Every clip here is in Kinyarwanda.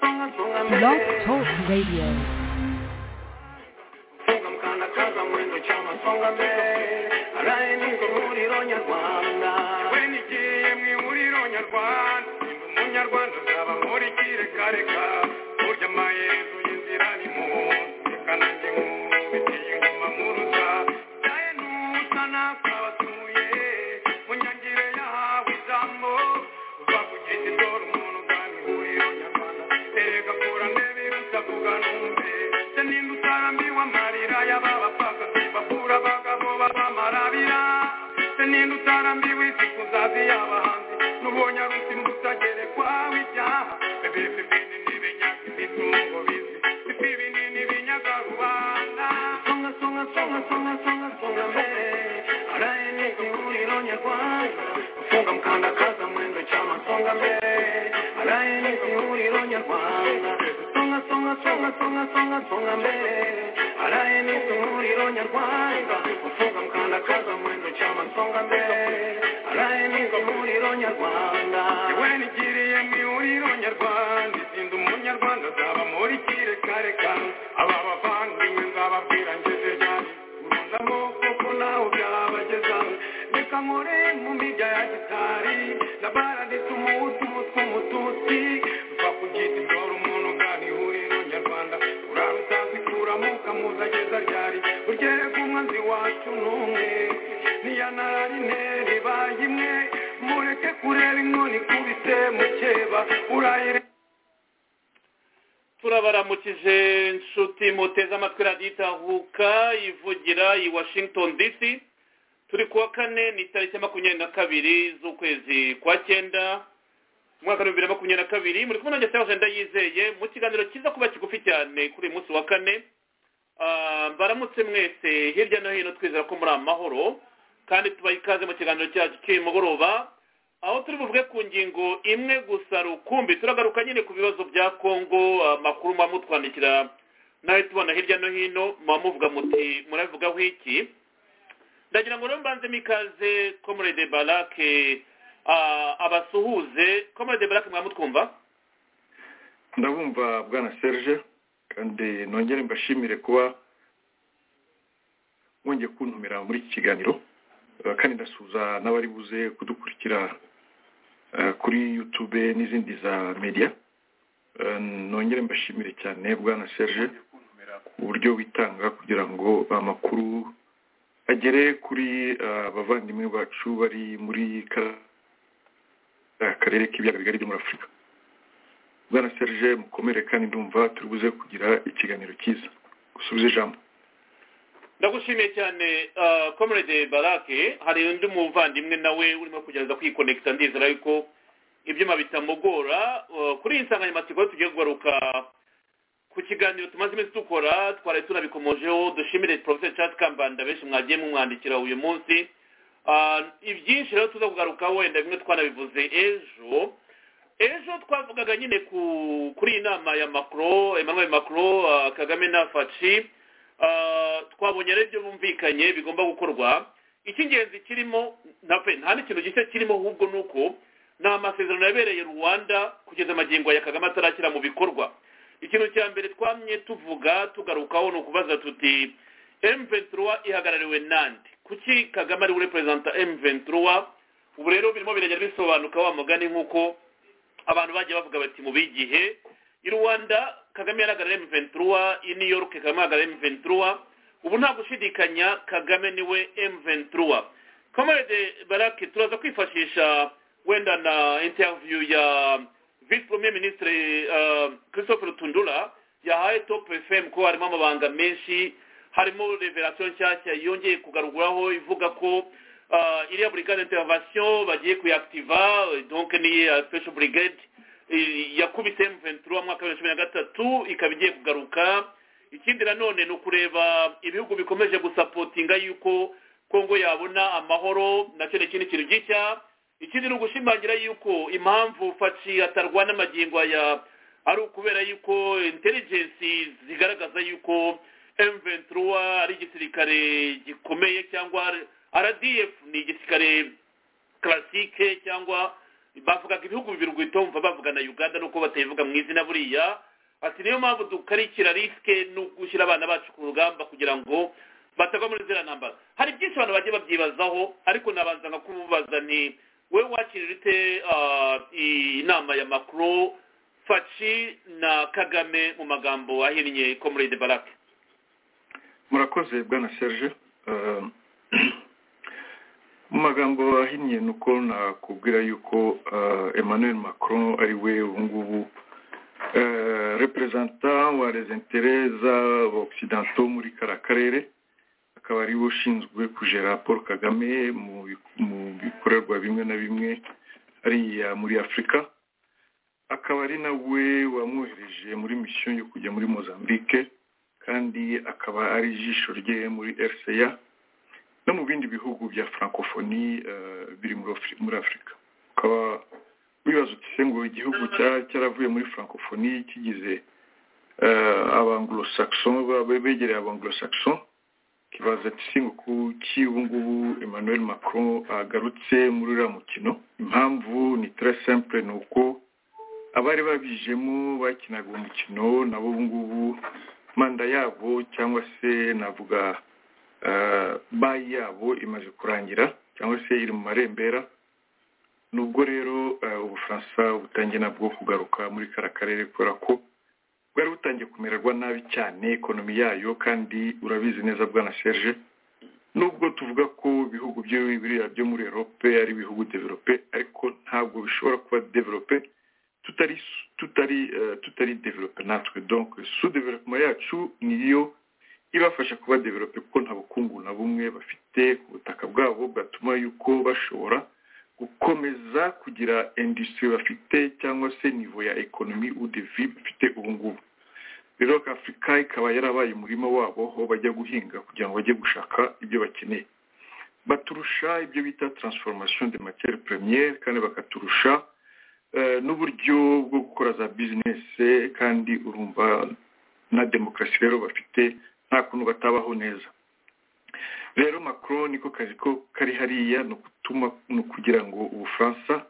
Blog Talk Radio. When igiye mu ihuriro nyarwanda ndi umunyarwanda nzaba nkurikire kare ka burya amaherezo y'inzira ni mu reka nanjye nkubitiye ingoma mu ruza nawe nusa nakabatuye mu nyangire yahawe ijambo uva kugeza indoro umuntu ugana ihuriro nyarwanda erega kura ndebe iruta kuga numve se ninde utarambiwe amarira y'ababapfaka sibabura abagabo b'abamarabira se ninde utarambiwe isi kuzazi y'abahanzi n'ubonye arusi mu utagerekwa w'ibyaha bebe bebe n'ibinyaka imitungo bizi isi binini binyaga rubanda songa songa songa songa songa songa mbere araye ni ihuriro nyarwanda ufunga mkandakaza mwendo chama songa mbere araye ni ihuriro nyarwanda songa songa songa songa songa songa mbere araye ni ihuriro nyarwanda ufunga mkandakaza mwendo chama songa mbere araye ni ihuriro nyarwanda yewe nigiriye mu ihuriro nyarwanda izinda umunyarwanda azaba muri kireka aba bavandimwe nzababwira ngeze ryari urunda amaboko ko nawe byabageza reka nkore mu mirya ya gitari na baraditse umuhutu umutwe umututsi uva ku giti dore umuntu ugana ihuriro nyarwanda urara utazikuramo ukamuzageza ryari uryereka umwanzi wacu n'umwe niyanararine ribaye imwe mureke kurera inkoni ikubise mukeba urayire turabaramukije nshuti muteze amatwi radiyo itahuka ivugira i washington dc turi kuwa kane ni tariki ya makumyabiri na kabiri z'ukwezi kwa cyenda umwaka w'ibihumbi bibiri na makumyabiri na kabiri muri kumwe nanjye sewa jenda yizeye mu kiganiro cyiza kuba kigufi cyane kuri uyu munsi wa kane Ah, baramutse mwese hirya no hino twizera ko muri amahoro kandi tubaha ikaze mu kiganiro cyacu cy'uyu mugoroba aho turi buvuge ku ngingo imwe gusa rukumbi turagaruka nyine ku bibazo bya kongo amakuru muba mutwandikira nawe tubona hirya no hino muba muvuga muti murabivugaho iki ndagira ngo rero mbanzemo ikaze komorede barake ah, abasuhuze komorede barake mwamutwumva ndabumva bwana serge kandi nongere mbashimire kuba mwongeye kuntumira muri iki kiganiro Eh, kandi ndasuhuza n'abari buze kudukurikira eh, kuri yutube n'izindi za media Eh, nongere mbashimire cyane bwana serge ku buryo witanga kugira ngo amakuru agere kuri eh, abavandimwe bacu bari muri ka- eh, akarere k'ibiyaga bigari byo muri afurika bwana serge mukomere kandi ndumva turi buze kugira ikiganiro cyiza gusubiza ijambo ndagushimiye cyane komerede barake hari undi muvandimwe nawe urimo kugerageza kwikonekita ndizera yuko ibyuma bitamugora eh, kuri iyi nsanganyamatsiko tugiye kugaruka ku kiganiro tumaze iminsi dukora twari tunabikomojeho dushimire porofeseri cati kambanda benshi mwagiye mumwandikira uyu munsi Ah, ibyinshi rero tuza kugarukaho wenda bimwe twanabivuze ejo ejo twavugaga nyine ku kuri iyi nama ya macron emmanuel macron ah, kagame na faci Ah, twabonye rero ibyo bumvikanye bigomba gukorwa icy'ingenzi kirimo ntape nta n'ikintu gishya kirimo ahubwo ni uko ni amasezerano yabereye rwanda kugeza amagingo ya kagame atarakira mu bikorwa ikintu cya mbere twamye tuvuga tugarukaho ni ukubaza tuti m23 ihagarariwe nande kuki kagame ari we perezida m23 ubu rero birimo biragenda bisobanuka wa mugani nk'uko abantu bagiye bavuga bati mu bigihe i rwanda kagame yaragarara m23 i new york kagame yagarara m23 ubu nta gushidikanya kagame niwe m23 kamarade barake turaza kwifashisha wenda na interview ya vice premier ministre uh, christophe rutundura yahaye top fm ko harimo amabanga menshi harimo revelation nshyashya yongeye kugaruguraho ivuga ko uh, iriya brigade intervention bagiye kuyactiva donc ni iya special brigade eh, yakubise M23 mwaka wa 2023 ikaba igiye kugaruka ikindi nanone ni ukureba ibihugu bikomeje gusapotinga yuko kongo yabona amahoro nacyo ni ikindi kintu gishya ikindi ni ugushimangira yuko impamvu faci atarwana amagingo ya ari ukubera yuko intelligence zigaragaza yuko M23 ari igisirikare gikomeye cyangwa RDF ni igisirikare classique cyangwa bavugaga ibihugu bibiri guhita wumva bavugana uganda nuko batayivuga mu izina buriya ati niyo mpamvu dukarikira risike no gushyira abana bacu ku rugamba kugira ngo batagwa muri ziriya ntambara hari byinshi abantu bagiye babyibazaho ariko nabanza nka kububaza ni wowe wakirira ute ah, inama ya makuru faci na kagame mu magambo ahinnye komurede barake murakoze bwana serge Eh, mu magambo ahinnye ni uko nakubwira yuko eh, emmanuel macron ari we ubu ngubu eh, representant wa les intérêts z'abaoccidentaux muri kara karere akaba ari we ushinzwe kujera paul kagame mu bi- mu bikorerwa bimwe na bimwe hariya muri afurika akaba ari nawe wamwohereje muri misiyo yo kujya muri mozambique kandi akaba ari ijisho rye muri rca no mu bindi bihugu bya francophonie eh, biri muri Afri- muri afurika ukaba wibaza uti se ngo igihugu cya- cyaravuye muri francophonie kigize eh, abanglo-saxon ba- be- begereye abanglo-saxon kibaza ati si ngo kuki ubu ngubu emmanuel macron agarutse muri uriya mukino impamvu ni très simple ni uko abari babijemo bakinaga uwo mukino nabo ubu ngubu manda yabo cyangwa se navuga eh, bayi yabo imaze kurangira cyangwa se iri mu marembera nubwo rero eh, ubufaransa butangiye nabwo kugaruka muri kara karere kubera ko bwari butangiye kumererwa nabi cyane ekonomi yayo kandi urabizi neza bwana serge nubwo tuvuga ko ibihugu byo biriya byo muri erope ari ibihugu develope ariko ntabwo bishobora kuba develope tutari tutari eh, tutari develope natwe donc sous development yacu niyo ibafasha kuba develope kuko nta bukungu na bumwe bafite ku butaka bwabo bwatuma yuko bashobora gukomeza kugira industry bafite cyangwa se nivo ya ekonomi udevi bafite ubu ngubu rero afurika ikaba yarabaye umurima wabo aho bajya guhinga kugira ngo bajye gushaka ibyo bakeneye baturusha ibyo bita transformation de matière première kandi bakaturusha eh, n'uburyo bwo gukora za business kandi urumva na demokarasi rero bafite nta kuntu batabaho neza rero macron niko kazi ko kari hariya ni ugutuma ni ukugira ngo ubufaransa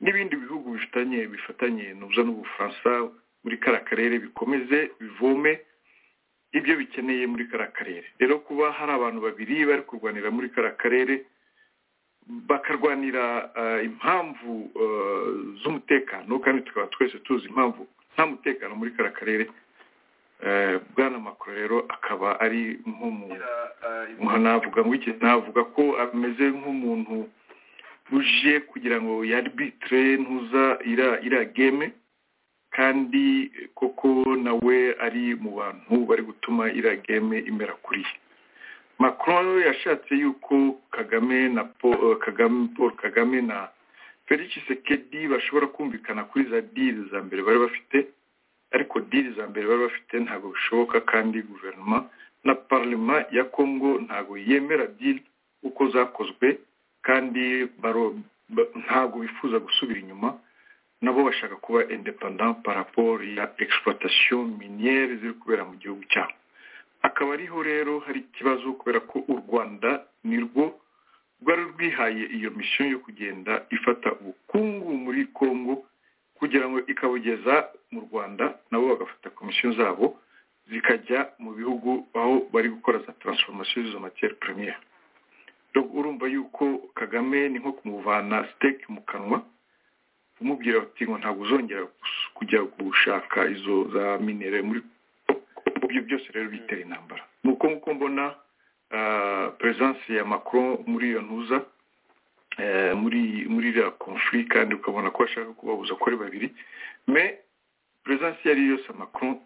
n'ibindi bihugu bifitanye bifatanye nubuza n'ubufaransa muri kara karere bikomeze bivome ibyo bikeneye muri kara karere rero kuba hari abantu babiri bari kurwanira muri kara karere bakarwanira eh, impamvu eh, z'umutekano kandi tukaba twese tuzi impamvu nta mutekano muri kara karere Eh, bwana makuru rero akaba ari nk'umuntu navuga ngo iki navuga ko ameze nk'umuntu uje kugira ngo yarbitire ntuza ira ira game kandi koko nawe ari mu bantu bari gutuma ira game imera kuri ye macron yashatse yuko kagame na paul eh, kagame paul kagame na felix sekedi bashobora kumvikana kuri za diri za mbere bari bafite ariko diri za mbere bari bafite ntabwo bishoboka kandi guverinoma na parlema ya congo ntabwo yemera diri uko zakozwe kandi baro- ba- ntabwo bifuza gusubira inyuma nabo bashaka kuba independant par rapport ya exploitation miniere ziri kubera mu gihugu cyabo akaba ariho rero hari ikibazo kubera ko u rwanda ni rwo rwari rwihaye iyo misiyo yo kugenda ifata ubukungu muri congo kugira ngo ikabugeza mu rwanda nabo bagafata komisiyo zabo zikajya mu bihugu aho bari gukora za transformation z'izo matière première Donc, urumva yuko kagame ni nko kumuvana steak mu kanwa umubwira ati ngo ntabwo uzongera gus- kujya gushaka izo za minere muri ibyo byose rero bitera intambara ni uko nguko mbona ah, presence ya macron muri iyo ntuza eh, muri muri iriya conflit kandi ukabona ko ashaka kubabuza ko ari babiri mais presence iyo ari yo yose ya macron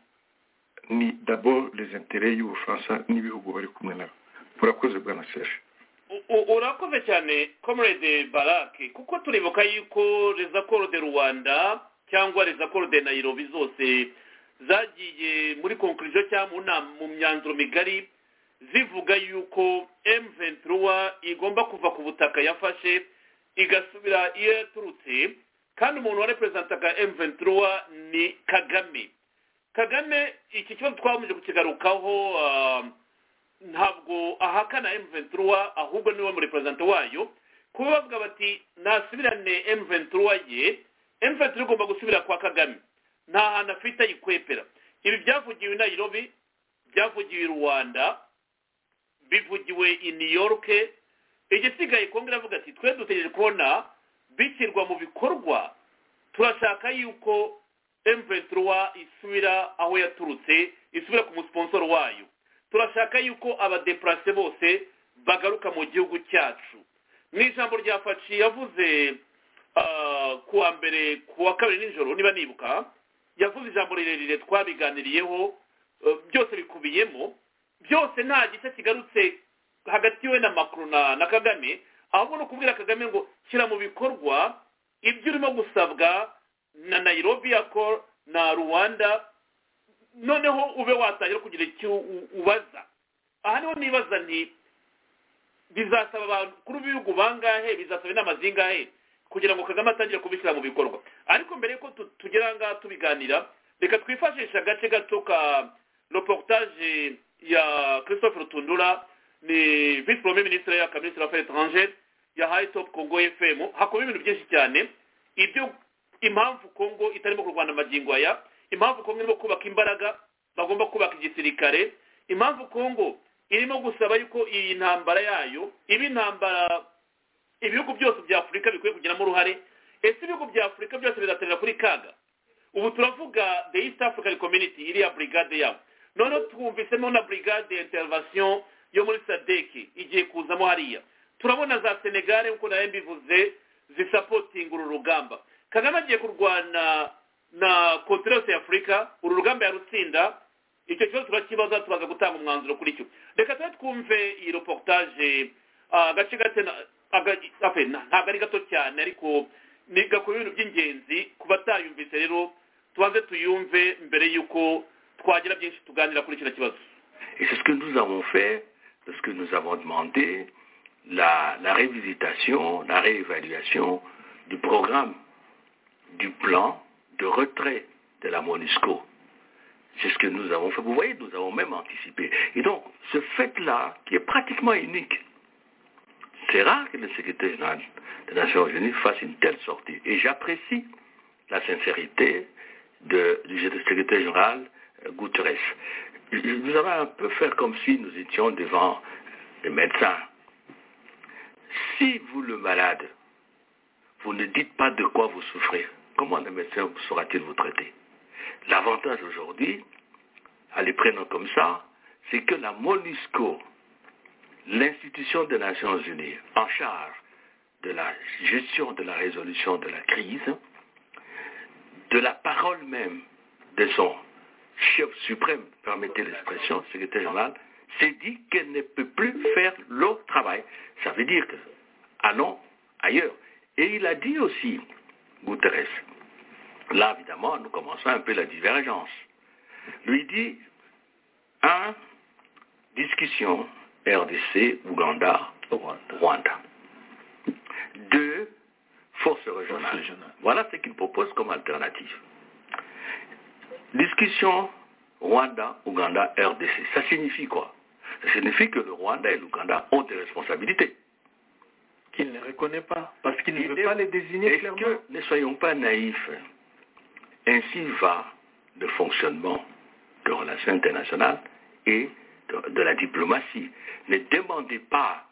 ni d'abord les intérêts y'ubufaransa n'ibihugu bari kumwe nabo murakoze bwana serge U- u- urakoze cyane comrade barake kuko turibuka yuko rezakoro de rwanda cyangwa rezakoro de nayirobi zose zagiye muri konkurizo cyangwa mu nama- mu myanzuro migari zivuga yuko m23 igomba kuva ku butaka yafashe igasubira iyo yaturutse kandi umuntu wareperezantaga m23 ni kagame kagame iki kibazo twabanje kukigarukaho ah, ntabwo ahakana M23 ahubwo niwe mureperezanta wayo kuba bavuga bati nasubirane M23 ye M23 igomba gusubira kwa Kagame nta hantu afite ayikwepera ibi byavugiwe i nayirobi byavugiwe i rwanda bivugiwe i new york igisigaye kongera avuga ati twe dutegereje kubona bishyirwa mu bikorwa turashaka yuko emventura isubira aho yaturutse isubira ku musponsoro wayo turashaka yuko abadeparase bose bagaruka mu gihugu cyacu mu ijambo rya faci yavuze ah, ku wa mbere ku wa kabiri nijoro niba nibuka yavuze ijambo rirerire twabiganiriyeho eh, byose bikubiyemo byose nta gice kigarutse hagati we na makuru na na kagame ahubwo ni ukubwira kagame ngo shyira mu bikorwa ibyo urimo gusabwa na nayirobi yako na rwanda noneho ube watangira kugira icyo u- ubaza aha niho nibaza nti bizasaba abantu kuri ubu bihugu bangahe bizasaba inama zingahe kugira ngo kagame atangire kubishyira mu bikorwa ariko mbere y'uko tu- tugera aha ngaha tubiganira reka twifashishe agace gato ka reportage ya christophe rutundura ni vice premier ministre ya kaminisitiri affaires étrangères yahaye top congo fm hakubiyemo ibintu byinshi cyane ibyo impamvu congo itarimo kurwana amagingo aya impamvu congo irimo kubaka imbaraga bagomba kubaka igisirikare impamvu congo irimo gusaba yuko iyi ntambara yayo iba intambara ibihugu byose bya afurika bikwiye kugiramo uruhare ese ibihugu bya afurika byose bizaterera kuri kaga ubu turavuga the east african community iriya brigade yabo noneho twumvisemo na brigade ya intervention yo muri sadeki igiye kuzamo hariya turabona za senegare nk'uko nawe mbivuze zisapotinga uru rugamba kagame agiye kurwana na kontinente ya afurika uru rugamba yarutsinda icyo kibazo turakibaza tubaza gutanga umwanzuro kuri cyo reka tube twumve iyi reportage ah, agace gato na- aga- afe, na- ntabwo ari gato cyane ariko ni gakora ibintu by'ingenzi ku batayumvise rero tubanze tuyumve mbere y'uko twagira byinshi tuganira kuri kino kibazo Et c'est ce que nous avons fait, c'est ce que nous avons demandé, la, la révisitation, la réévaluation du programme, du plan de retrait de la MONUSCO. C'est ce que nous avons fait. Vous voyez, nous avons même anticipé. Et donc, ce fait-là, qui est pratiquement unique, c'est rare que le secrétaire général des Nations Unies fasse une telle sortie. Et j'apprécie la sincérité de- du secrétaire général euh, Guterres. Je- je- Nous avons un peu fait comme si nous étions devant les médecins. Si vous, le malade, vous ne dites pas de quoi vous souffrez, comment le médecin saura-t-il vous traiter L'avantage aujourd'hui, à les prendre comme ça, c'est que la MONUSCO, l'institution des Nations Unies en charge de la gestion de la résolution de la crise, de la parole même de son chef suprême, permettez l'expression, secrétaire général, s'est dit qu'elle ne peut plus faire le travail. Ça veut dire que allons ailleurs. Et il a dit aussi, Guterres, là évidemment nous commençons un peu la divergence, lui dit, un, discussion RDC, Ouganda, Rwanda. Deux, force régionale. Voilà ce qu'il propose comme alternative. Discussion Rwanda, Ouganda, RDC. Ça signifie quoi Ça signifie que le Rwanda et l'Ouganda ont des responsabilités. qu'il ne reconnaît pas, parce qu'il ne Il veut est- pas les désigner Est-ce clairement. que ne soyons pas naïfs Ainsi va le fonctionnement des relations internationales et de, de la diplomatie. Ne demandez pas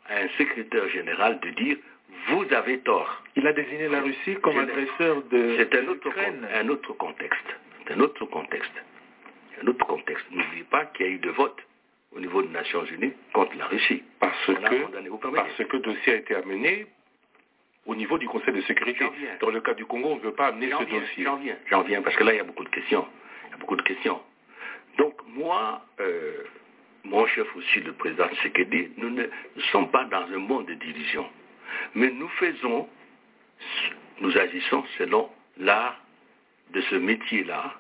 à un secrétaire général de dire vous avez tort. Il a désigné la Russie comme Je- agresseur de C'est un de autre, l'Ukraine. con- un autre contexte. C'est un autre contexte. Un autre contexte. N'oubliez pas qu'il y a eu de votes au niveau des Nations Unies contre la Russie. Parce On a condamné, que, vous permettez. parce que dossier a été amené au niveau du Conseil de sécurité. J'en viens. Dans le cas du Congo, on ne veut pas amener J'en ce viens, dossier. J'en viens, j'en viens, parce que là, il y a beaucoup de questions. Il y a beaucoup de questions. Donc, moi, euh, mon chef aussi, le président Tshisekedi, nous ne nous sommes pas dans un monde de division. Mais nous faisons, nous agissons selon l'art de ce métier-là,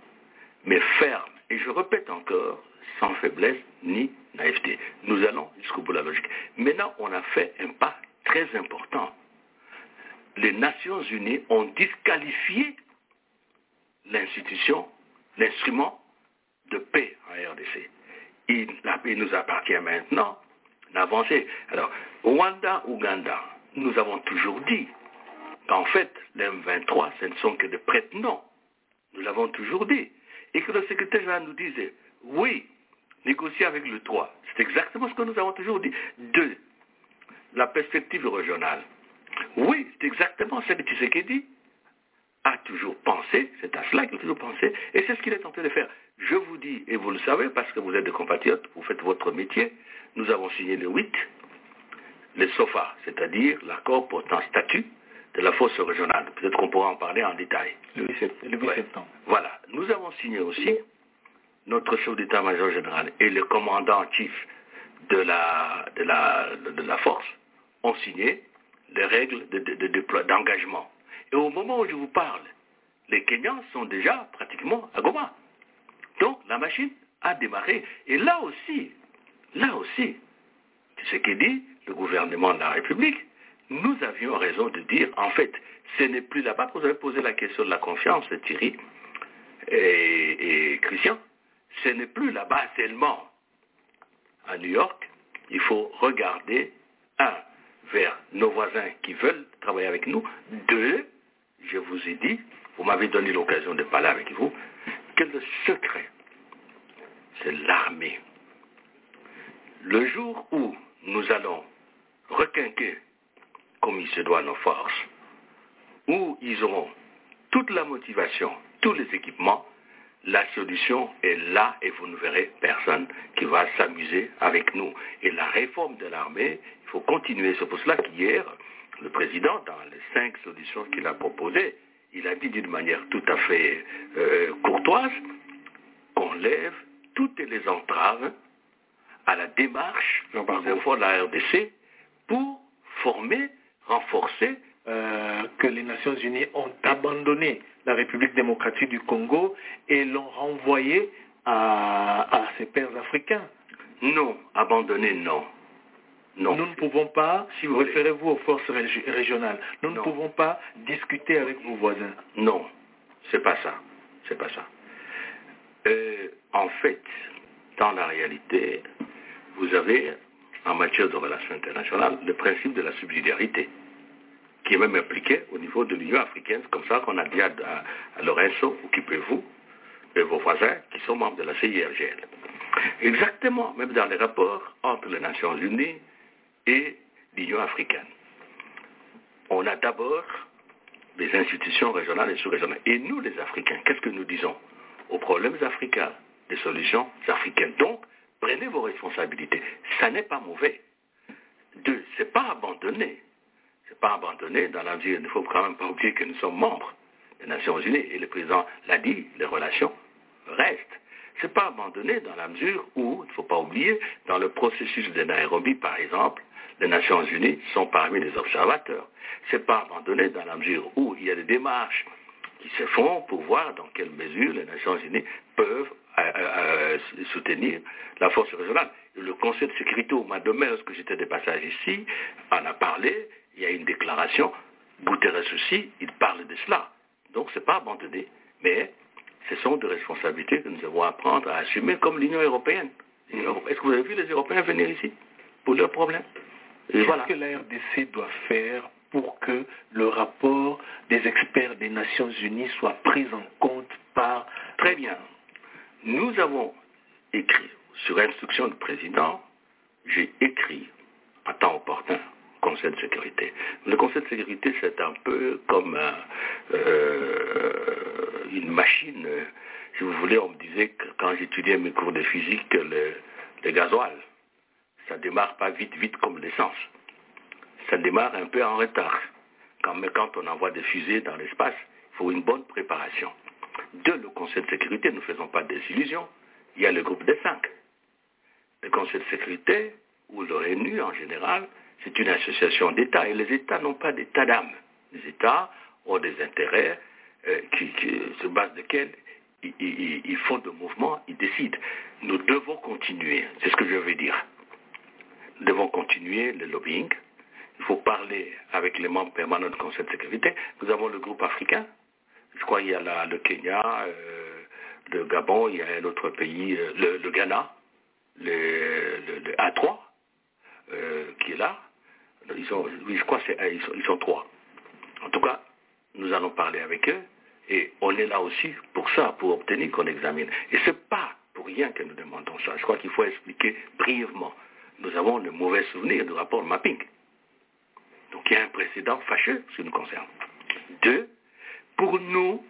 mais ferme. Et je répète encore, sans faiblesse ni naïveté. Nous allons jusqu'au bout de la logique. Maintenant, on a fait un pas très important les Nations Unies ont disqualifié l'institution, l'instrument de paix en RDC. Il, la paix nous appartient maintenant d'avancer. Alors, Rwanda, Ouganda, nous avons toujours dit qu'en fait, les M23, ce ne sont que des prête-noms. Nous l'avons toujours dit. et que le secrétaire général nous disait, oui, négocier avec le 3. C'est exactement ce que nous avons toujours dit. Deux, la perspective régionale. Oui, c'est exactement ce que Tshisekedi a toujours pensé, c'est à cela qu'il a toujours pensé, et c'est ce qu'il est tenté de faire. Je vous dis, et vous le savez, parce que vous êtes des compatriotes, vous faites votre métier, nous avons signé le 8, le SOFA, c'est-à-dire l'accord portant statut de la force régionale. Peut-être qu'on pourra en parler en détail. Le 8 sept- le 8 Ouais. septembre. Voilà. Nous avons signé aussi notre chef d'état-major général et le commandant en chef de la, de la, de la force ont signé les règles de- de- de déplo- d'engagement. et au moment où je vous parle, les Kenyans sont déjà pratiquement à Goma. Donc la machine a démarré. Et là aussi, là aussi, c'est ce que dit le gouvernement de la République. Nous avions raison de dire, en fait, ce n'est plus là-bas. Vous avez posé la question de la confiance, Thierry et, et Christian. Ce n'est plus là-bas seulement. À New York, il faut regarder, un, vers nos voisins qui veulent travailler avec nous. Deux, je vous ai dit, vous m'avez donné l'occasion de parler avec vous, que le secret, c'est l'armée le jour où nous allons requinquer, comme il se doit, nos forces, où ils auront toute la motivation, tous les équipements, la solution est là et vous ne verrez personne qui va s'amuser avec nous. Et la réforme de l'armée, il faut continuer. C'est pour cela qu'hier, le président, dans les cinq solutions qu'il a proposées, il a dit d'une manière tout à fait euh, courtoise qu'on lève toutes les entraves à la démarche des efforts de la RDC pour former, renforcer. euh, que les Nations Unies ont abandonné la République démocratique du Congo et l'ont renvoyée à, à ses pairs africains. Non, abandonner, non. Non. Nous ne pouvons pas, Si si vous vous voulez. référez-vous aux forces régi- régionales, nous Non. ne pouvons pas discuter avec vos voisins. Non, c'est pas ça. C'est pas ça. Euh, en fait, dans la réalité, vous avez, en matière de relations internationales, le principe de la subsidiarité, qui est même appliqué au niveau de l'Union africaine, C'est comme ça qu'on a dit à, à- à Lorenzo, occupez-vous de vos voisins qui sont membres de la CIRGL. Exactement, même dans les rapports entre les Nations Unies et l'Union africaine. On a d'abord des institutions régionales et sous-régionales. Et nous, les Africains, qu'est-ce que nous disons Aux problèmes africains, des solutions africaines. Donc, prenez vos responsabilités. Ça n'est pas mauvais. Deux, c'est pas abandonné. C'est pas abandonné dans la mesure, il ne faut quand même pas oublier que nous sommes membres des Nations Unies et le président l'a dit, les relations restent. C'est pas abandonné dans la mesure où, il ne faut pas oublier, dans le processus de Nairobi, par exemple, les Nations Unies sont parmi les observateurs. C'est pas abandonné dans la mesure où il y a des démarches qui se font pour voir dans quelle mesure les Nations Unies peuvent euh, euh, euh, soutenir la force régionale. Le Conseil de sécurité au mois de mai, lorsque j'étais de passage ici, en a parlé, il y a une déclaration, Guterres aussi, il parle de cela. Donc ce n'est pas abandonné, mais ce sont des responsabilités que nous devons apprendre à assumer comme l'Union européenne. L'Union européenne- Est-ce que vous avez vu les Européens venir ici pour leurs problèmes Et Qu'est-ce voilà. que la RDC doit faire pour que le rapport des experts des Nations Unies soit pris en compte par... Très bien. Nous avons écrit, sur instruction du président, j'ai écrit à temps opportun au Conseil de sécurité. Le Conseil de sécurité, c'est un peu comme un, euh, une machine. euh, Si vous voulez, on me disait que quand j'étudiais mes cours de physique, que le, le gasoil, ça démarre pas vite, vite comme l'essence. Ça démarre un peu en retard. Quand, mais quand on envoie des fusées dans l'espace, il faut une bonne préparation. De le Conseil de sécurité, ne faisons pas des illusions. Il y a le groupe des cinq. Le Conseil de sécurité, ou l'ONU en général, c'est une association d'États. Et les États n'ont pas d'état d'âme. Les États ont des intérêts euh, qui, qui- sur base desquels ils, ils- ils font de mouvements, ils décident. Nous devons continuer, c'est ce que je veux dire. Nous devons continuer le lobbying. Il faut parler avec les membres permanents du Conseil de sécurité. Nous avons le groupe africain. Je crois qu'il y a la- le Kenya, euh, le Gabon, il y a un autre pays, euh, le, le Ghana, le, le- le A3, euh, qui est là. Ils sont, oui, je crois que c'est- ils sont, ils sont trois. En tout cas, nous allons parler avec eux Et on est là aussi pour ça, pour obtenir qu'on examine. Et ce n'est pas pour rien que nous demandons ça. Je crois qu'il faut expliquer brièvement. Nous avons le mauvais souvenir du rapport mapping. Donc il y a un précédent fâcheux, ce qui nous concerne. Deux, pour nous,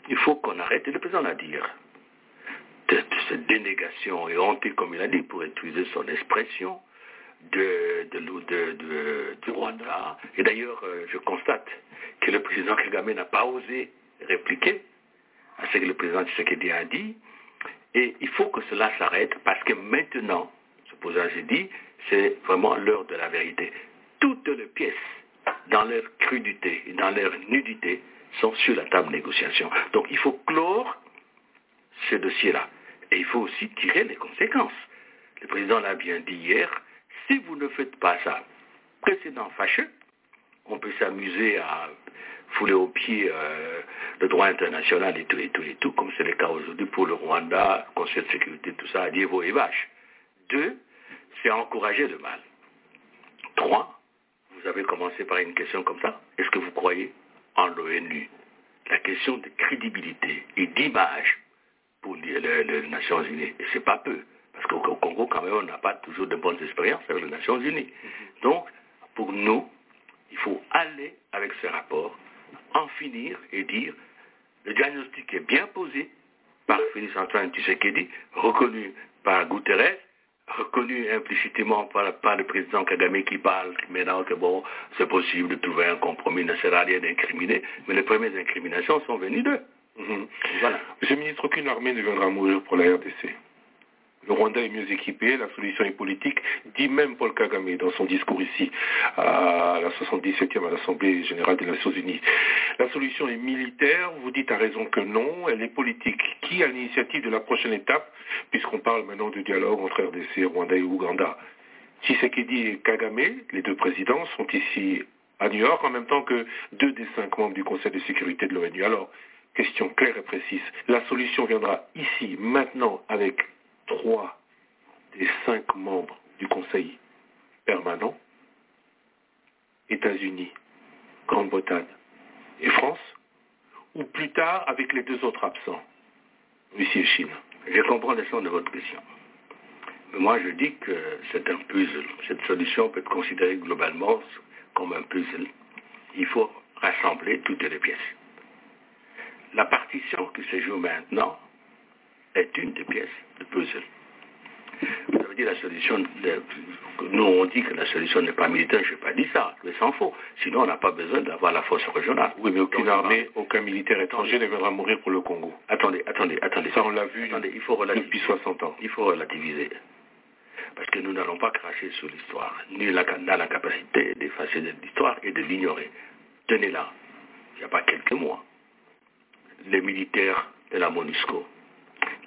il faut qu'on arrête, et le président l'a dit hier, de, de cette dénégation et honte, comme il a dit, pour utiliser son expression, de, de, l'eau- de- de- du Rwanda. Et d'ailleurs, euh, je constate que le président Kagame n'a pas osé répliquer à ce que le président Tshisekedi a dit. Et il faut que cela s'arrête parce que maintenant, ce président j'ai dit, c'est vraiment l'heure de la vérité. Toutes les pièces, dans leur crudité et dans leur nudité, sont sur la table de négociation. Donc il faut clore ce dossier-là. Et il faut aussi tirer les conséquences. Le président l'a bien dit hier, si vous ne faites pas ça, précédent fâcheux, on peut s'amuser à fouler aux pieds euh, le droit international et tout, et tout, et tout, comme c'est le cas aujourd'hui pour le Rwanda, Conseil de sécurité, tout ça, à Dieu et vache. Deux, c'est encourager le mal. Trois, vous avez commencé par une question comme ça. Est-ce que vous croyez en l'ONU La question de crédibilité et d'image pour les, les- les Nations Unies. Et c'est pas peu. Parce qu'au au Congo, quand même, on n'a pas toujours de bonnes expériences avec les Nations Unies. Donc, pour nous, il faut aller avec ce rapport, en finir et dire, le diagnostic est bien posé par Félix Antoine Tshisekedi, reconnu par Guterres, reconnu implicitement par, par le président Kagame qui parle maintenant que bon, c'est possible de trouver un compromis, il ne sert à rien d'incriminer, mais les premières incriminations sont venues d'eux. Mhm. Voilà. Monsieur le ministre, aucune armée ne viendra mourir pour la RDC. Le Rwanda est mieux équipé, la solution est politique, dit même Paul Kagame dans son discours ici à la 77e à l'Assemblée générale des Nations Unies. La solution est militaire, vous dites à raison que non, elle est politique. Qui a l'initiative de la prochaine étape, puisqu'on parle maintenant du dialogue entre RDC, Rwanda et Ouganda Tshisekedi et Kagame, les deux présidents, sont ici à New York en même temps que deux des cinq membres du Conseil de sécurité de l'ONU. Alors, question claire et précise, la solution viendra ici, maintenant, avec trois des cinq membres du Conseil permanent, États-Unis, Grande-Bretagne et France, ou plus tard avec les deux autres absents, Russie et Chine. Je comprends le sens de votre question. Mais moi, je dis que c'est un puzzle. Cette solution peut être considérée globalement comme un puzzle. Il faut rassembler toutes les pièces. La partition qui se joue maintenant est une des pièces du puzzle. Ça veut dire la solution, de- nous on dit que la solution n'est pas militaire, je n'ai pas dit ça, mais s'en faut. Sinon on n'a pas besoin d'avoir la force régionale. Oui, mais aucune Donc, armée, aucun militaire étranger ne viendra mourir pour le Congo. Attendez, attendez, attendez. Ça, on l'a vu Attendez, il faut relativiser. depuis 60 ans. Il faut relativiser. Parce que nous n'allons pas cracher sur l'histoire. Nul n'a n'a la capacité d'effacer de l'histoire et de l'ignorer. Tenez-la. Il n'y a pas quelques mois. Les militaires de la MONUSCO,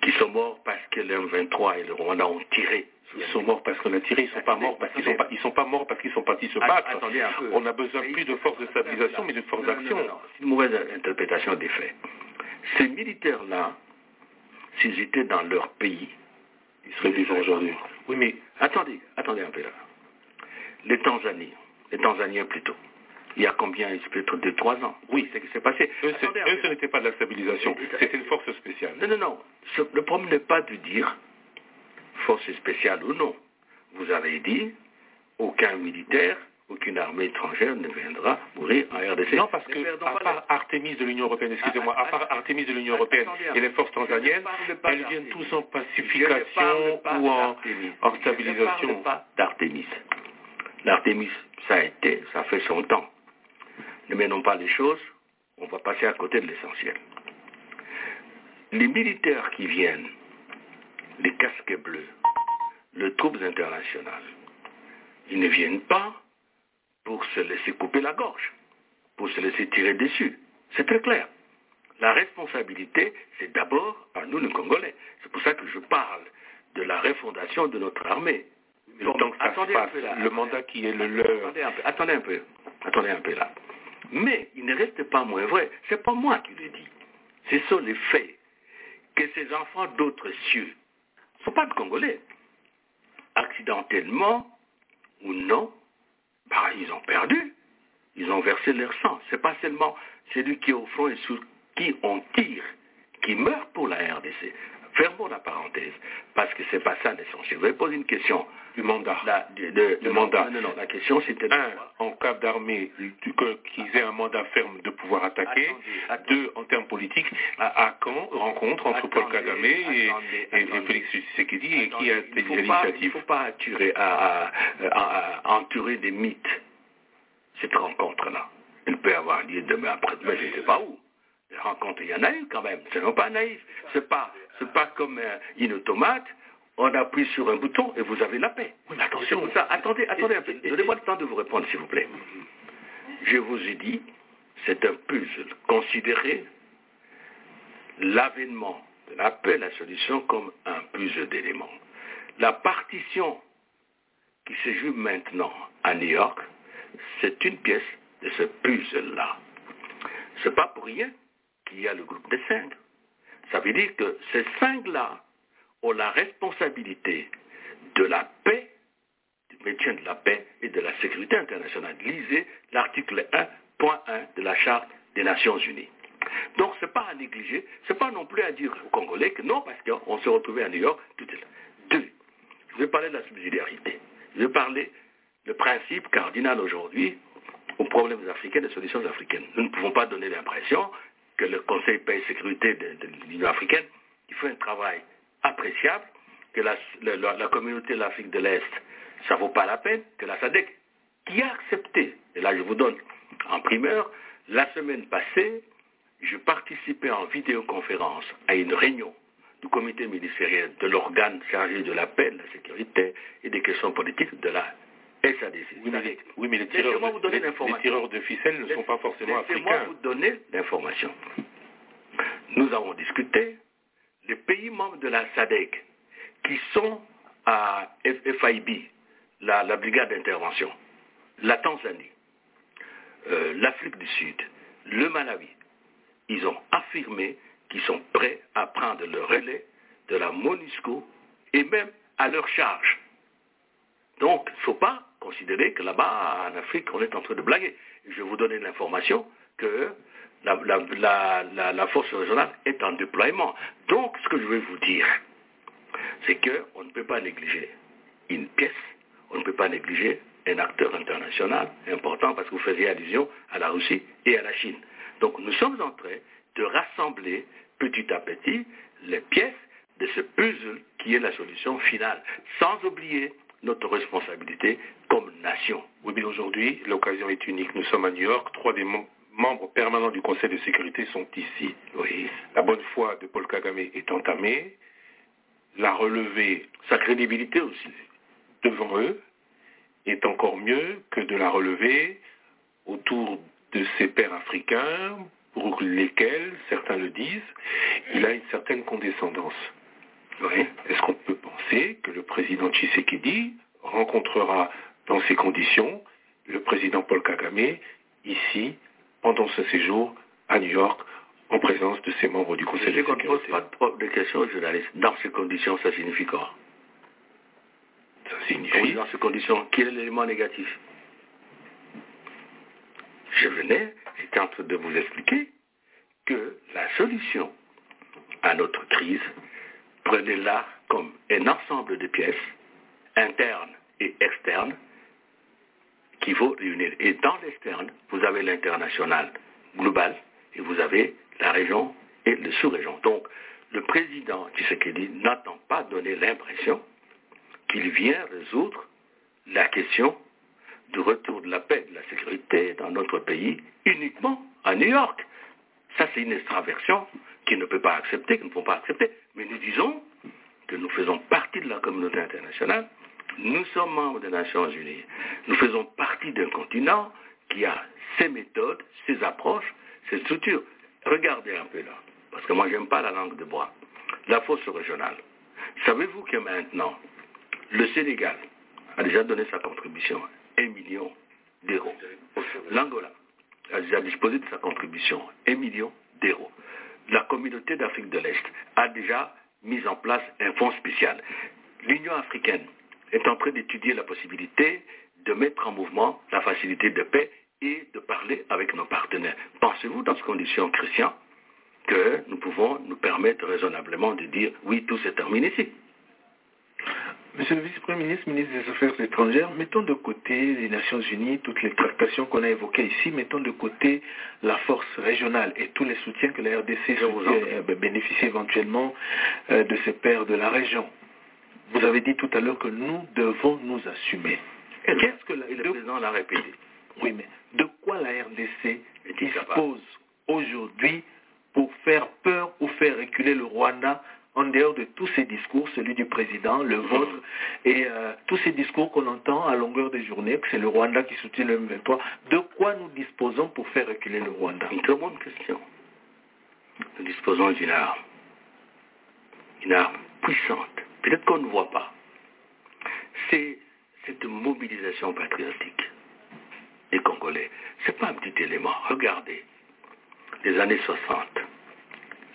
qui sont morts parce que les M23 et le Rwanda ont tiré. Ils sont morts parce qu'on a tiré, ils sont pas morts parce qu'ils sont pas, ils sont pas morts parce qu'ils sont partis se battre. Attendez un peu. On a besoin plus de force de stabilisation, mais de force Non, non, non, d'action. non, non. C'est une mauvaise interprétation des faits. Ces militaires-là, s'ils étaient dans leur pays, Ils seraient vivants aujourd'hui. Oui, mais attendez, attendez un peu là. Les Tanzaniens, les Tanzaniens plutôt, il y a combien Il peut-être deux, trois ans. Oui, c'est ce qui s'est passé. Eux, c'est- Attendez un eux, peu. ce n'était pas de la stabilisation, c'était une force spéciale. Non, non, non. Ce- le problème n'est pas de dire force spéciale ou non. Vous avez dit aucun militaire, aucune armée étrangère ne viendra mourir en RDC. Non, parce Ne que, perdons à pas la- part Artemis de l'Union européenne, excusez-moi, à part Artemis de l'Union européenne Attendez un peu. et les forces Je ne tanzaniennes, parle pas elles viennent d'Artemis. tous en Je ne pacification parle ou pas en, d'Artémis. en Je ne parle stabilisation. pas d'Artémis. L'Artémis, ça a été, ça fait son temps. Ne menons pas les choses, on va passer à côté de l'essentiel. Les militaires qui viennent, les casques bleus, les troupes internationales, ils ne viennent pas pour se laisser couper la gorge, pour se laisser tirer dessus. C'est très clair. La responsabilité, c'est d'abord à nous, les Congolais. C'est pour ça que je parle de la refondation de notre armée. Mais Le temps que ça se Attendez un passe, peu là. le mandat qui est le leur, Attendez un peu, attendez un peu, attendez un peu là. Mais il ne reste pas moins vrai. C'est pas moi qui le dis. Ce sont les faits que ces enfants d'autres cieux ne sont pas de Congolais. Accidentellement ou non, bah, ils ont perdu. Ils ont versé leur sang. C'est pas seulement celui qui est au front et sur qui on tire, qui meurent pour la RDC. Fermons la parenthèse, parce que c'est pas ça l'essentiel. Je vais poser une question. du mandat. La, du- de- Le non, mandat. Non, non, non, la question c'était de Un, savoir- en cas d'armée, du- que- qu'ils aient un mandat ferme de pouvoir attaquer. Attendez, Deux, en termes politiques, à, à quand rencontre entre Paul Attendez, Kagame et, attendez, et- et attendez. Félix Tshisekedi et qui a il pris ne faut pas, il l'initiative faut pas attirer- à- à- à- à- entourer des mythes cette rencontre-là. Elle peut avoir lieu demain après-demain, je ne sais pas où. Les rencontres, il y en a eu quand même. Ce n'est pas naïf. Ce n'est pas, c'est pas comme euh, une automate. On appuie sur un bouton et vous avez la paix. Oui, mais attention. C'est pour ça. Attendez, attendez un peu. Donnez-moi le temps de vous répondre, s'il vous plaît. Je vous ai dit, c'est un puzzle. Considérez l'avènement de la paix et la solution comme un puzzle d'éléments. La partition qui se joue maintenant à New York, c'est une pièce de ce puzzle-là. C'est pas pour rien qu'il y a le groupe des cinq. Ça veut dire que ces cinq-là ont la responsabilité de la paix, du maintien de la paix et de la sécurité internationale. Lisez l'article 1.1 de la Charte des Nations Unies. Donc ce n'est pas à négliger, ce n'est pas non plus à dire aux Congolais que non, parce qu'on se retrouvait à New York, tout est là. Deux, je vais parler de la subsidiarité. Je vais parler le principe cardinal aujourd'hui aux problèmes africains, des solutions africaines. Nous ne pouvons pas donner l'impression que le Conseil paix et sécurité de, de l'Union africaine, qui fait un travail appréciable, que la, le- la- la communauté de l'Afrique de l'Est, ça ne vaut pas la peine, que la SADC, qui a accepté, et là je vous donne en primeur, la semaine passée, je participais en vidéoconférence à une réunion du comité ministériel de l'organe chargé de la paix, de la sécurité et des questions politiques de la SADC. Oui, mais les, oui, mais les tireurs, Laissez-moi vous donner les- les l'information. tireurs de ficelles ne sont pas forcément Laissez-moi africains. vous donner l'information. Nous avons discuté. Les pays membres de la SADC qui sont à F- FIB, la, la brigade d'intervention, la Tanzanie, euh, l'Afrique du Sud, le Malawi, ils ont affirmé qu'ils sont prêts à prendre le relais de la MONUSCO et même à leur charge. Donc, il ne faut pas considérer que là-bas, en Afrique, on est en train de blaguer. Je vais vous donner l'information que la, la- la- la- la force régionale est en déploiement. Donc, ce que je vais vous dire, c'est qu'on ne peut pas négliger une pièce, on ne peut pas négliger un acteur international important parce que vous faisiez allusion à la Russie et à la Chine. Donc nous sommes en train de rassembler petit à petit les pièces de ce puzzle qui est la solution finale, sans oublier notre responsabilité comme nation. Oui, mais aujourd'hui, l'occasion est unique. Nous sommes à New York. Trois des mem- membres permanents du Conseil de sécurité sont ici. Oui. La bonne foi de Paul Kagame est entamée. La relevée Sa crédibilité aussi. devant eux est encore mieux que de la relever autour de ses pairs africains, pour lesquels, certains le disent, il a une certaine condescendance. Oui. Est-ce qu'on peut penser que le président Tshisekedi rencontrera dans ces conditions le président Paul Kagame ici, pendant ce séjour à New York, en présence de ses membres du Conseil de Je ne pose sécurité pas de pro- de questions aux journalistes. Dans ces conditions, ça signifie quoi Ça Oui, signifie dans ces conditions, quel est l'élément négatif Je venais, j'étais en train de vous expliquer que la solution à notre crise, prenez-la comme un ensemble de pièces internes et externes qui vont réunir. Et dans l'externe, vous avez l'international global et vous avez la région et le sous-région. Donc, le président Tshisekedi n'attend pas donner l'impression qu'il vient résoudre la question du retour de la paix et de la sécurité dans notre pays uniquement à New York. Ça, c'est une extraversion qu'il ne peut pas accepter, qu'il ne faut pas accepter. Mais nous disons que nous faisons partie de la communauté internationale, nous sommes membres des Nations Unies, nous faisons partie d'un continent qui a ses méthodes, ses approches, ses structures. Regardez un peu là, parce que moi, j'aime pas la langue de bois. La fosse régionale. Savez-vous que maintenant, le Sénégal a déjà donné sa contribution, 1 million d'euros. L'Angola a déjà disposé de sa contribution, 1 million d'euros. La communauté d'Afrique de l'Est a déjà mis en place un fonds spécial. L'Union africaine est en train d'étudier la possibilité de mettre en mouvement la facilité de paix et de parler avec nos partenaires. Pensez-vous dans ces conditions, Christian, que nous pouvons nous permettre raisonnablement de dire oui, tout se termine ici. Monsieur le vice-premier ministre, ministre des Affaires étrangères, mettons de côté les Nations Unies, toutes les tractations qu'on a évoquées ici, mettons de côté la force régionale et tous les soutiens que la RDC vous en soutient, prie. euh, ben, bénéficie éventuellement euh, de ses pairs de la région. Vous avez dit tout à l'heure que nous devons nous assumer. Et le- Qu'est-ce que la- et le de- président l'a répété. Oui, mais de quoi la RDC Est-il capable dispose aujourd'hui pour faire peur ou faire reculer le Rwanda en dehors de tous ces discours, celui du président, le vôtre, et euh, tous ces discours qu'on entend à longueur de journée, que c'est le Rwanda qui soutient le M23, de quoi nous disposons pour faire reculer le Rwanda Une très bonne question. Nous disposons d'une arme. Une arme puissante. Peut-être qu'on ne voit pas. C'est cette mobilisation patriotique des Congolais. Ce n'est pas un petit élément. Regardez, les années 60,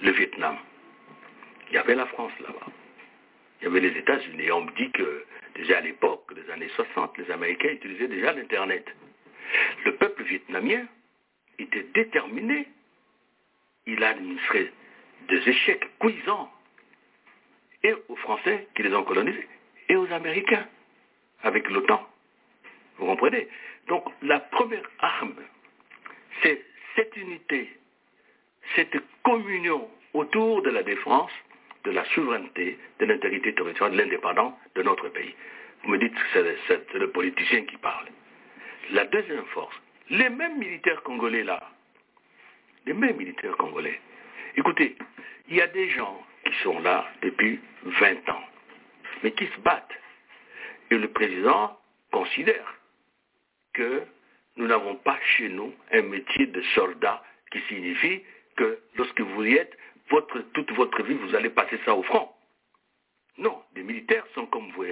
le Vietnam, il y avait la France là-bas. Il y avait les États-Unis. Et On me dit que déjà à l'époque des années 60, les Américains utilisaient déjà l'Internet. Le peuple vietnamien était déterminé. Il a administré des échecs cuisants et aux Français qui les ont colonisés et aux Américains avec l'OTAN. Vous comprenez Donc la première arme, c'est cette unité, cette communion autour de la défense, de la souveraineté, de l'intégrité territoriale, de l'indépendance de notre pays. Vous me dites que c'est le- c'est le politicien qui parle. La deuxième force, les mêmes militaires congolais là, les mêmes militaires congolais. Écoutez, il y a des gens qui sont là depuis 20 ans, mais qui se battent. Et le président considère que nous n'avons pas chez nous un métier de soldat qui signifie que lorsque vous y êtes, votre, toute votre vie, vous allez passer ça au front. Non, les militaires sont comme vous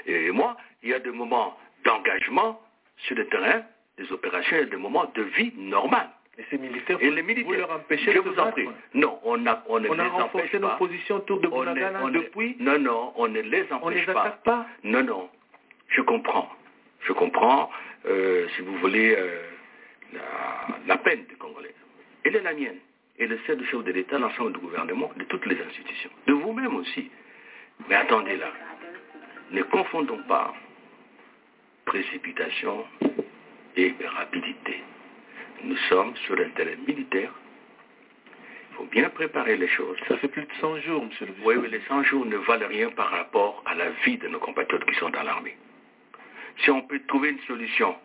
et moi. Il y a des moments d'engagement sur le terrain, des opérations et des moments de vie normale. Et ces militaires, Et les militaires, vous leur empêchez je de se vous en battre. prie. Non, on, a- on ne On les a empêche renforcé nos pas. positions autour de On ne- Bounagana on ne- depuis. Non, non, on ne les On ne empêche les attaque pas. non, non, je comprends. Je comprends, euh, si vous voulez, euh, la, la peine des Congolais. Elle est la mienne. Elle est celle du chef de l'État, l'ensemble du gouvernement, de toutes les institutions. De vous-même aussi. Mais attendez là. Ne confondons pas précipitation et rapidité. Nous sommes sur un terrain militaire. Il faut bien préparer les choses. Ça fait plus de 100 jours, monsieur le Oui, vice-président. mais les 100 jours ne valent rien par rapport à la vie de nos compatriotes qui sont dans l'armée. Si on peut trouver une solution,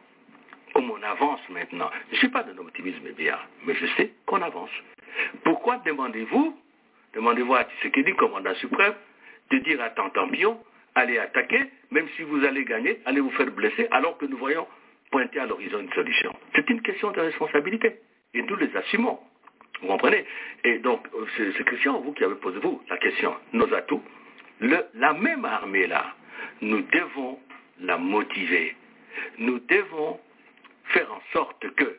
comme on avance maintenant, je ne suis pas d'un optimisme bizarre, mais je sais qu'on avance. Pourquoi demandez-vous, demandez-vous à Tshisekedi, commandant suprême, de dire à Tantampion, allez attaquer, même si vous allez gagner, allez vous faire blesser, alors que nous voyons pointer à l'horizon une solution. C'est une question de responsabilité, et nous les assumons. Vous comprenez Et donc, euh, c'est c'est Christian, vous qui avez posé, vous, la question, nos atouts. Le- la même armée-là, nous devons la motiver. Nous devons faire en sorte que,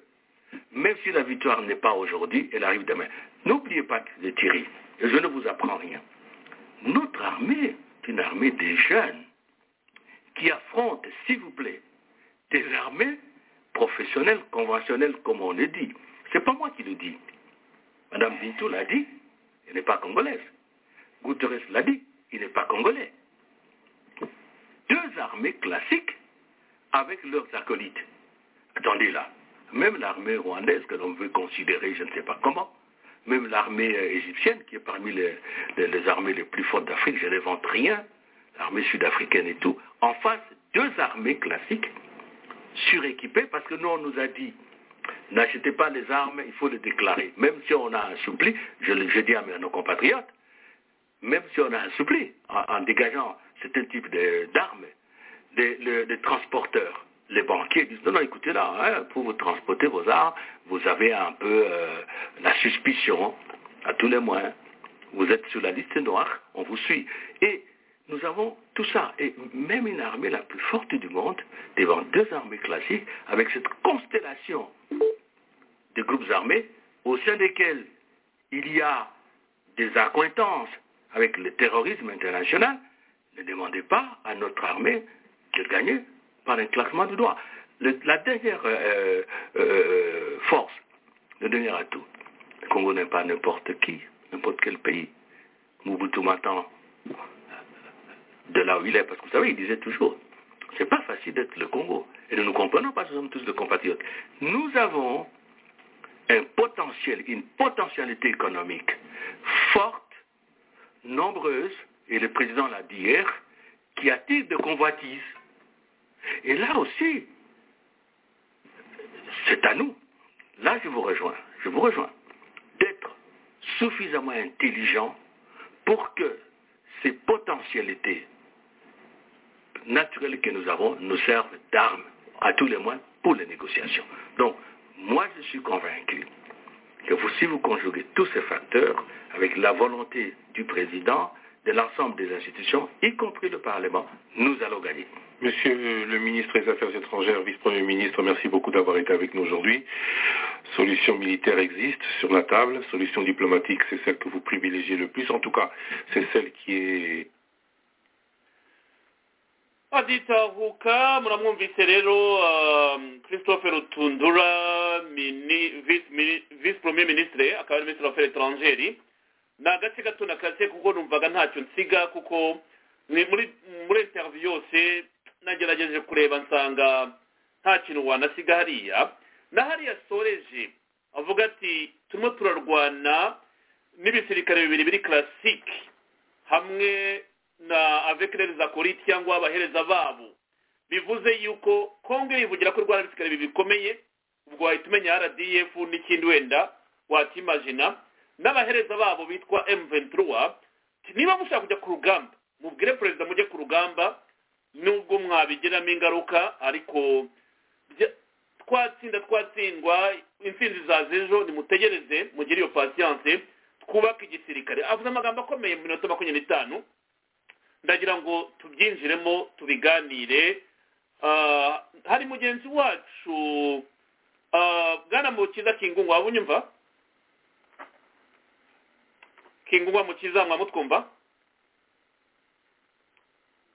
même si la victoire n'est pas aujourd'hui, elle arrive demain. N'oubliez pas, que- Thierry, je ne vous apprends rien. Notre armée est une armée des jeunes qui affrontent, s'il vous plaît, des armées professionnelles, conventionnelles, comme on le dit. C'est pas moi qui le dis. Madame Bintou l'a dit, elle n'est pas congolaise. Guterres l'a dit, il n'est pas congolais. Deux armées classiques avec leurs acolytes. Attendez là, même l'armée rwandaise que l'on veut considérer, je ne sais pas comment, même l'armée euh, égyptienne qui est parmi les, les- les armées les plus fortes d'Afrique, je n'invente rien, l'armée sud-africaine et tout, en face, deux armées classiques suréquipées parce que nous, on nous a dit, n'achetez pas les armes, il faut les déclarer. Même si on a un suppli, je, le- je dis à mes- à nos compatriotes, même si on a un suppli, en, en dégageant certain type de- d'armes, des, le- des transporteurs, les banquiers disent, non, non, écoutez là, hein, pour vous transporter vos armes, vous avez un peu euh, la suspicion, à tous les moyens. Vous êtes sur la liste noire, on vous suit. Et nous avons tout ça. Et même une armée la plus forte du monde, devant deux armées classiques, avec cette constellation de groupes armés au sein desquels il y a des accointances avec le terrorisme international, ne demandez pas à notre armée de gagner par un claquement de doigts. Le- la dernière euh, euh, force, le dernier atout, Le Congo n'est pas n'importe qui, n'importe quel pays. Mobutu m'attend de là où il est, parce que vous savez, il disait toujours, c'est pas facile d'être le Congo. Et nous ne comprenons pas, nous sommes tous de compatriotes. Nous avons un potentiel, une potentialité économique forte, nombreuse, et le président l'a dit hier, qui attire de convoitises. Et là aussi, c'est à nous. Là, je vous rejoins. Je vous rejoins. D'être suffisamment intelligent pour que ces potentialités naturelles que nous avons nous servent d'armes, à tous les moins, pour les négociations. Donc, moi, je suis convaincu que vous, si vous conjuguez tous ces facteurs avec la volonté du président, de l'ensemble des institutions, y compris le Parlement, nous allons gagner. Monsieur le ministre des Affaires étrangères, vice-premier ministre, merci beaucoup d'avoir été avec nous aujourd'hui. Solution militaire existe sur la table, solution diplomatique, c'est celle que vous privilégiez le plus, en tout cas, c'est celle qui est aditahuka muramwumvise rero um, christophe rutundura mini- vice mini- vice premier ministre akaba ari ministre w'affaires etrangeri ni agace gato nakaze kuko numvaga ntacyo nsiga kuko ni- muri muri interview yose nagerageje kureba nsanga nta kintu wanasiga hariya na hariya asoreje avuga ati turimo turarwana n'ibisirikare bibiri biri classique hamwe na avekerereza kuri cyangwa abahereza babo bivuze yuko kongo yivugira ko rwanda bisikare bikomeye ubwo wahita umenya rdf n'ikindi wenda watimajina n'abahereza babo bitwa m23 niba mushaka kujya ku rugamba mubwire perezida mujye ku rugamba nubwo mwabigiramo ingaruka ariko bya- twatsinda twatsindwa intsinzi zaza ejo nimutegereze mugire iyo pasiyanse twubake igisirikare avuze amagambo akomeye mu minota makumyabiri n'itanu ndagira ngo tubyinjiremo tubiganire Ah, hari mugenzi wacu ah, bwana mukiza kingungu waba unyumva kingungu wa mukiza mwamutwumva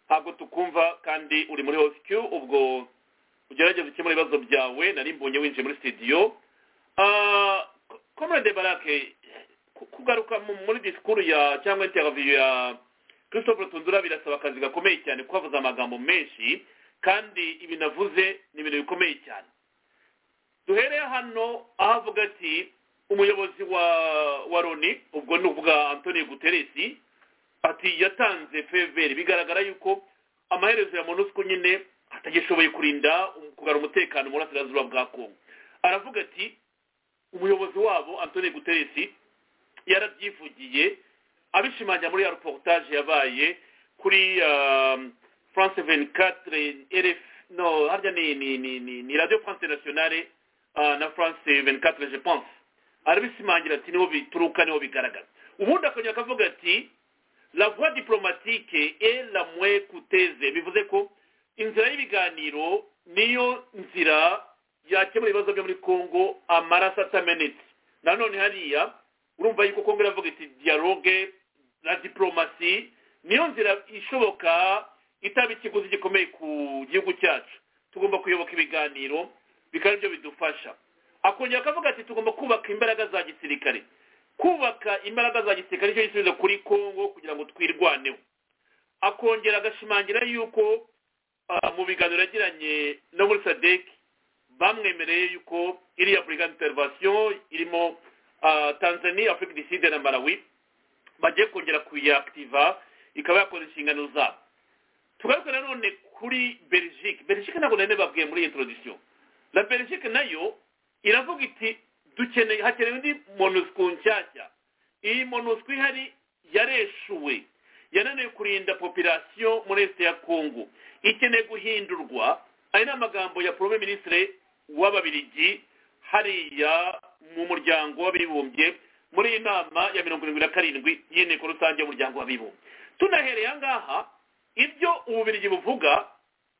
ntabwo tukumva kandi uri muri hosq ubwo ugerageze ukemura ibibazo byawe nari mbonye winjiye muri studio Ah, Ko- comrade barake ku- kugaruka mu- muri disikuru ya cyangwa interview ya christophe tundura birasaba akazi gakomeye cyane kuko avuze amagambo menshi kandi ibintu avuze ni ibintu bikomeye cyane duhereye hano aho avuga ati umuyobozi wa wa loni ubwo ni uvuga antoni guteresi ati yatanze feveri bigaragara yuko amaherezo ya monusco nyine atagishoboye kurinda um- kugarura umutekano mu burasirazuba bwa kongo aravuga ati umuyobozi wabo antoni guteresi yarabyivugiye abishimangira muri ya reportage yabaye kuri um, france 24 rf no harya ni ni ni ni, ni radio france nationale uh, na france 24 je pense arabishimangira ati niho bituruka niho bigaragara ubundi akongera akavuga ati la voie diplomatique est la moins coûteuse bivuze ko inzira y'ibiganiro niyo nzira yakemura ibibazo byo muri congo amaraso atamenetse nanone hariya urumva yuko kongo iravuga iti dialogue na diplomasi niyo nzira ishoboka itaba ikiguzi gikomeye ku gihugu cyacu tugomba kuyoboka ibiganiro bikaba byo bidufasha akongera akavuga ati tugomba kubaka imbaraga za gisirikare kubaka imbaraga za gisirikare nicyo gisubizo kuri kongo kugira ngo twirwaneho akongera agashimangira yuko ah, mu biganiro yagiranye no muri sadeki bamwemereye yuko iriya burigade intervention irimo ah, tanzania afurika du sud na malawi bagiye kongera kuyakitiva ikaba yakora inshingano zabo tugaruke nanone kuri belgique belgique ntabwo nari babwiye muri introduction la belgique nayo iravuga iti dukeneye hakenewe indi monusco nshyashya iyi monusco ihari yareshuwe yananiwe kurinda population muri este ya congo ikeneye guhindurwa aya ni amagambo ya premier ministre w'ababiligi hariya mu muryango w'abibumbye muri iyi nama ya mirongo irindwi na karindwi y'inteko rusange y'umuryango w'abibumbye tunahereye ahangaha ibyo ububirigi buvuga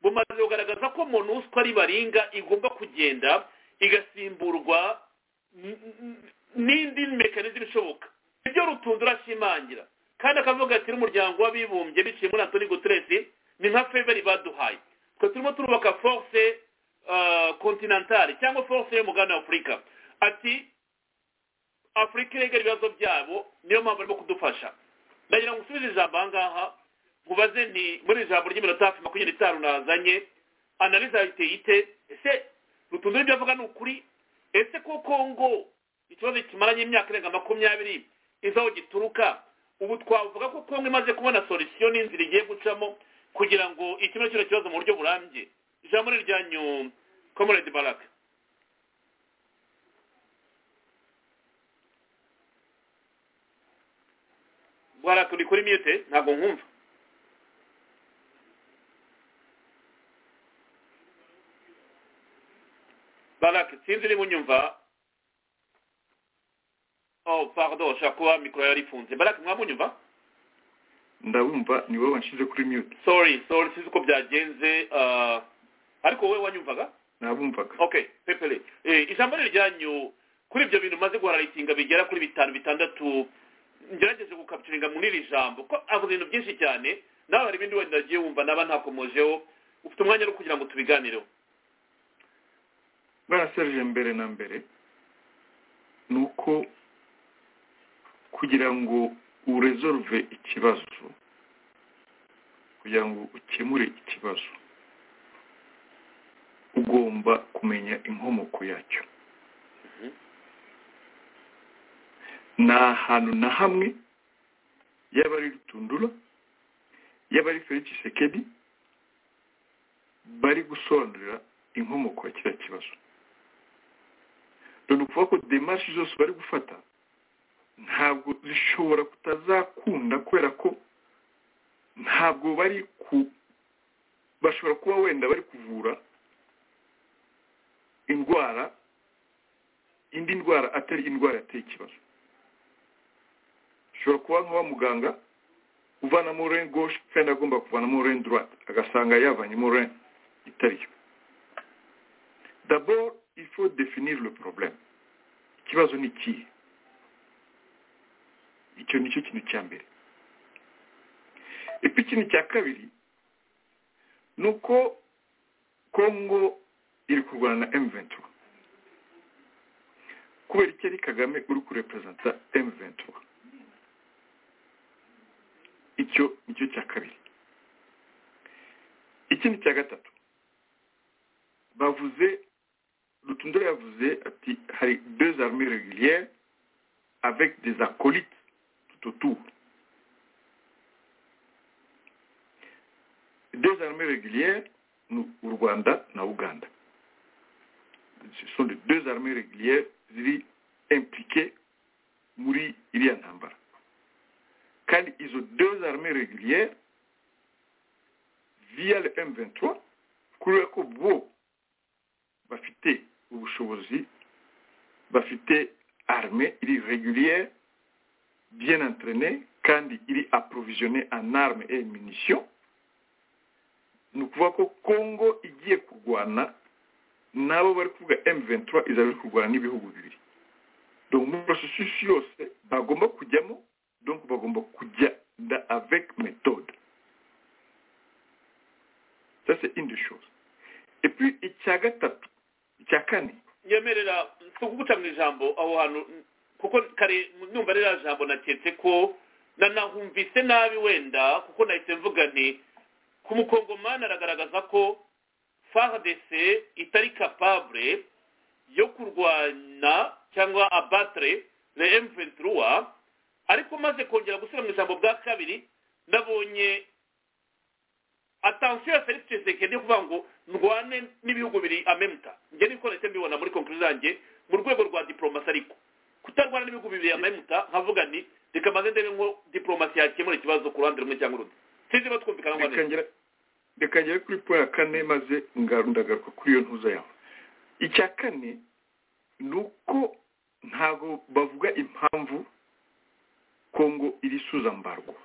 bumaze kugaragaza ko monusco ari baringa igomba kugenda igasimburwa n- n- n'indi mekanizme ishoboka ibyo rutundo urashimangira kandi akavuga ati n'umuryango w'abibumbye biciye muri antoni guteresi ni nka feveri baduhaye twe turimo turubaka force kontinantale cyangwa force y'umugabane wa afurika ati afurika iregera ibibazo byabo niyo mpamvu barimo kudufasha ndagira ngo usubize ijambo aha ngaha mubaze ni muri ijambo ry'iminota hafi makumyabiri n'itanu nazanye analize yayiteye ite ese rutundura ibyo avuga ni ukuri ese ko kongo ikibazo kimaranye imyaka irenga makumyabiri izi aho gituruka ubu twavuga ko kongo imaze kubona solisiyo n'inzira igiye gucamo kugira ngo ikime kino kibazo mu buryo burambye ijambo ni iryanyu komoredi baraka baraka uri kuri mute ntabwo nkumva baraka sinzi niba unyumva oh pardon shaka kuba mikoro yari ifunze baraka mwamunyumva ndabumva ni wowe wanshyize kuri mute sorry sorry sinzi uko byagenze ah, ariko wowe wanyumvaga nabumvaga okay pepele eh, ijambo ni ryanyu kuri ibyo bintu maze guhararitinga bigera kuri bitanu bitandatu ngerageje gukapicuringa muri iri jambo ko avuga ibintu byinshi cyane nawe hari ibindi wenda agiye wumva naba ntakomojeho ufite umwanya rero kugira ngo tubiganireho bara serije mbere na mbere ni uko kugira ngo uresolve ikibazo kugira ngo ukemure ikibazo ugomba kumenya inkomoko yacyo nta hantu na hamwe yaba ari rutundura yaba ari felix sekedi bari gusobanurira inkomoko ya kiriya kibazo ni ukuvuga ko demashi zose bari gufata ntabwo zishobora kutazakunda kubera ko ntabwo bari ku bashobora kuba wenda bari kuvura indwara indi ndwara atari indwara yateye ikibazo ushobora kuba nk'uwa muganga uvanamo rene gauche kandi agomba kuvanamo rene droite agasanga yavanyemo rene itari yo d'abord il faut définir le problème ikibazo ni ikihe icyo ni cyo kintu cya mbere epi ikintu cya kabiri ni uko kongo iri kurwana na m kubera iki ari kagame uri kureperezanta m icyo ni cyo cya kabiri ikindi cya gatatu bavuze rutundura yavuze ati hari deux armées régulières avec des acolytes tout autour deux armées régulières ni u rwanda na uganda ce sont les deux armées régulières ziri impliquées muri iriya ntambara kandi izo deux armées régulières via le M23 kubera ko bo bafite ubushobozi bafite armée iri régulière bien entraînée kandi iri approvisionnée en armes et munitions ni ukuvuga ko congo igiye kurwana nabo bari kuvuga M23 izaba iri kurwana n'ibihugu bibiri donc muri processus yose bagomba kujyamo donc bagomba kugenda avec méthode ça c'est une des choses et puis icya gatatu icya kane nyemerera tuguca mu ijambo aho hantu kuko kare numva ririya jambo naketse ko nanahumvise nabi wenda kuko nahise mvuga nti ku mukongomani aragaragaza ko fardc itari capable yo kurwana cyangwa abatre le m23 ariko maze kongera gusubira mu ijambo bwa kabiri nabonye atansiyo ya felix tshisekedi yo kuvuga ngo ndwane n'ibihugu bibiri amemuta njye niko nahise mbibona muri konkuru zanjye mu rwego rwa diporomasi ariko kutarwana n'ibihugu bibiri amemuta nkavuga nti reka maze ndebe ngo diporomasi yakemura ikibazo ku ruhande rumwe cyangwa urundi sinzi niba twumvikana ngo neza Reka ngere- reka ngere kuri po ya kane maze nga- ndagaruka kuri iyo ntuza yawe icya kane ni uko ntabwo bavuga impamvu kongo iri suza mbarwa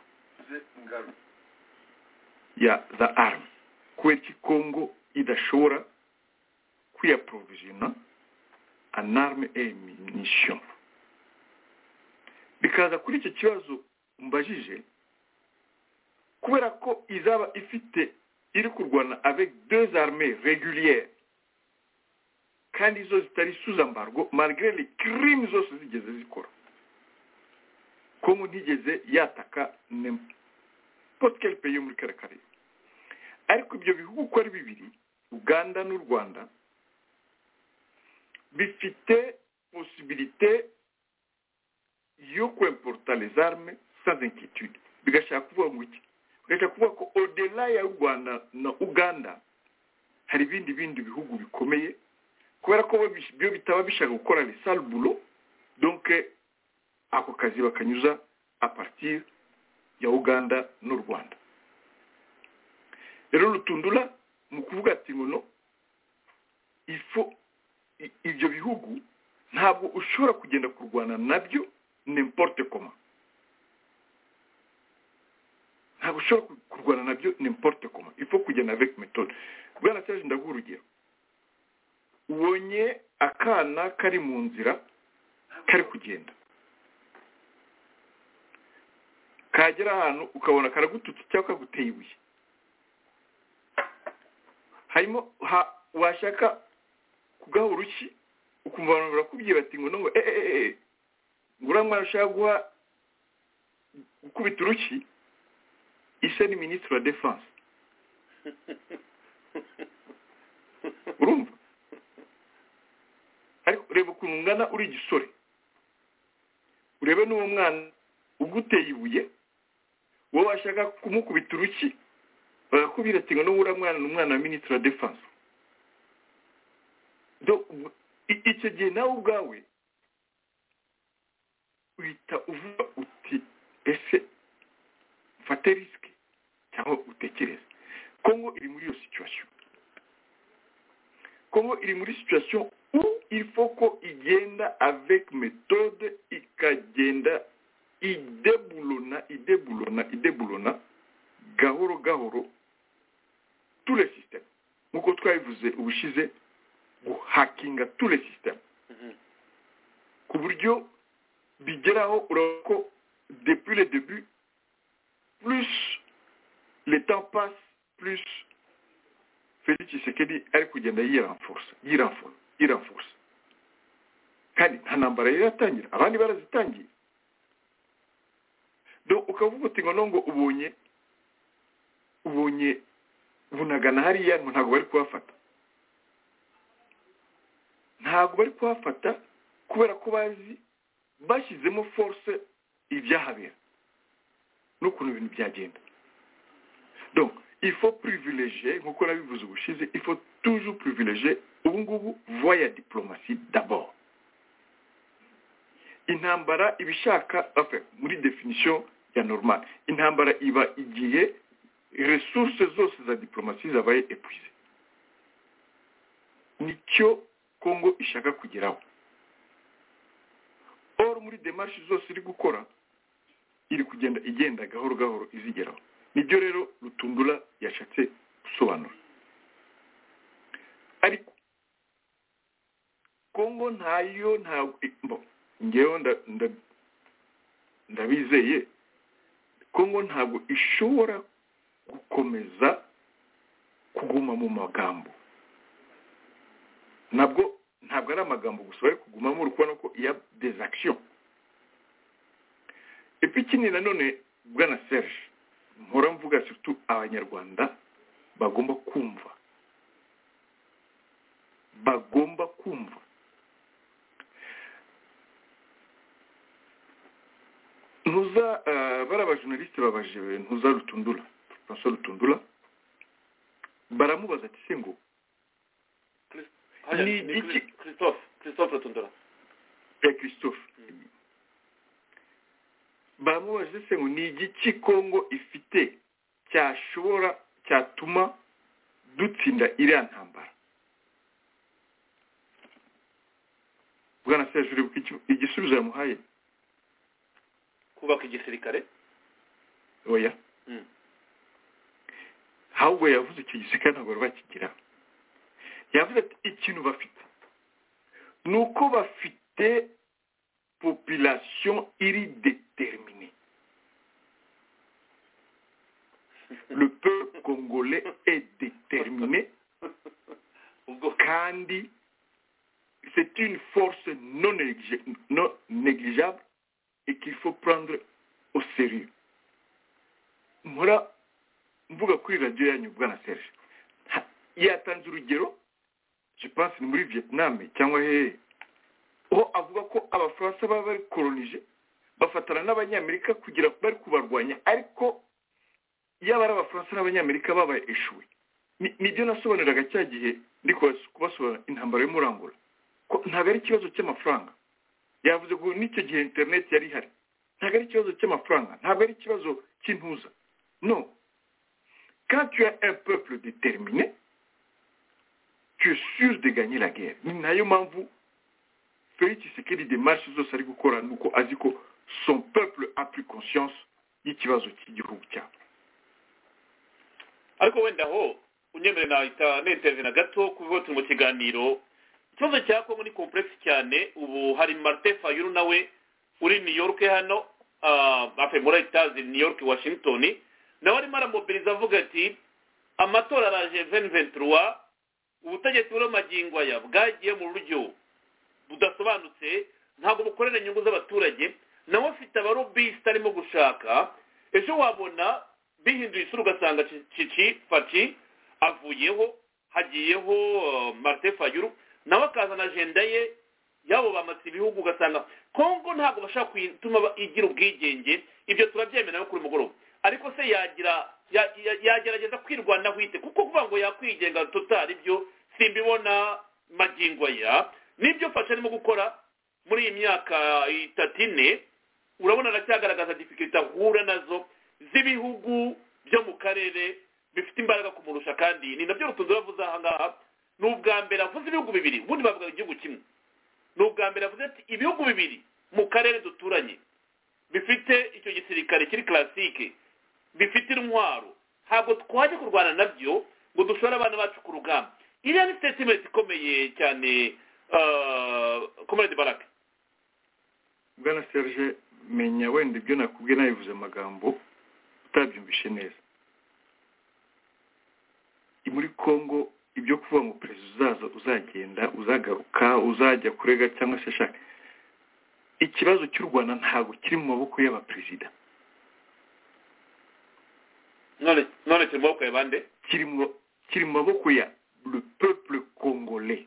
ya za army kubera iki kongo idashobora kwiyaprovisiona an arme et munition bikaza kuri icyo kibazo mbajije kubera ko izaba ifite iri kurwana avec deux armées régulières kandi zo zitari sous embargo malgré les crimes zose zigeze zikora kongo ntigeze yataka n'importe quel pays yo muri kariya karere ariko ibyo bihugu uko ari bibiri uganda n'u rwanda bifite posibilite yo kwemporuta les armes sans inquiétude bigashaka kuvuga ngo iki bigashaka kuvuga ko odela ya rwanda na uganda hari ibindi bindi bihugu bikomeye kubera ko bo bish- byo bitaba bishaka gukora les bulo donc ako kazi bakanyuza a partir ya uganda n'u rwanda rero rutundura mu kuvuga ati ngo no ifo i- ibyo bihugu ntabwo ushobora kugenda kurwana nabyo n'importe koma ntabwo ushobora ku- kurwana nabyo n'importe koma ifo kugenda avec méthode bwana serge ndaguha urugero ubonye akana kari mu nzira kari kugenda kagera ahantu ukabona karagututse cyangwa kaguteye ibuye harimo ha washaka kugaha urushyi ukumva abantu barakubwira bati ngo nubwo eee eee nguramwana ushaka guha gukubita urushyi ise ni minisitiri wa defanse urumva ariko ureba ukuntu ungana uri igisore urebe n'uwo mwana uguteye ibuye wowe washaka kumukubita urushyi barakubwira ati ngo nubura mwana ni umwana wa minisitiri wa defanse Do- ubu- i- icyo gihe nawe ubwawe uhita uvuga uti ese mfate risike cyangwa utekereze kongo iri muri iyo situation kongo iri muri situation où il faut ko igenda avec méthode ikagenda idebulona idebulona idebulona gahoro gahoro tous les systèmes nk'uko twabivuze ubushize guhakinga tous les systèmes ku buryo bigeraho urabona ko depuis le début plus le temps passe plus felix tshisekedi ari kugenda yiranforce yiranforce yiranforce kandi nta ntambara yari yatangira abandi barazitangiye do ukavuga uti ngo nongo ubonye ubonye bunagana hariya ngo ntabwo bari kubafata ntabwo bari kuhafata kubera ko bazi bashyizemo force ibyahabera n'ukuntu ibintu byagenda donc il faut privilégier nk'uko nabivuze ubushize il faut toujours privilégier ubu ngubu voie ya diplomasi d'abord intambara iba ishaka enfin, muri definition ya normal intambara iba igihe resources zose za diplomasi zabaye épuisées nicyo kongo ishaka kugeraho or muri demarche zose iri gukora iri kugenda igenda gahoro gahoro izigeraho nibyo rero rutundura yashatse gusobanura ariko kongo ntayo ntabwo bo ngewe nda- nda- ndabizeye kongo ntabwo ishobora gukomeza kuguma mu magambo nabwo ntabwo ari amagambo gusa bari kugumamo uri kubona ko iya dezakisiyo ipikini nanone bwana serge mpora mvuga sutu abanyarwanda bagomba kumva bagomba kumva ntuza eh, bariya bajonarisite babaje ntuza rutundura francois rutundura baramubaza ati se ngo Ni iki- christophe christophe rutundura ya christophe bamubajije se ngo ni igiki kongo ifite cyashobora cyatuma dutsinda iriya ntambara bwana serge uribuka icyo- igisubizo yamuhaye kubaka igisirikare oya Mm. ahubwo yavuze icyo gisirikare ntabwo bari bakigira yavuze ati ikintu bafite ni uko bafite population iri déterminée le peuple congolais est déterminé ubwo kandi c'est une force non néglige- non négligeable et qu'il faut prendre au sérieux nkora mvuga kuri radiyo yanyu bwana serge Ha, yatanze urugero je pense ni muri vietnam cyangwa hehe aho avuga ko abafaransa baba bari kolonije bafatana n'abanyamerika kugira bari kubarwanya ariko yaba ari abafaransa n'abanyamerika babaye eshuwe Ni- nibyo nasobanuriraga cya gihe ndi kubas- kubasobanura intambara yo muri angola ko ntabwo ari ikibazo cy'amafaranga yavuze ngo n'icyo gihe interineti yari ihari ntabwo ari ikibazo cy'amafaranga ntabwo ari ikibazo cy'intuza no quand tu as un peuple déterminé tu es sûr de gagner la guerre ni nayo mpamvu felix sekedi demarche zose ari gukora ni uko azi ko son peuple a pris conscience y'ikibazo cy'igihugu cyabo ariko wenda aho unyemere nahita nentereve na gato kuko turi mu kiganiro ikibazo cya kongo ni komplekisi cyane ubu hari marite fayuru nawe uri new york hano afe muri etaje new york washington nawe arimo aramobiliza avuga ati amatora araje venventura ubutegetsi buriho magingo aya bwagiye mu buryo budasobanutse ntabwo bukorera inyungu z'abaturage nawe afite abarobisita arimo gushaka ejo wabona bihinduye isura ugasanga Ci- cici faci avuyeho hagiyeho eh, marite fayuru nawe akazana ajenda ye yabo bamatse ibihugu ugasanga kongo ntabwo bashaka gutuma ba- igira ubwigenge ibyo turabyemera no kuri mugoroba ariko se yagira ya- ya- yagerageza kwirwanaho ite kuko kuvuga ngo yakwigenga totari ibyo simbibona magingo aya n'ibyo fasha arimo gukora muri iyi myaka itatu ine urabona aracyagaragaza difficulty ahura nazo z'ibihugu byo mu karere bifite imbaraga kumurusha kandi ni nabyo rutunze uravuze aha ngaha ni ubwa mbere avuze ibihugu bibiri ubundi bavuga igihugu kimwe ni ubwa mbere avuze ati ibihugu bibiri mu karere duturanye bifite icyo gisirikare kiri classique bifite intwaro ntabwo twajya kurwana nabyo ngo dushore abana bacu ku rugamba iriya ni statement ikomeye cyane komerede barake bwana serge menya wenda ibyo nakubwiye nabivuze amagambo utabyumvishe neza I muri congo ibyo kuvuga ngo perezida uzaza uzagenda uzagaruka uzajya kurega cyangwa se ashaka ikibazo cy'u rwanda ntabwo kiri mu maboko y'abaperezida none none turi mu maboko ya bande kiri mu kiri mu maboko ya le peuple congolais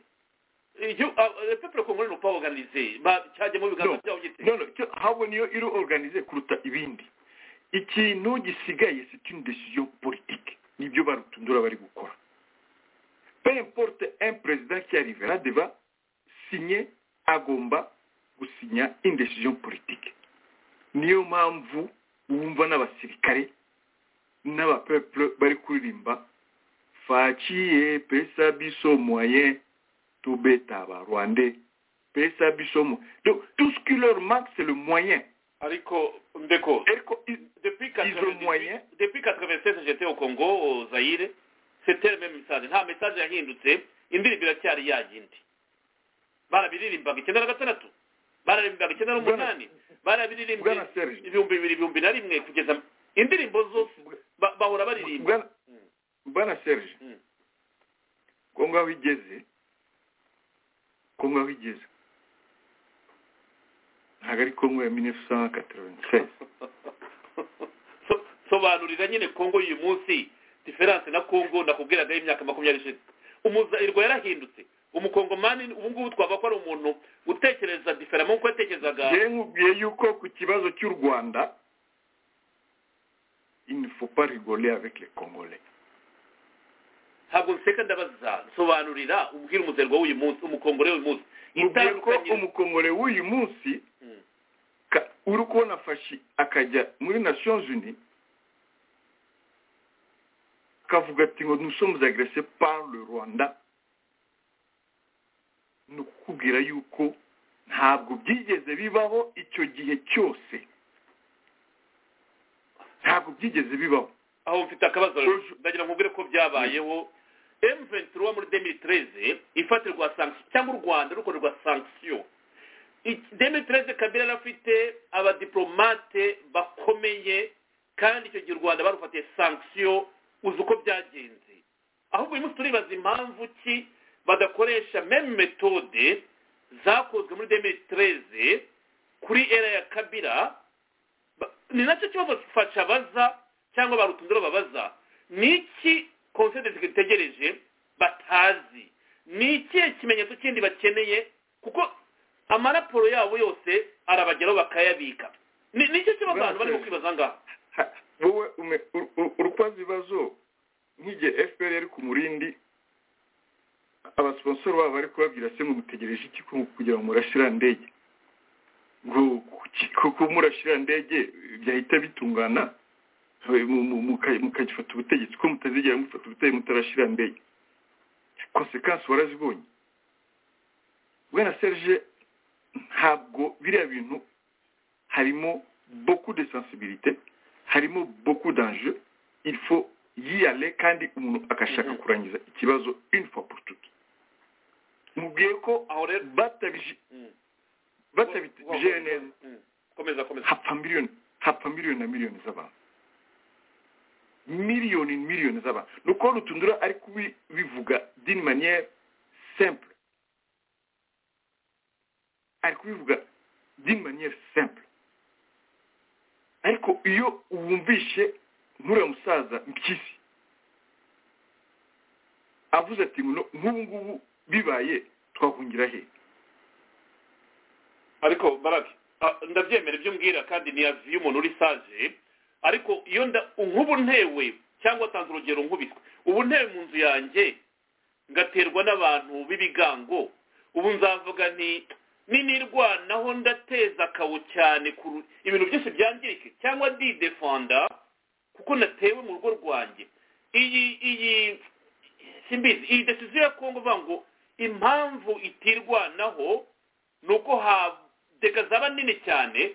Igihu- ah, ah, peuple congolais n'upa organize ba- cyajyamo ibiganza No. byabo gite non, non, cyo ahubwo niyo iri organize kuruta ibindi ikintu gisigaye c'est une décision politique nibyo barutundura bari gukora peu importe un président qui arrivera deva signer agomba gusinya une décision politique niyo mpamvu wumva n'abasirikare n'abapeuple bari kuririmba faciye pesa biso moyen tubeta abarwande pesa biso mo donc tout ce qui leur manque c'est le moyen ariko ndeko Ariko i- depuis moyen. 98 depuis 96 j'étais au Congo au Zaire c'était le même message nta message yahindutse indirimbo iracyari ya yindi barabiririmbaga icyenda na gatandatu bararirimbaga icyenda n'umunani barabiririmbye Bwana Serge. ibihumbi bibiri ibihumbi na rimwe kugeza indirimbo zose ba- bahora baririmba bwana bwana serge Mm. kongo aho igeze kongo aho igeze ntabwo ari kongo ya 1996 So- sobanurira nyine kongo y'uyu munsi diferanse na kongo nakubwiraga y'imyaka makumyabiri ishize umuzairwa yarahindutse umukongomani ubu ngubu twaba ko ari umuntu utekereza diferamo nk'uko yatekerezaga yewe nkubwiye yuko ku kibazo cy'u rwanda il ne faut pas rigoler avec les congolais ntabwo nseka ndabaza sobanurira ubwira umuzerwa w'uyu munsi umukongore w'uyu munsi mubwiye ko itandukanye umukongole w'uyu munsi Mm. ka- uri kubona fashi akajya muri nations unies akavuga ati ngo nous sommes agressés par le rwanda ni ukukubwira yuko ntabwo byigeze bibaho icyo gihe cyose ntabwo byigeze bibaho aho mfite akabazo Uju- ndagira ngo mbwire ko byabayeho M23 muri 2013 ifatirwa sanction cyangwa u Rwanda rukorerwa sanction I- 2013 Kabila yari afite abadiplomate bakomeye kandi icyo gihe u Rwanda barufatiye sanction uzi uko byagenze ahubwo uyu munsi turibaza impamvu ki badakoresha meme metode zakozwe muri demiri tereze kuri era ya kabira ba- ni nacyo kibazo fasha baza cyangwa ba rutundura babaza ni iki konsedesi itegereje batazi ni ikihe kimenyetso kindi bakeneye kuko amaraporo yabo yose arabageraho bakayabika ni ni cyo kibazo abantu barimo kwibaza ngaha Ha- wowe ume- ur- ur- urukwaza ibibazo nk'igihe fpr yari ku murindi abasiponsoro babo bari kubabwira se mugutegereje iki ko kugira ngo murashira ndege ngo kuki- kuko murashira ndege byahita bitungana eh, mu- mu- muka- mukagifata ubutegetsi ko mutazigera mufata ubutegetsi mutarashira ndege konsekansi warazibonye bwana serge ntabwo biriya bintu harimo beaucoup de sensibilité harimo beaucoup d'enjeux il faut y aller kandi umuntu agashaka kurangiza ikibazo une fois pour toutes mubwiye ko aho rero batabije- Mm. batabitegereje neza Mm. komeza komeza hapfa miliyoni hapfa miliyoni na miliyoni z'abantu miliyoni miliyoni z'abantu ni uko rutundura ari kubivuga d'une manière simple ari kubivuga d'une manière simple ariko iyo wumvishe nk'uriya musaza mpyisi avuze ati ngo nk'ubu ngubu bibaye twahungira he ariko barake ah, ndabyemera ibyo umbwira kandi ni yazi y'umuntu uri saje ariko iyo nda nk'ubu ntewe cyangwa atanze urugero nkubiswe ubu ntewe mu nzu yanjye ngaterwa n'abantu b'ibigango ubu nzavuga nti ninirwanaho ndateza akawo cyane ku- ibintu byose byangirike cyangwa ndidefanda kuko natewe mu rugo rwanjye iyi iyi simbizi iyi desiziyo ya kongo ivuga ngo impamvu itirwanaho ni uko hadeka zaba nini cyane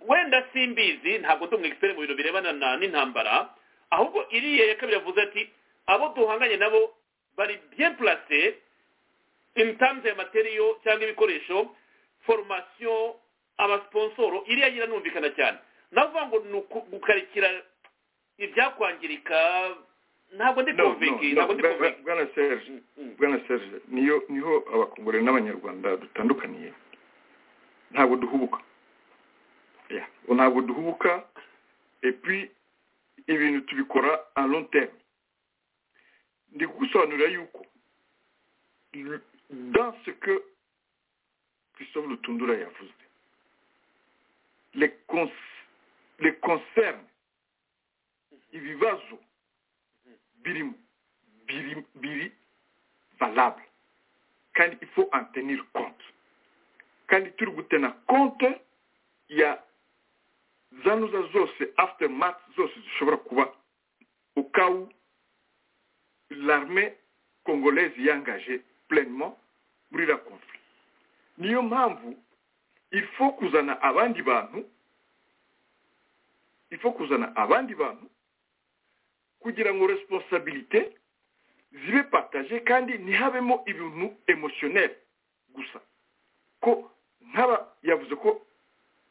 wenda simbizi ntabwo ndi umwekisiteri mu bintu birebana na- n'intambara ahubwo iriya ya kabiri yavuze ati abo duhanganye nabo bari bien place in terms ya materiyo cyangwa ibikoresho formation abasponsoro iriya nyina numvikana cyane navuga ngo ni uku- gukarikira ibyakwangirika ntabwo ndi No, no, konvinki no, ntabwo ndi bwana- konvinki bwana serge bwana serge niyo niho abakongore n'abanyarwanda dutandukaniye ntabwo duhubuka Yeah, ntabwo duhubuka et puis ibintu tubikora a long terme ndi kugusobanurira yuko l- dans ce que christophe lutundura yavuze les cons- les concerne ibibazo birimo biri biri valable kandi il faut en tenir compte kandi turi gutena compte ya zanuza zose aftermath zose zishobora kuba au cas où l'armée congolaise yangaje pleinement muri la conflit niyo mpamvu il faut kuzana abandi bantu il faut kuzana abandi bantu kugira ngo responsabilité zibe partage kandi ntihabemo ibintu emotionnel gusa ko nk'aba yavuze ko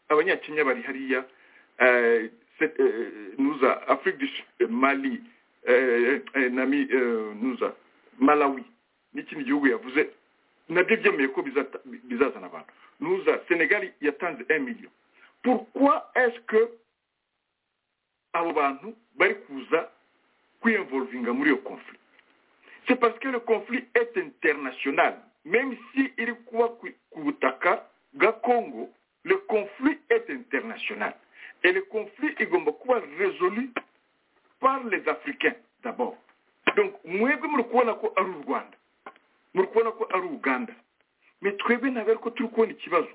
abanyakenya bari hariya eh, se- eh, nuza afrique du Sud, eh, mali eh, eh, nami eh, nuza malawi n'ikindi gihugu yavuze nabyo byemeye ko bizata- bizazana abantu nuza senegali yatanze 1 million pourquoi est-ce que abo bantu bari kuza kwiyenvolvinga muri iyo conflit c'est parce que le conflit est international même si iri kuba ku ku butaka bwa congo le conflit est international et le conflit igomba kuba résolu par les africains d'abord donc mwebwe muri kubona ko ari u rwanda muri kubona ko ari uganda mais twebwe ntabwo ariko turi kubona ikibazo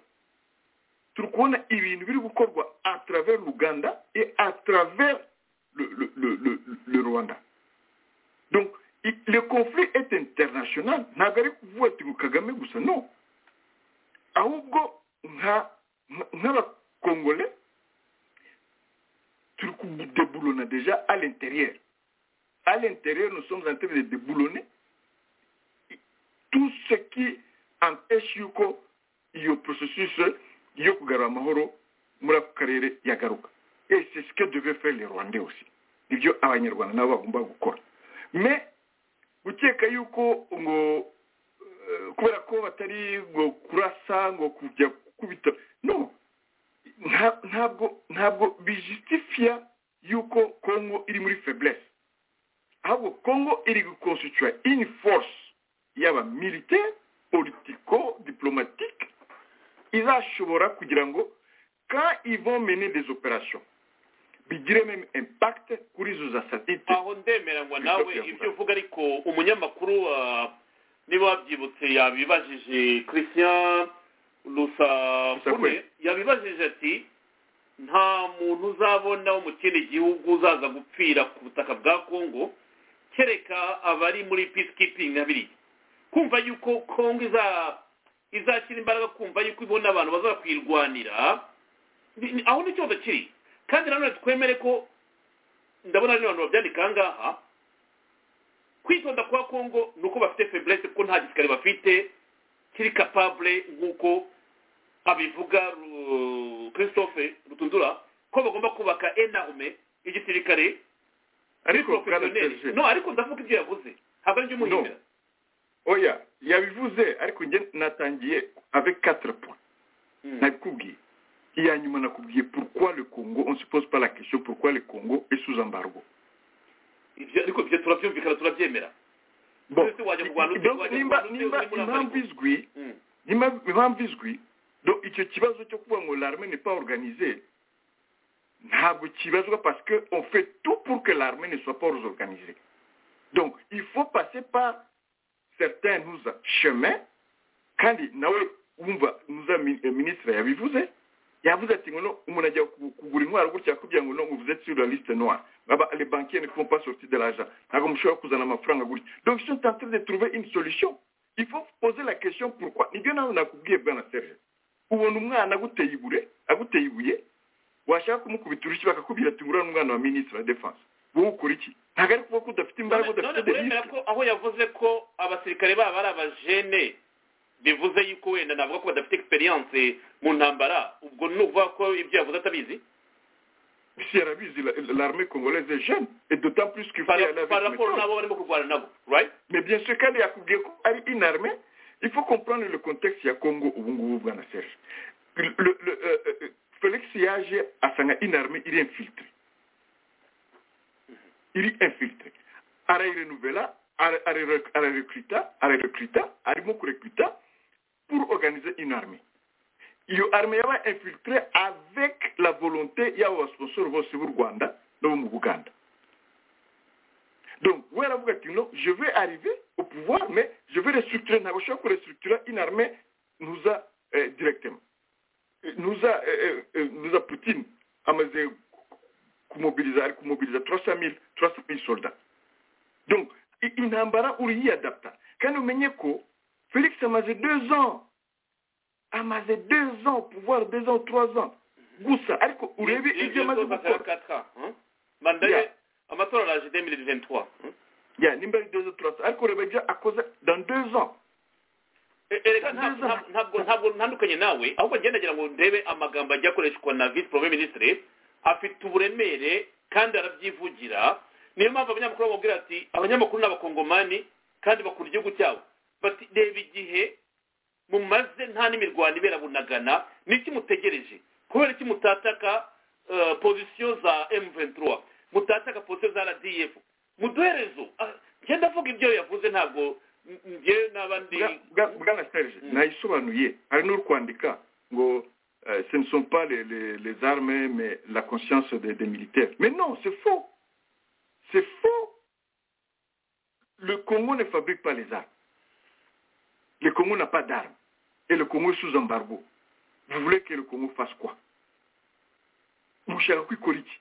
turi kubona ibintu biri gukorwa à travers l'uganda et à travers le, le, le, le, le rwanda donc i- le conflit est international ntabwo ari kuvuga ati ngo kagame gusa no ahubwo nka nka- nk'abakongole turi kudeburona deja à l'intérieur à l'intérieur nous sommes en train de déboulonner tout ce qui empêche yuko iyo processus yo kugarura amahoro muri ako karere yagaruka et c'est ce que devait faire les rwandais aussi nibyo abanyarwanda nabo bagomba gukora me gukeka yuko ngo kubera ko batari ngo kurasa ngo kujya gukubita no nta- ntabwo ntabwo bijisitifiya yuko kongo iri muri feblesse ahubwo kongo iri gukonstituwa ini force yaba militaire politico diplomatique izashobora kugira ngo quand ils vont mener des opérations bigire même impact kuri izo za satellite aho ndemeranywa nawe Christophe ibyo Yavuga. uvuga ariko umunyamakuru wa- niba wabyibutse yabibajije christian rusakure Rusakure. yabibajije ati nta muntu uzabona wo mu kindi gihugu uzaza gupfira ku butaka bwa kongo kereka abari muri peacekeeping nka biriya kumva yuko kongo iza- izashyira imbaraga kumva yuko ibona abantu baza kuyirwanira ni- ni- aho ni ikibazo kiri kandi nanone twemere ko ndabona ari abantu babyandika aha ngaha kwitonda kwa kongo ni uko bafite feblesse kuko nta gisirikare bafite kiri capable nk'uko abivuga Ru- christophe rutundura ko bagomba kubaka enarme igisirikare ari ariko kandi professionnel no ariko ndavuga ibyo yavuze ntabwo ari ibyo umuhindura oya yabivuze ariko njye natangiye avec quatre points Mm. nakubwiye iya nyuma nakubwiye pourquoi le congo on se pose pas la question pourquoi le congo est sous embargo Ibyo- ariko ibyo turabyumvikana turabyemera Bon. Ese wajya kurwana ute, Donc, wajya nimba kurwana ute, nimba uri muri impamvu Afurika. izwi Mm. nimba impamvu izwi donc icyo kibazo cyo kuvuga ngo l'armée n'est pas organisée ntabwo kibazwa parce que on fait tout pour que l'armée ne soit pas organisée donc il faut passer par certains nous chemins kandi nawe wumva nuza mi- eh, ministre yabivuze yavuze ati ngo no umuntu ajya ku- kugura intwaro gutya kugira ngo no ngo vous êtes sur la liste noire Baba, les banquiers ne font pas sortir de l'argent ntabwo mushobora kuzana amafaranga gutya donc ils sont en train de trouver une solution il faut poser la question pourquoi nibyo nawe nakubwiye bwana serge ubona umwana aguteye igure aguteye ibuye washaka kumukubita urushyi bakakubwira ati ngura n'umwana wa ministre wa défense wowe ukora iki ntabwo ari kuvuga ko udafite imbaraga none udafite de uremera risque. ko aho yavuze ko abasirikare babo ari abajene bivuze yuko wenda navuga ko badafite experience mu ntambara ubwo ni ukuvuga ko ibyo yavuze atabizi si arabizi la- l'armée congolaise est jeune et d'autant plus qu'il faut Par- y aller avec par rapport méthode. n'abo barimo kurwana nabo right mais bien sûr kandi yakubwiye ko ari une armée il faut comprendre le contexte ya congo ubu ngubu bwana serge Le- le- le, euh, euh, félix yaje asanga une armée iri infiltre iri infiltre arayirenuvela ara- ara- ararecruta ararecruta arimo kurecruta pour organiser une armée iyo armée yaba infiltre avec la volonté y'abo basponsor bose b'u rwanda no mu buganda donc we aravuga ati no je vais arriver au pouvoir mais je vais restructurer ntabwo ushobora kurestructura une armée nuza eh, directement Eh, nuza eh, eh, eh, nuza putin amaze kumobiliza ari kumobiliza 300 mille 300 mille soldats donc i- intambara uriyadapta kandi umenye ko felix amaze deux ans amaze deux ans au pouvoir deux ans trois ans gusa ariko urebe ibyo amaze gukora manda ye Yeah. amatora araje 2023 hmm? ya nimba ari deux ans trois ans ariko urebe ibyo akoze dans deux ans E- erega ntabwo- ntabwo- ntabwo ntabwo ntandukanye nawe ahubwo ngendagera ngo ndebe amagambo ajya akoreshwa na vice premier ministre afite uburemere kandi arabyivugira niyo mpamvu abanyamakuru bamubwira ati abanyamakuru ni abakongomani kandi bakunda igihugu cyabo bati reba igihe mumaze nta n'imirwano ibera bunagana n'iki mutegereje kubera iki mutataka eh, pozisiyo za m23 mutataka pozisiyo za rdf muduherezo Ah, njye ndavuga ibyo yavuze ntabwo njye n'abandi Bwa- bwa- bwana serge Mm. nayisobanuye hari n'uri kwandika ngo euh, ce ne sont pas les, les, les armes mais la conscience des, des militaires mais non c'est faux c'est faux le congo ne fabrique pas les armes le congo n'a pas d'armes et le congo est sous embargo vous voulez que le congo fasse quoi mushaka kwikora iki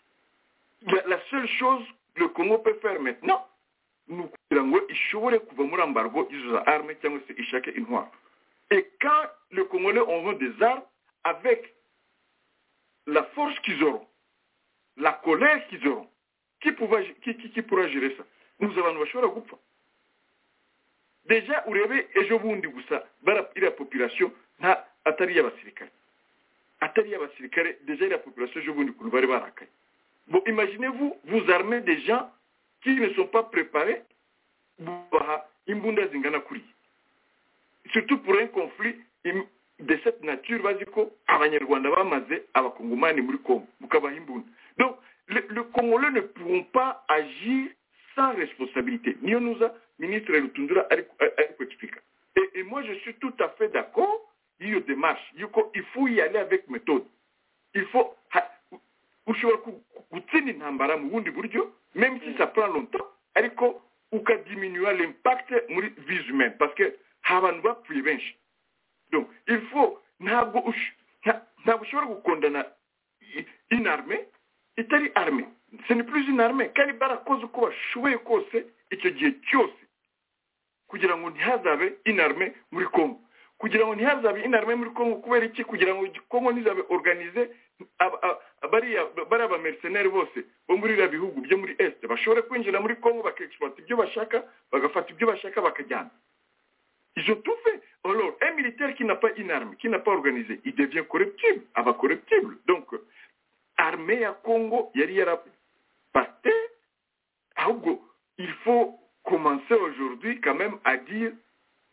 la, la seule chose le congo peut faire maintenant ni ukugira ngo ishobore kuva muri ambargo izo za arme cyangwa se ishake intwaro et quand le congolais auront des armes avec la force qu'ils auront la colère qu'ils auront qui, pouva, qui, qui, qui pourra gérer ça nous abantu bashobora gupfa deja urebe ejo bundi gusa bara iriya population nta atari iy'abasirikare atari iy'abasirikare deja iriya population ejo bundi ukuntu bari barakaye bon imaginez-vous vous armez des gens qui ne sont pas préparés bubaha imbunda zingana kuriya surtout pour un conflit im- de cette nature bazi ko abanyarwanda bamaze abakongomani muri congo mukabaha imbunda donc le, le congolais ne pourront pas agir sans responsabilité niyo nuza ministre rutundura ari ku- ari kuexplica et, et moi je suis tout à fait d'accord y'iyo démarche yuko il faut y aller avec méthode il faut ha- ushobora ku- ku- gutsinda intambara mu bundi buryo même si ça prend longtemps ariko ukadiminuwa l'impact muri vie humaine parce que hari abantu bapfuye benshi donc il faut ntabwo ush- nta- ntabwo ushobora gukundana i- une armée itari armée ce n'est plus une armée kandi barakoze uko bashoboye kose icyo gihe cyose kugira ngo ntihazabe une armée muri congo kugira ngo ntihazabe une armée muri congo kubera iki kugira ngo congo ntizabe organize aba- aba- bariya bariya bamercenaire bose bo muri biriya bihugu byo muri est bashobore kwinjira muri congo bakexploita ibyo bashaka bagafata ibyo bashaka bakajyana Ils ont tout fait. Alors, un militaire qui n'a pas une arme, qui n'a pas organisé, il devient corruptible, avant corruptible. Donc, euh, armée à Congo, il y a Parce que, ahubwo, il faut commencer aujourd'hui quand même à dire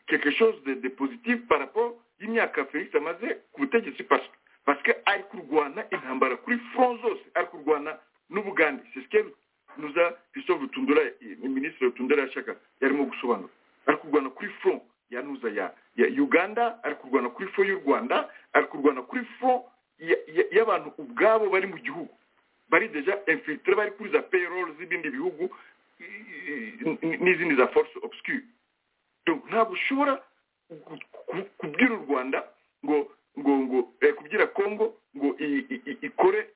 quelque chose de, de positif par rapport y'imyaka Felix amaze ku butegetsi parce parce que ari kurwana intambara kuri front zose ari kurwana n'Ubugande c'est ce que nous a Christophe Rutundura le ministre Rutundura yashaka yarimo gusobanura ari kurwana kuri front ya nuza ya, ya Uganda ari kurwana kuri front y'u Rwanda ari kurwana kuri front ya- ya- y'abantu ubwabo bari mu gihugu bari deja infiltre bari kuri za payroll z'ibindi bihugu i- i- i- n'izindi za force obscure donc ntabwo ushobora ku- ku- kubwira u rwanda ngo ngo ngo eh, kubwira congo ngo i- i- i- ikore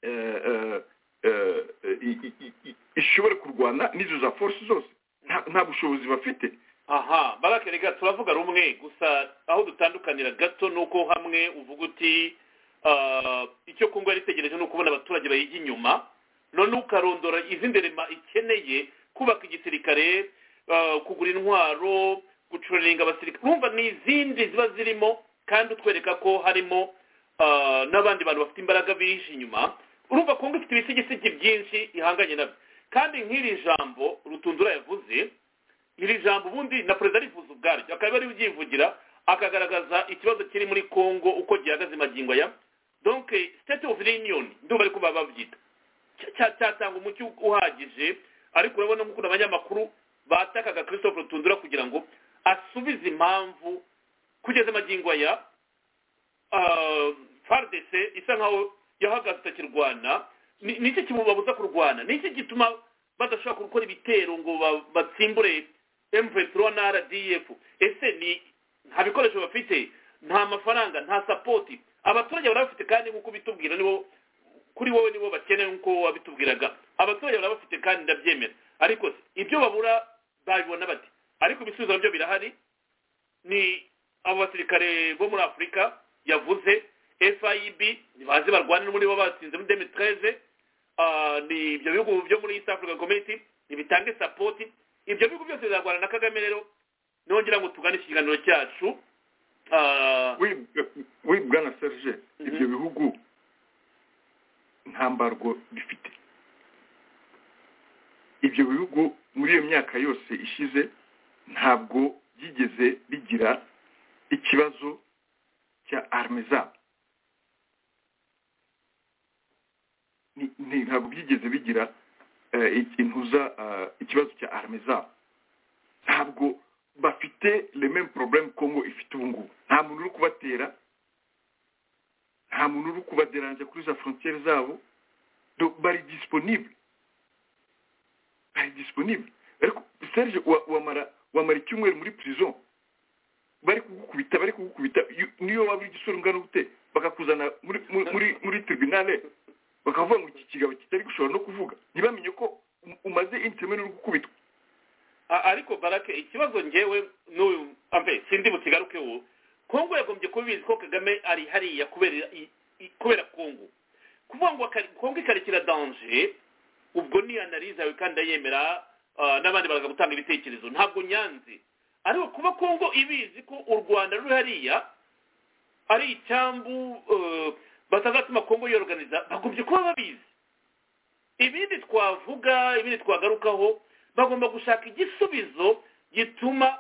eh, eh, eh, i- i- i- i- ishobore kurwana n'izo za force zose Nta- nta bushobozi bafite aha barake reka turavuga rumwe gusa aho dutandukanira gato ni uko hamwe uvuga uti ah, icyo kungwa yaritegereje ni ukubona abaturage bayijya inyuma none ukarondora izindi rema ikeneye kubaka igisirikare ah, kugura intwaro gucuraringa abasirikare urumva ni izindi ziba zirimo kandi utwereka ko harimo ah, n'abandi bantu bafite imbaraga bihishe inyuma urumva kongo ifite ibisigisigi byinshi ihanganye nabyo kandi nk'iri jambo rutundura yavuze iri jambo ubundi na perezida arifuza ubwaryo akaba ariwe ubyivugira akagaragaza ikibazo kiri muri congo uko gihagaze magingo aya donc eh, state of the union ndumva ariko baba babyita Cya- cya- cyatanga umucyo uhagije ariko urabona nk'ukuntu abanyamakuru batakaga christophe rutundura kugira ngo asubize impamvu kugeza magingo aya ah, fardc isa nkaho yahagaze itakirwana Ni- ni iki kimubabuza kurwana ni iki gituma badashobora gukora ibitero ngo ba- batsimbure mvepuro na rdf ese ni nta bikoresho bafite nta mafaranga nta sapoti abaturage barabafite kandi nk'uko bitubwira nibo kuri wowe nibo bakeneye nk'uko wabitubwiraga abaturage barabafite kandi ndabyemera ariko se ibyo babura babibona bate ariko ibisubizo nabyo birahari ni abo basirikare bo muri afurika yavuze fib ntibazi barwanira muri bo batsinze muri demetreze ni ibyo bihugu byo muri east africa community ntibitange sapoti ibyo bihugu byose bizarwana na kagame rero nongera ngo tugane ikiganiro cyacu Ah, oui eh, oui bwana serge Mhm. ibyo bihugu nta mbarwo bifite ibyo bihugu muri iyo myaka yose ishize ntabwo byigeze bigira ikibazo cya arme zabo Ni- ni- ntabwo byigeze bigira eh, ik- intuza eh, ikibazo cya arme zabo ntabwo bafite le même problème congo ifite ubu ngubu nta muntu uri kubatera nta muntu uri kubaderanja kuri za frontiere zabo donc bari disponible bari disponible ariko serge wa- wamara wamara icyumweru muri prison bari kugukubita bari kugukubita iyo- niyo waba uri igisore ungana gute bakakuzana muri muri- muri muri tribunale bakavuga ngo iki kigabo kitari gushobora no kuvuga ntibamenye ko um- umaze intemere uri gukubitwa a- ariko barake ikibazo ngewe n'uyu ambe sindi bukigaruke ubu kongo yagombye kubizi ko kagame ari hariya kubera i- i- kubera kongo kuvuga ngo akari- kongo ikarikira danje ubwo ni analize yawe kandi ndayemera ah, n'abandi baraza gutanga ibitekerezo ntabwo nyanze ariko kuba kongo ibizi ko u rwanda ruri hariya ari icyambu eh, batazatuma kongo yorganiza bagombye kuba babizi ibindi twavuga ibindi twagarukaho bagomba gushaka igisubizo gituma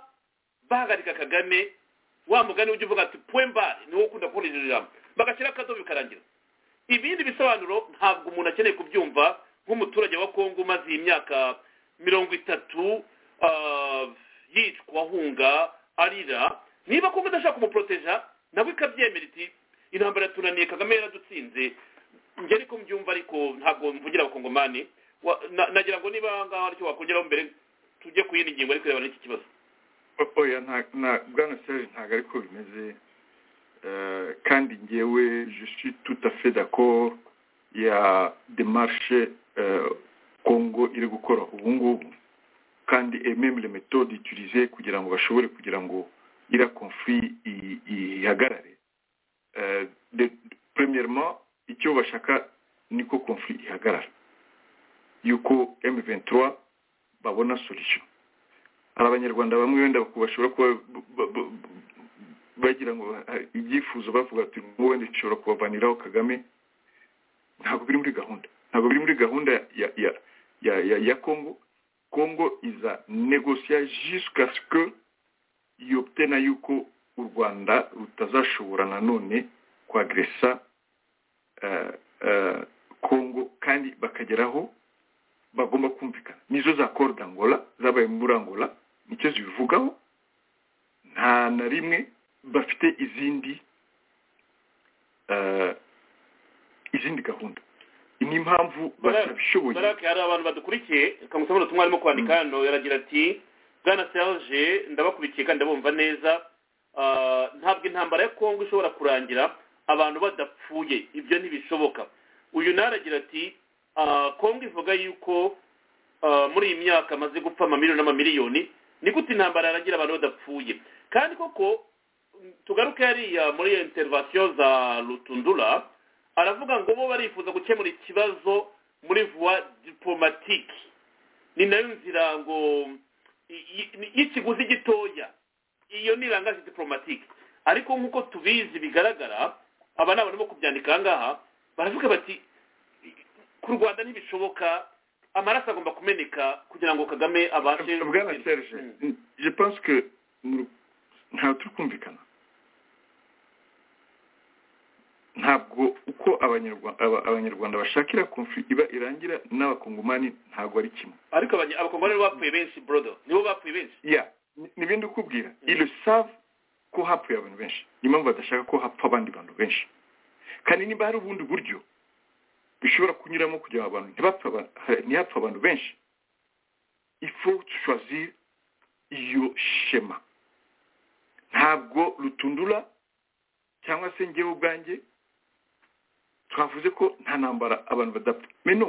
bahagarika kagame wa mugani ujya uvuga ati pwembare niwo ukunda kubona iryo jambo bagashyira akadobo bikarangira ibindi bisobanuro ntabwo umuntu akeneye kubyumva nk'umuturage wa kongo umaze iyi myaka mirongo itatu ah, yicwa ahunga arira niba kongo idashaka kumuporoteja nawe ikabyemera iti intambara yatunaniye kagame yaradutsinze njye ariko mbyumva ariko ntabwo mvugira abakongomani Wa- na- nagira ngo niba aha ngaha hari icyo wakongeraho mbere tujye ku yindi ngingo ariko irebana n'iki kibazo O- oya nta- nta- bwana serge ntabwo ariko bimeze Eh, kandi ngewe je suis tout à fait d'accord ya démarche eh, congo iri gukora ubu ngubu kandi et même les méthodes utilisées kugira ngo bashobore kugira ngo iriya conflit i- ihagarare Eh, de- premièrement icyo bashaka niko conflit ihagarara yuko m23 babona solution hari abanyarwanda bamwe wenda bashobora kuba b- b- b- bagira ngo ha- ibyifuzo bavuga ati "Ngo wenda bishobora kubavaniraho kagame ntabwo biri muri gahunda ntabwo biri muri gahunda ya ya ya ya, ya congo congo iza negosiya jusqu'a ce que yobtena yuko u rwanda rutazashobora nanone kwagresa eh, eh, congo kandi bakageraho bagomba kumvikana nizo za corde angola zabaye muri angola nicyo zibivugaho nta na rimwe bafite izindi eh, izindi gahunda ni impamvu batabishoboye barake hari abantu badukurikiye kamusaba ubutumwa arimo kwandika hano yaragira ati bwana serge ndabakurikiye kandi ndabumva neza Ah, ntabwo intambara ya kongo ishobora kurangira abantu badapfuye ibyo ntibishoboka uyu nawe aragira ati "Ah, kongo ivuga yuko ah, muri iyi myaka amaze gupfa amamiliyoni n'amamiliyoni ni gute intambara yaragira abantu badapfuye kandi koko tugaruke hariya muri iyo interivasiyo za rutundura aravuga ngo bo barifuza gukemura ikibazo muri vuwa diplomatike ni nayo nzira ngo i- i- y'ikiguzi gitoya iyo ni irangaje diplomatike ariko nk'uko tubizi bigaragara aba ni abantu bo kubyandika aha ngaha baravuga bati ku rwanda ntibishoboka amaraso agomba kumeneka kugira ngo kagame abashe bwana serge Mm. je pense que mu- ntabwo turi kumvikana ntabwo uko abanyarwa- aba- abanyarwanda bashakira conflit iba irangira n'abakongomani ntabwo ari kimwe ariko abanya- abakongomani bo bapfuye benshi brodo nibo bapfuye benshi ya ni- ni ibindi ukubwira ile save ko hapfuye abantu benshi ni impamvu badashaka ko hapfa abandi bantu benshi kandi niba hari ubundi buryo bishobora kunyuramo kugira ngo abantu ntibapfe aba- ha- ntihapfe abantu benshi ifo choisir iyo shema ntabwo rutundura cyangwa se ngewe ubwanjye twavuze ko nta ntambara abantu badapfa meno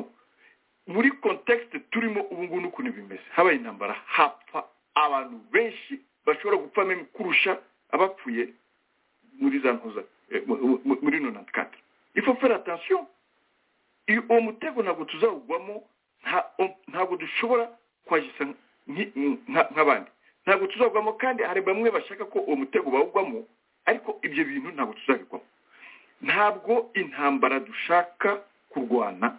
muri contexte turimo ubu ngubu n'ukuntu bimeze habaye intambara hapfa abantu benshi bashobora gupfa meme kurusha abapfuye muri za ntuza eh, mu- mu- muri nonante kati ifo fera atansiyo uwo mutego ntabwo tuzawugwamo nta- o- ntabwo dushobora kwagisa nki- nka- nk'abandi ntabwo tuzawugwamo kandi hari bamwe bashaka ko uwo mutego bawugwamo ariko ibyo bintu ntabwo tuzabigwamo ntabwo intambara dushaka kurwana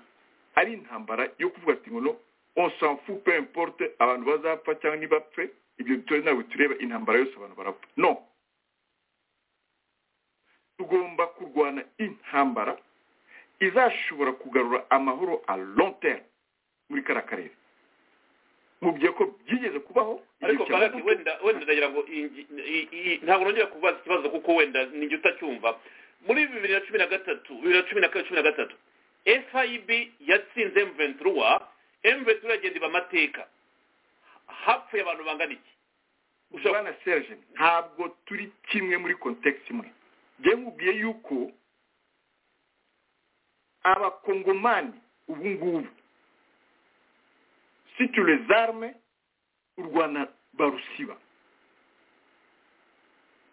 ari intambara yo kuvuga ati ngo no on s'en fout peu importe abantu bazapfa cyangwa ntibapfe ibyo bitore ntabwo tureba intambara yose abantu barapfa no tugomba kurwana intambara izashobora kugarura amahoro a long terme muri kariya karere mu gihe ko byigeze kubaho ariko igihe cya karake Mobutu. wenda wenda ndagira ngo iyi ngi- i- i- ntabwo nongera kubaza ikibazo kuko wenda ninjye utacyumva muri bibiri na cumi na gatatu bibiri na cumi na kane cumi na gatatu fib yatsinze mventura mventura iragenda iba amateka hapfuye abantu bangana iki ushobora bwana serge ntabwo turi kimwe muri context imwe njye nkubwiye yuko abakongomani ubu ngubu si tu les armes u rwanda barusiba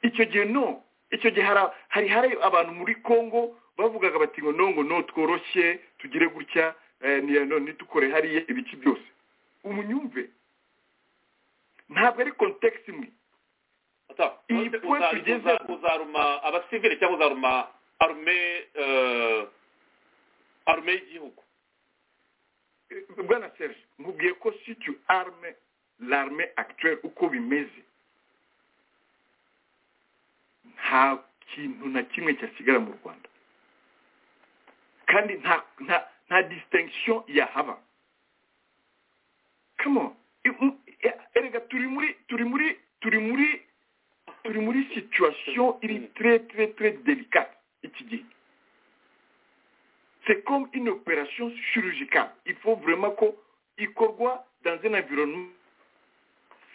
icyo gihe no icyo gihe hari- hari hari abantu muri congo bavugaga bati ngo no ngo no tworoshye tugire gutya eh, ni- no, nitukore hariya ibiki byose umunyumve ntabwo ari context imwe Ata, iyi uza- point uza- tugezeho. uzaruma abasivile cyangwa uzaruma arume eh, arume y'igihugu bwana serge nkubwiye ko si tu arme l'arme actuelle uko bimeze nta kintu na kimwe cyasigara mu rwanda kandi nta nta nta distinction yahaba come on I- m- e- erega turi muri turi muri turi muri turi muri situation iri très très très délicate iki gihe c'est comme une opération chirurgicale il faut vraiment ko ikorwa dans un environnement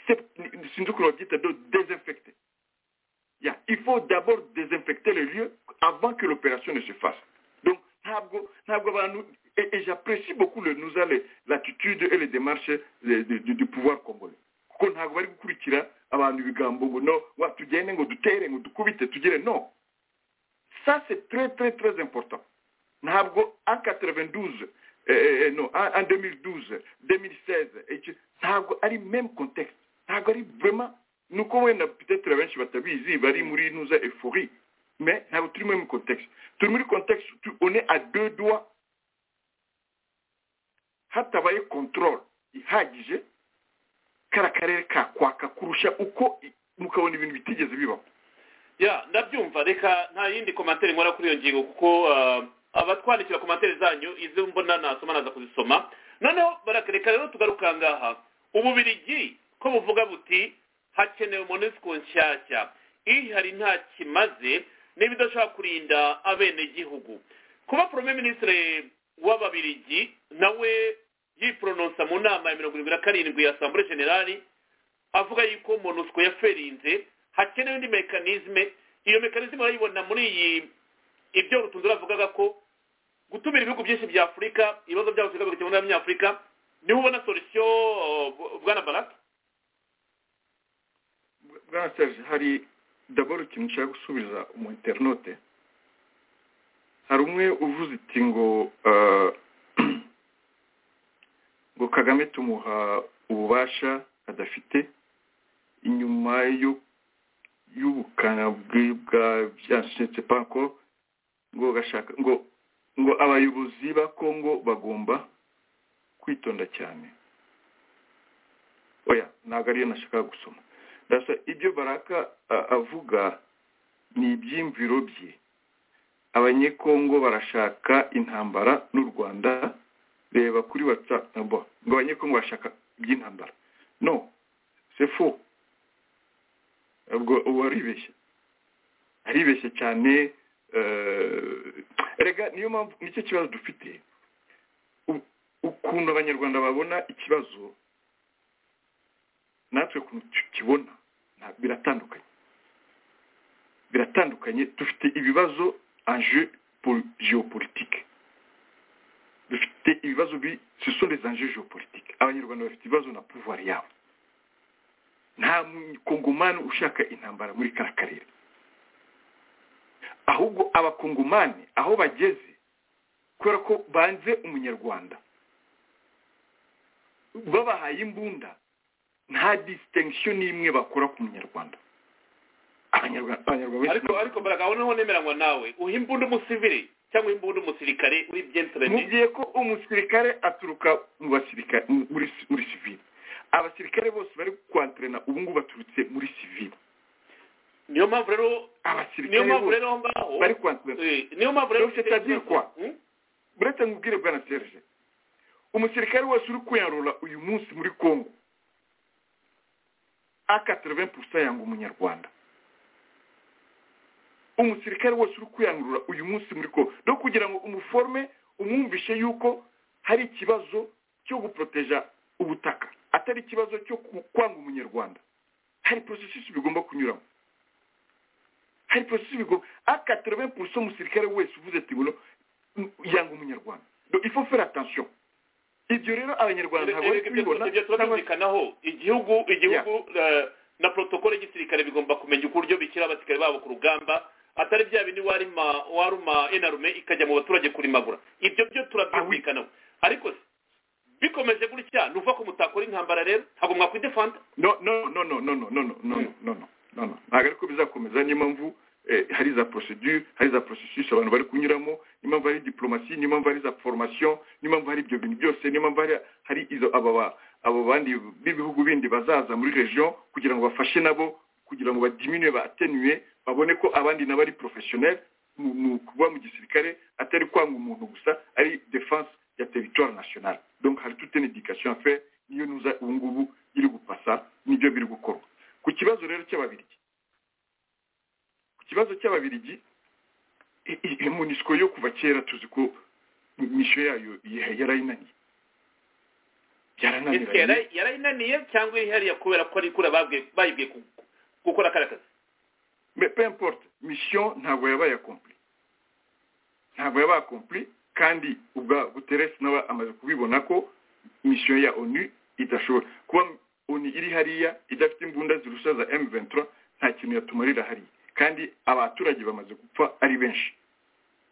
sep- sinzi ukuntu babyita do désinfecté Yeah. il faut d'abord désinfecter le lieu avant que l'opération ne se fasse donc ntabwo ntabwo abantu et, et j'apprécie beaucoup le nous les l'attitude et les démarches de- de- du, du pouvoir congolais kuko ntabwo bari gukurikira abantu ibigambo ngo no wa tugende ngo dutere ngo dukubite tugire no ça c'est très très très important ntabwo en 92 eh, eh, eh, non en en 2012 2016 iki- ntabwo ari même contexte ntabwo ari vraiment nuko wenda peut-être benshi batabizi bari muri nuza euphorie mais ntabwo turi muri mu contexte turi muri contexte tu- on est à deux doigts hatabaye contrôle ihagije kara karere kakwaka kurusha uko i- mukabona ibintu bitigeze bibaho ya ndabyumva reka nta yindi komantere nkora kuri iyo ngingo kuko ah, abatwandikira komantere zanyu izo mbona nasoma naza kuzisoma noneho baraka reka rero tugaruka aha ngaha ububirigi ko buvuga buti hakenewe monesiko nshyashya ihari nta kimaze n'ibidashobora kurinda abenegihugu kuba porome minisitiri w'ababirigi nawe yiporononsa mu nama ya mirongo irindwi na karindwi ya sambure generali avuga yuko monusco yaferinze hakenewe indi mekanizme iyo mekanizme urayibona muri iyi ibyo rutunzi avugaga ko gutumira ibihugu byinshi bya afurika ibibazo byabo afurika bigakemura muri afurika niho ubona solution uh, bw- bwana baraka bwana serge hari daboro ikintu nshaka gusubiza umu interinete hari umwe uvuze iti ngo eh, ngo kagame tumuha ububasha adafite inyuma yo y'ubukana bwe bwa byashyitse pako ngo gashaka ngo ngo abayobozi ba kongo bagomba kwitonda cyane oya ntabwo ariyo nashakaga gusoma ndasa ibyo baraka a- avuga ni ibyiyumviro bye abanyekongo barashaka intambara n'u rwanda reba kuri whatsapp na bo ngo abanyekongo barashaka iby'intambara no c'est faux ubwo ubu aribeshya aribeshya cyane eh, erega niyo mpamvu nicyo kibazo dufite U- ukuntu abanyarwanda babona ikibazo natwe ukuntu tukibona nta- biratandukanye biratandukanye dufite ibibazo enjeu pol- géopolitique dufite ibibazo bi ce sont les enjeux géopolitiques abanyarwanda bafite ibibazo na pouvoir yabo nta mukongomani ushaka intambara muri kara karere ahubwo abakongomani aho bageze kubera ko banze umunyarwanda babahaye imbunda nta distinction n'imwe bakora ku munyarwanda abanyarwanda abanyarwanda benshi ariko ariko baraka aho niho nemeranywa nawe uha imbunda umusivili cyangwa imbunda umusirikare uri mu byentrene gihe ko umusirikare aturuka mu basirikare mu- muri muri sivile abasirikare bose bari kwantrena ubu ngubu baturutse muri sivile niyo mpamvu rero niyo abasirikare mpamvu bose rero aho ngaho bari kwantrena eh, niyo mpamvu rero Donc, c'est-à-dire quoi? Hmm? buretse nkubwire bwana serge umusirikare wese uri kwiyanrura uyu munsi muri congo a 80 yanga umunyarwanda umusirikare wese uri kwiyanrura uyu munsi muri congo no kugira ngo umuforme umwumvishe yuko hari ikibazo cyo guproteja ubutaka atari ikibazo cyo ku- kwanga umunyarwanda hari processus bigomba kunyuramo hari processus bigomba a 80 umusirikare wese uvuze ati buno yanga umunyarwanda Donc, il faut faire attention ibyo rero abanyarwanda ntabwo bari kubibona ibyo cyangwa turabyumvikanaho igihugu igihugu eh, na protokole y'igisirikare bigomba kumenya uburyo bishyira abasirikare babo ku rugamba atari bya bindi warima waruma enarume ikajya mu baturage kurimagura ibyo byo turabyumvikanaho ariko se, bikomeje gutya ni uvuga ko mutakora intambara rero ntabwo mwakwidefanda no no no no no no no no no no no no no ntabwo ariko bizakomeza niyo mpamvu eh, hari za procedure hari za processus abantu bari kunyuramo niyo mpamvu hari diplomasi niyo mpamvu hari za formation niyo mpamvu hari ibyo bintu byose niyo mpamvu hari hari izo aba ba- abo bandi b'ibihugu bindi bazaza muri region kugira ngo bafashe nabo kugira ngo badiminue batenuye babone ko abandi nabo ari professionnel mu- mu kuba mu gisirikare atari kwanga umuntu gusa ari défense ya territoire national donc hari toute une éducation à faire niyo nuza ubu ngubu iri gupasa nibyo biri gukorwa ku kibazo rero cy'ababirigi ku kibazo cy'ababirigi i- i- i- munisiko yo kuva kera tuzi ko misiyo yayo ya- yarayinaniye ese yarananiranye yara- yarayinaniye cyangwa ihariye kubera ko ari ikura babwiye bayibwiye ku- gukora kariya kazi mais peu importe mission ntabwo yabaye accompli ntabwo yabaye accompli kandi ubwa guteresi nawe amaze kubibona ko mission ya onu idashobora kuba onu iri hariya idafite imbunda zirusha za m nta kintu yatumarira hariya kandi abaturage bamaze gupfa ari benshi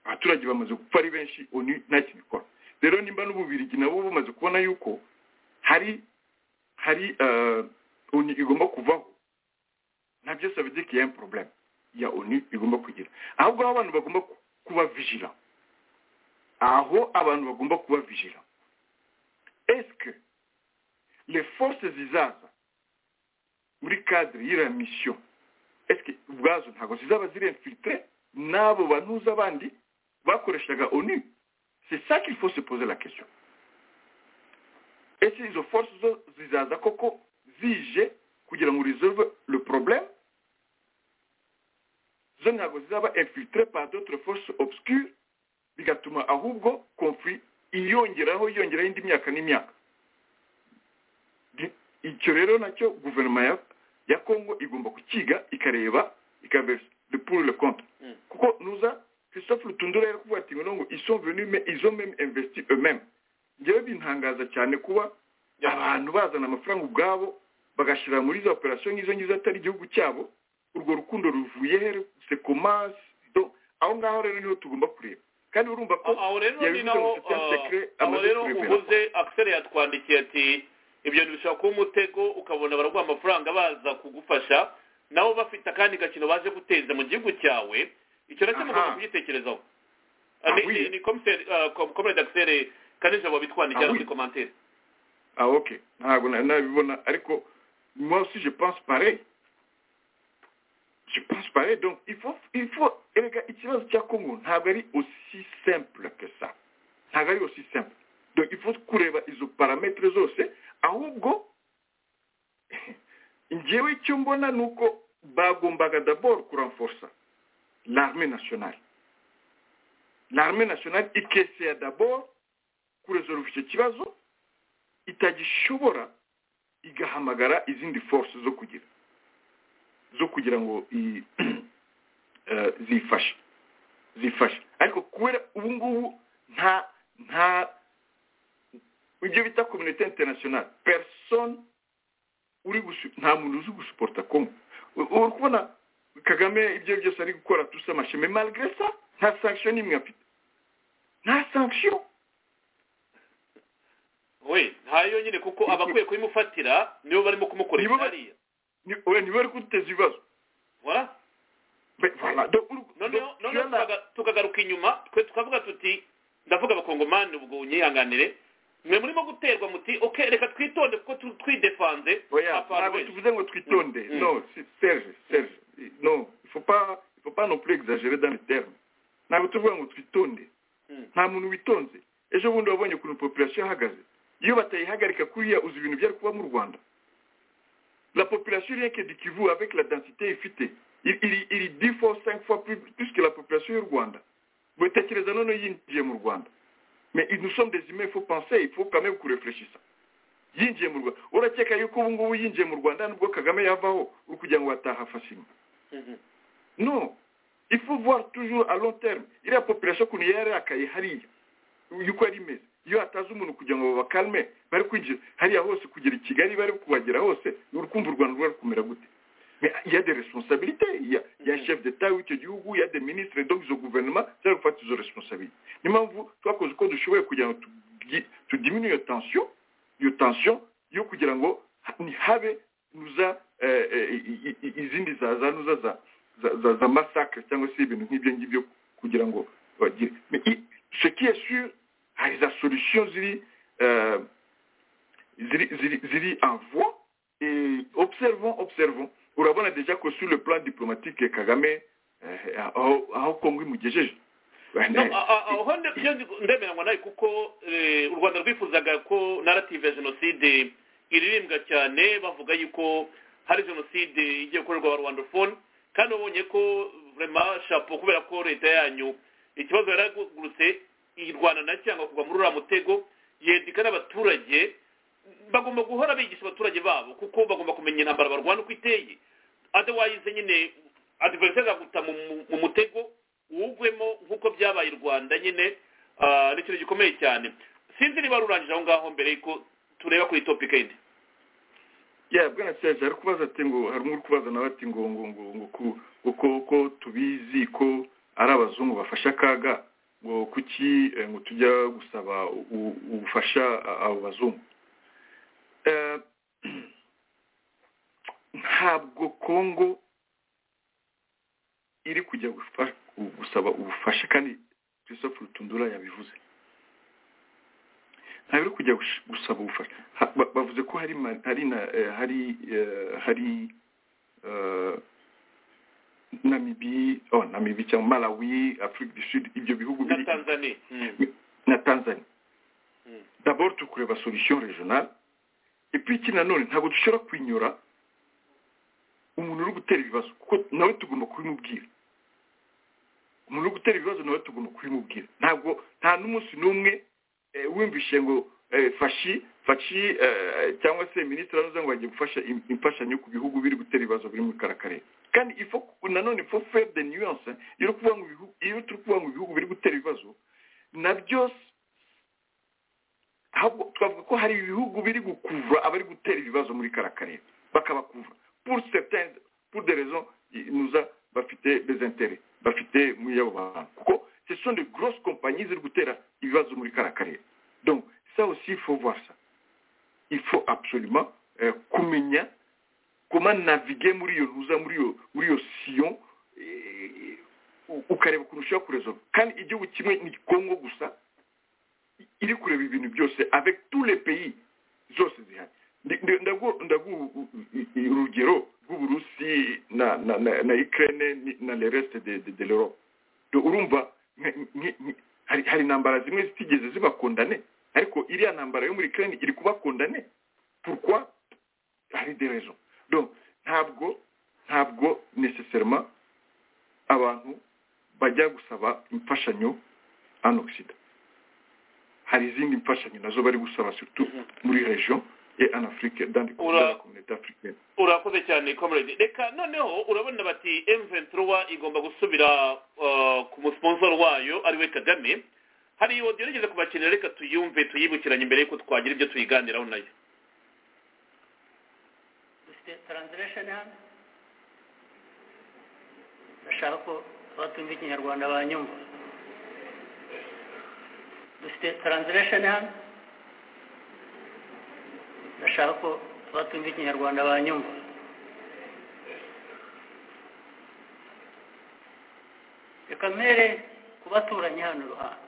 abaturage bamaze gupfa ari benshi onu nta kintu ikora rero nimba n'ububirigi nabo bumaze kubona yuko hari hari eh, onu igomba kuvaho nabyo savide qu'il y a un problème ya onu igomba kugira ahubwo aho abantu bagomba ku- kuba vigilant aho abantu bagomba kuba vigilant est-ce que les forces zizaza muri cadre y'iriya mission est-ce que ubwazo ntabwo zizaba zirinfiltre n'abo bantuza abandi bakoreshaga onu c'est ça qu'il faut se poser la question ese izo force zo zizaza koko zije kugira ngo resolve le problème zo ntabwo zizaba infiltre par d'autres forces obscures bigatuma ahubwo conflit iyongeraho yongeraho indi myaka n'imyaka Di- icyo rero nacyo guverinoma ya ya congo igomba kukiga ikareba ikareba le pour le contre Mm. kuko nuza christophe rutundura yari kuvuga ati ngo ngo ils sont venus mais ils ont même investi eux-mêmes njyewe bintangaza cyane kuba abantu bazana amafaranga ubwabo bagashyira muri za operasiyo nk'izo ngizo atari igihugu cyabo urwo rukundo ruvuye he se komanse Do- aho ngaho rero niho tugomba kureba kandi urumva ko aho rero ni yabivuze naho ngo Septième ah, Secret aho amaze rero kurebera. uvuze akiseri yatwandikiye ati ibyo bintu bishobora kuba umutego ukabona baraguha amafaranga baza kugufasha nabo bafite akandi gakino baje guteza mu gihugu cyawe icyo nacyo Aha. mugomba kugitekerezaho Ah, Ni- oui. ni- ni komiseri komerede akiseri kanijabo Ah, bitwandikiye oui. muri komantere ah ok ntabwo nari nabibona ariko moi aussi je pense pareil je pense pareil donc il faut il faut erega ikibazo cya congo ntabwo ari aussi simple que ça ntabwo ari aussi simple donc il faut kureba izo parametre zose ahubwo njyewe icyo mbona ni uko bagombaga d'abord kuranforsa l'armée nationale l'armée nationale ikesera d'abord kuresolve icyo kibazo itagishobora igahamagara izindi force zo kugira zo kugira ngo i- eh, zifashe zifashe ariko kubera ubu ngubu nta nta ibyo bita communauté internationale personne uri gusu- nta muntu uzi gusuporta kongo U- uri kubona kagame ibyo byose ari gukora tusa amasheme malgré ça nta sanction n'imwe afite nta sanction we ntayo nyine kuko abakwiye kubimufatira nibo barimo Nibo kumukoresha ba- hariya Ni- oya, niba bari kuduteza ibibazo Voilà. Mais voilà, donc, uru- noneho donc, noneho tunaga- tukaga- tukagaruka inyuma twe tukavuga tuti ndavuga abakongomani ubwo nyihanganire mwe murimo guterwa muti ok reka twitonde kuko tu- twidefanze Oya, abantu ntabwo benshi." tuvuze ngo twitonde Mm. non si- serge serge non il faut pas il faut pas non plus exagérer dans les termes ntabwo tuvuga ngo twitonde Mm. nta muntu witonze ejo bundi wabonye ukuntu population ihagaze iyo batayihagarika kuriya uzi ibintu byari kuba mu rwanda la population rien que du kivu avec la densité ifite i- iri iri dix fois cinq fois plus, plus que la population y'u rwanda mutekereza none yinjiye mu rwanda mais nous sommes des humains il faut penser il faut quand même kurefureshisa yinjiye mu rwanda urakeka yuko ubu ngubu yinjiye mu rwanda nubwo kagame yavaho uri kugira ngo bataha fasima Mhm. non il faut voir toujours à long terme iriya population ukuntu yararakaye hariya yuko yari imeze iyo hataza umuntu kugira ngo babakalme bari kwinjira hariya hose kugera i kigali bari kubagera hose uri kumva u rwanda rwari kumera gute Mais il y a des responsabilités il y a, il y a un chef d'état w'icyo gihugu il y a des ministres donc izo guverinoma zari gufata izo responsabilité niyo mpamvu twakoze uko dushoboye kugira ngo tugi- tudiminu iyo tension iyo tension yo kugira ngo ha- ntihabe nuza eh, eh, i- i- i- izindi za za nuza za za- za za masakre cyangwa se ibintu nk'ibyo ngibyo kugira ngo bagire Mais i- ce qui est sûr hari za solution ziri euh, ziri ziri ziri en voie et observons observons urabona deja ko sur le plan diplomatique kagame eh, aho aho kongo imugejeje No, a- a- aho nde- byo ndi- ndemera ngo nawe kuko eh, u rwanda rwifuzaga ko narrative ya jenoside iririmbwa cyane bavuga yuko hari jenoside igiye gukorerwa abarwandophone kandi babonye ko vrema shapo kubera ko leta yanyu ikibazo yaragurutse irwana na cyangwa kugwa muri uriya mutego yendika n'abaturage bagomba guhora bigisha abaturage babo kuko bagomba kumenya intambara barwana uko iteye otherwise nyine adversaire azaguta mu mu- mu mutego wugwemo nk'uko byabaye i rwanda nyine ah, ni ikintu gikomeye cyane sinzi niba rurangije aho ngaho mbere yuko tureba kuri topic yindi ya bwana cyaje ari kubaza ati ngo hari umwe uri kubaza nawe ati ngo ngo ngo ngo ku uko uko tubizi ko ari abazungu bafashe akaga ngo kuki eh, ngo tujya gusaba u- ubufasha a- abo bazungu Eh, ntabwo kongo iri kujya gufa- gusaba ubufasha kandi christophe rutundura yabivuze ntabwo iri kujya gush- gusaba ubufasha Ha- ba- bavuze ko hari ma- hari na eh, hari eh, hari eh, namibi oh namibi cyangwa malawi afurika du sud ibyo bihugu na biri tanzania Mm. na tanzania Mm. d'abord tukureba solution regionale et puis iki nanone ntabwo dushobora kwinyura umuntu uri gutera ibibazo kuko nawe tugomba kubimubwira umuntu uri gutera ibibazo nawe tugomba kubimubwira ntabwo nta n'umunsi n'umwe eh, wumvishe ngo eh, fashi fashi eh, cyangwa se minisitiri aravuze ngo agiye gufasha im- imfashanyo ku bihugu biri gutera ibibazo biri muri karakarere kandi ifo nanone ifo faire de nuance iyo turi kuvuga ngo ibihugu- iyo turi kuvuga ngo ibihugu biri gutera ibibazo na byo s- ahubwo twavuga ko hari ibihugu biri gukuvura abari gutera ibibazo muri kara karere bakabakuvura pour certains pour des raisons inuza bafite des intérêts bafite muri abo bantu kuko ce sont de grosses compagnies ziri gutera ibibazo muri kara karere donc ça aussi il faut voir ça il faut absolument euh, kumenya comment naviguer muri iyo nuza muri iyo muri iyo siyon eh, u- ukareba ukuntu ushobora kuresolve kandi igihugu kimwe ni kongo gusa i- iri kureba ibintu byose avec tous les pays zose zihari Ndi- ndi- ndagu- ndagu u- u- u- urugero rw'uburusi na na na, na ukraine ni- na le reste de, de, de l'europe Do- urumva nk- nk- nk- hari hari intambara zimwe zitigeze zibakondane ariko iriya ntambara yo muri ukraine iri kubakondane pourquoi hari des raisons donc ntabwo ntabwo nécessairement abantu bajya gusaba imfashanyo en occident hari izindi mfashanyo nazo bari gusaba surtout muri région et en afrique dans les- dans la Ura- communauté africaine urakoze cyane comrade reka noneho urabona bati m23 igomba gusubira uh, ku musponsor wayo ari we kagame hari iyo gerageza kubakenera reka tuyumve tuyibukiranye mbere yuko twagira ibyo tuyiganiraho nayo dufite taransiletion hano ndashaka ko abatumva ikinyarwanda banyumva dufite taransiletion hano ndashaka ko abatumva ikinyarwanda banyumva reka mpere ku baturanyi hano iruhande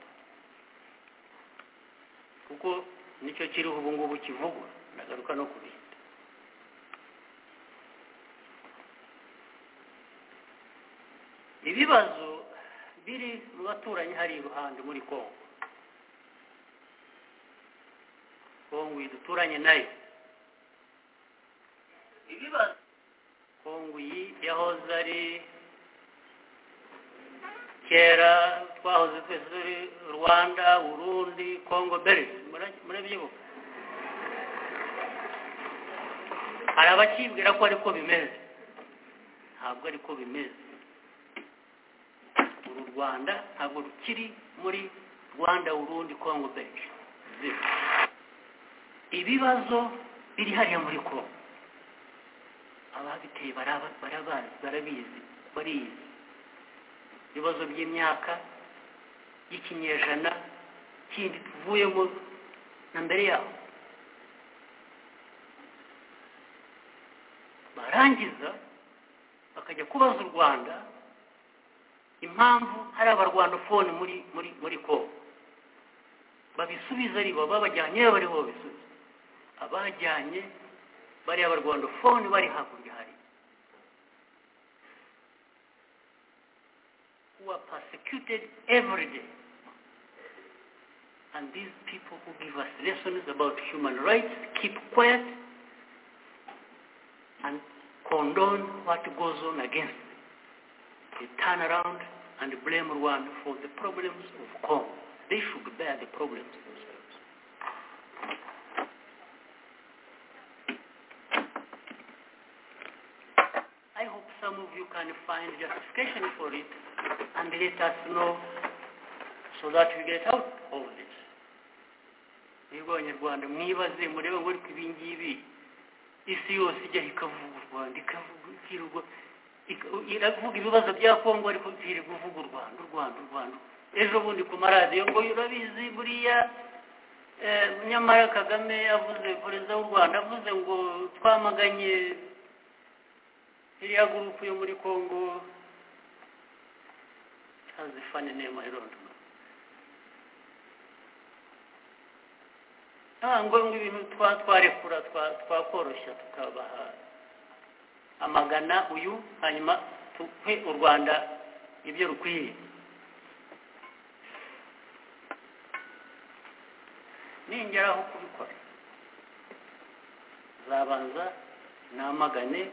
kuko nicyo kiriho ubu ngubu kivugwa nagaruka no kubintu ibibazo biri mu baturanyi hari iruhande muri kongo kongo iyi duturanye nayo ibibazo kongo iyi yahoze ari kera twahoze twese turi rwanda burundi kongo beri murabyibuka hari abakibwira ko ariko bimeze ntabwo ariko bimeze uru rwanda ntabwo rukiri muri rwanda urundi kongo benshi ibibazo biri hariya muri kongo ababiteye baraba- barabazi barabizi barizi ibibazo by'imyaka y'ikinyejana kindi tuvuyemo na mbere yaho barangiza bakajya kubaza u rwanda impamvu hari abarwanofone muri muri muri kongo babisubiza ari bo babajyanye bariho babisubiza abajyanye bariya barwanofone bari hakurya hari who are persecuted every day. And these people who give us lessons about human rights keep quiet and condone what goes on against them. They turn around and blame Rwanda for the problems of Congo. They should bear the problems themselves. I hope some of you can find justification for it and let us know so that we get out of this. Mwebwe abanyarwanda mwibaze murebe muri ko ibi ngibi isi yose ijyaho ikavugurwa ikavugurwa iravuga ibibazo bya kongo ariko ntirirwa uvuga u rwanda u rwanda u rwanda ejo bundi ku maradiyo ngo urabizi buriya eh, nyamara kagame avuze perezida w'u rwanda avuze ngo twamaganye iriya gurupu yo muri kongo hazifane nema irondoma ntabwo ngo ibintu twa- twarekura twa- twakoroshya tukabaha amagana uyu hanyuma tuhe u rwanda ibyo rukwiye ningeraho kubikora zabanza namagane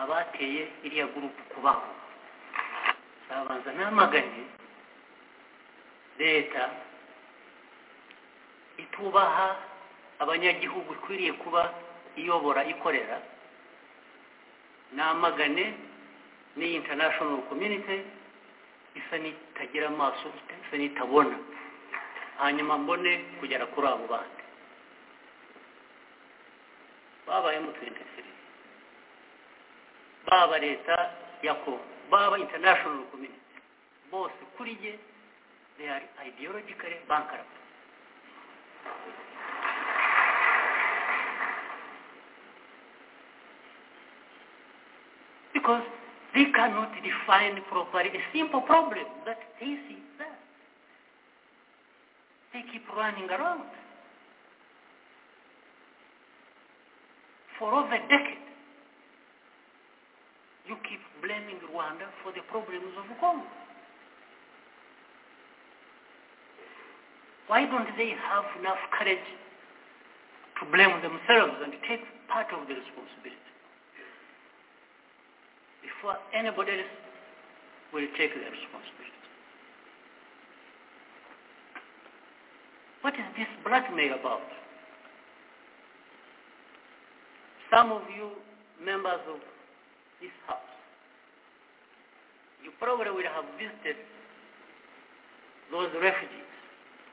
abateye iriya gurupu kubaho zabanza namagane leta itubaha abanyagihugu ikwiriye kuba iyobora ikorera namagane n'iyi international community isa n'itagira amaso isa n'itabona hanyuma mbone kugera kuri abo bandi babaye mu 23 baba leta ya congo baba international community bose kuri jye they are ideologically bankrupt because they cannot define properly a simple problem that they see there. They keep running around. For over a decade, you keep blaming Rwanda for the problems of Congo. Why don't they have enough courage to blame themselves and take part of the responsibility? before anybody else will take their responsibility. What is this blackmail about? Some of you members of this house, you probably will have visited those refugees,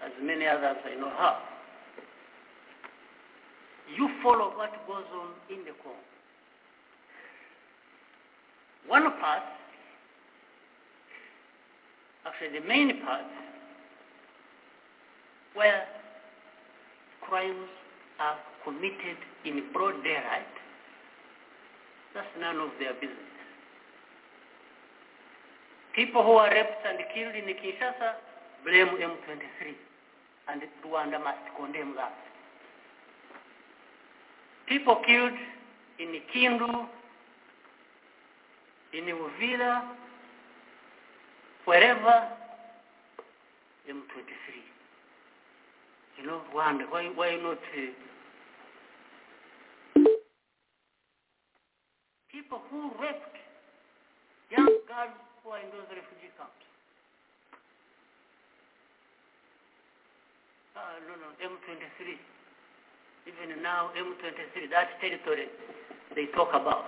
as many others I know have. You follow what goes on in the Congo one part, actually the main part, where crimes are committed in broad daylight, that's none of their business. People who are raped and killed in Kinshasa blame M23, and Rwanda must condemn that. People killed in Kindu in Uvira, wherever, M23. You know, Rwanda, why, why not? Uh, people who raped young girls who are in those refugee camps. Ah, no, no, M23. Even now, M23, that territory they talk about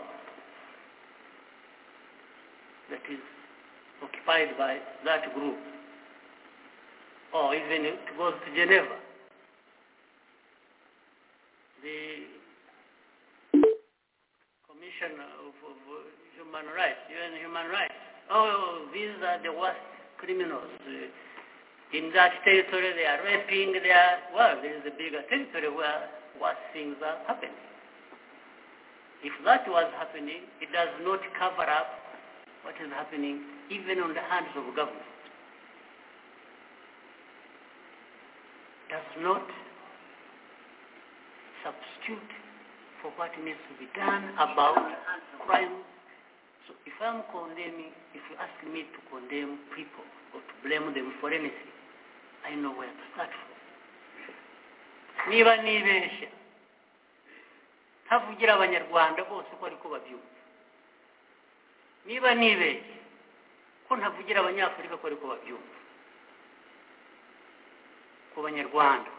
that is occupied by that group, or even it goes to Geneva. The Commission of, of Human Rights, UN Human Rights, oh, these are the worst criminals. In that territory they are raping, they are, well, there is a bigger territory where worse things are happening. If that was happening, it does not cover up what is happening even on the hands of government. Does not substitute for what needs to be done about crime So if I'm condemning, if you ask me to condemn people or to blame them for anything, I know where to start from. niba nibeshya ntavugira abanyarwanda bose uko ariko babyumva niba nibeshya ko ntavugira abanyafurika ko ariko babyumva ku banyarwanda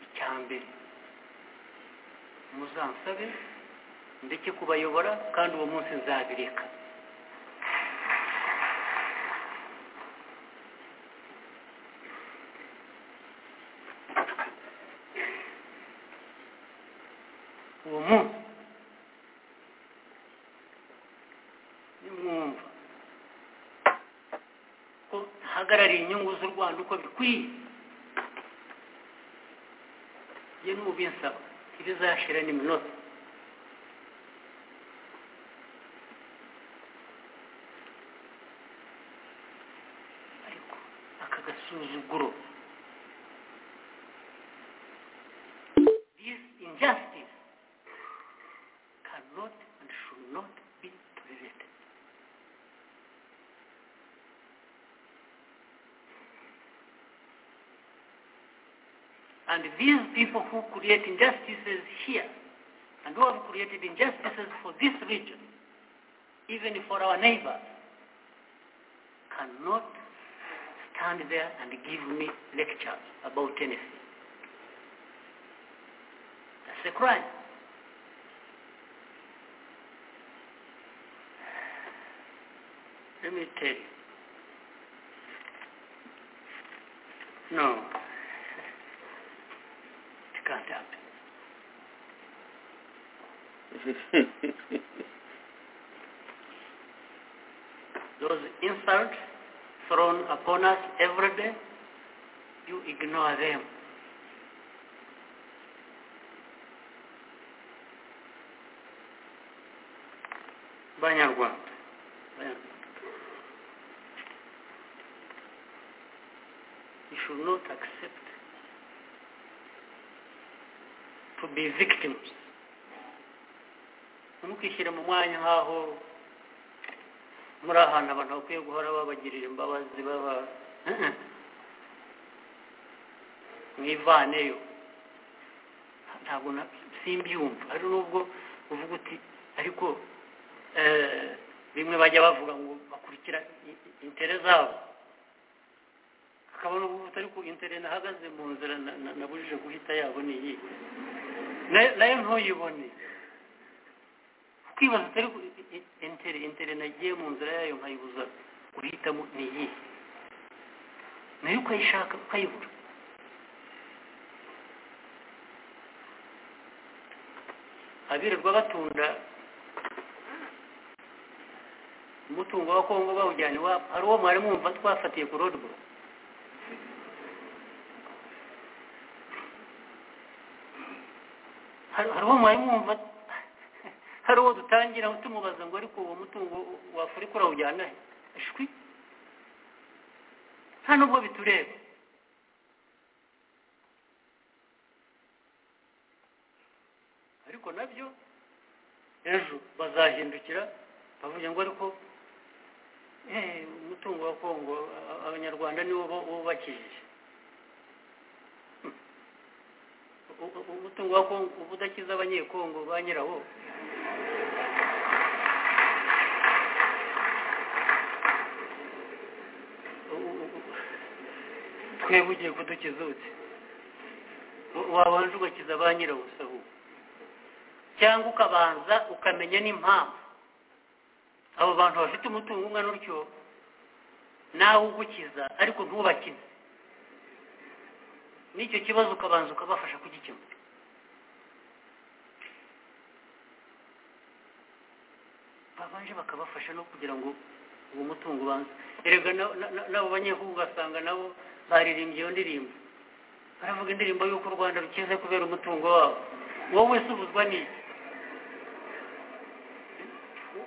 icya mbere muzansabe ndeke kubayobora kandi uwo munsi nzabireka uwo munsi nimwumva ko ntahagarariye inyungu z'u rwanda uko bikwiye ye n'ubinsaba ntibizashira n'iminota ariko aka gasuzuguro this injustice cannot and should not be tolerated. And these people who create injustices here and who have created injustices for this region, even for our neighbors, cannot stand there and give me lectures about anything. That's a crime. Let me tell you. No. It can't happen. Those insults thrown upon us every day, you ignore them. Banyarwanda. Banyarwanda. you should not accept to be victims ntimukishyire mu mwanya nk'aho muri ahantu abantu bakwiye guhora babagirira imbabazi baba mwivaneyo ntabwo na- simbyumva hari nubwo uvuga uti ariko eh, bimwe bajya bavuga ngo bakurikira i- i- intere zabo akabona ubu butari ku intere nahagaze mu nzira na- na- nabujije guhita yabo ni iyi Na- nayo ntuyibone kwibaza utari ku i- i- intere intere nagiye mu nzira yayo nkayibuza guhitamo ni iyi nayo ukayishaka ukayibura abirirwa batunda umutungo wa kongo bawujyana iwabo hari uwo mwari mwumva twafatiye ku roadblock hari hari uwo mwari mwumva hari uwo dutangira tumubaza ngo ariko uwo mutungo wafurika urawujyana he ashwi nta nubwo bitureba ariko nabyo ejo bazahindukira bavuga ngo ariko eh, umutungo wa kongo a- a- abanyarwanda niwo bo- bubakishije U- u- umutungo wa kongo uba udakiza abanyekongo ba nyirawo U- u- u- twebwe ugiye kudukiza uti Wa- wabanje ugakiza ba nyirawo sahu cyangwa ukabanza ukamenya n'impamvu abo bantu bafite umutungo ungana utyo nawe ugukiza ariko ntubakize n'icyo kibazo ukabanza ukabafasha kugikemura babanje bakabafasha no kugira ngo uwo mutungo ubanze erega na- na- na- nabo banyehugu ugasanga nabo baririmbye iyo ndirimbo baravuga indirimbo y'uko u rwanda rukize kubera umutungo wabo wowe se ubuzwa n'iki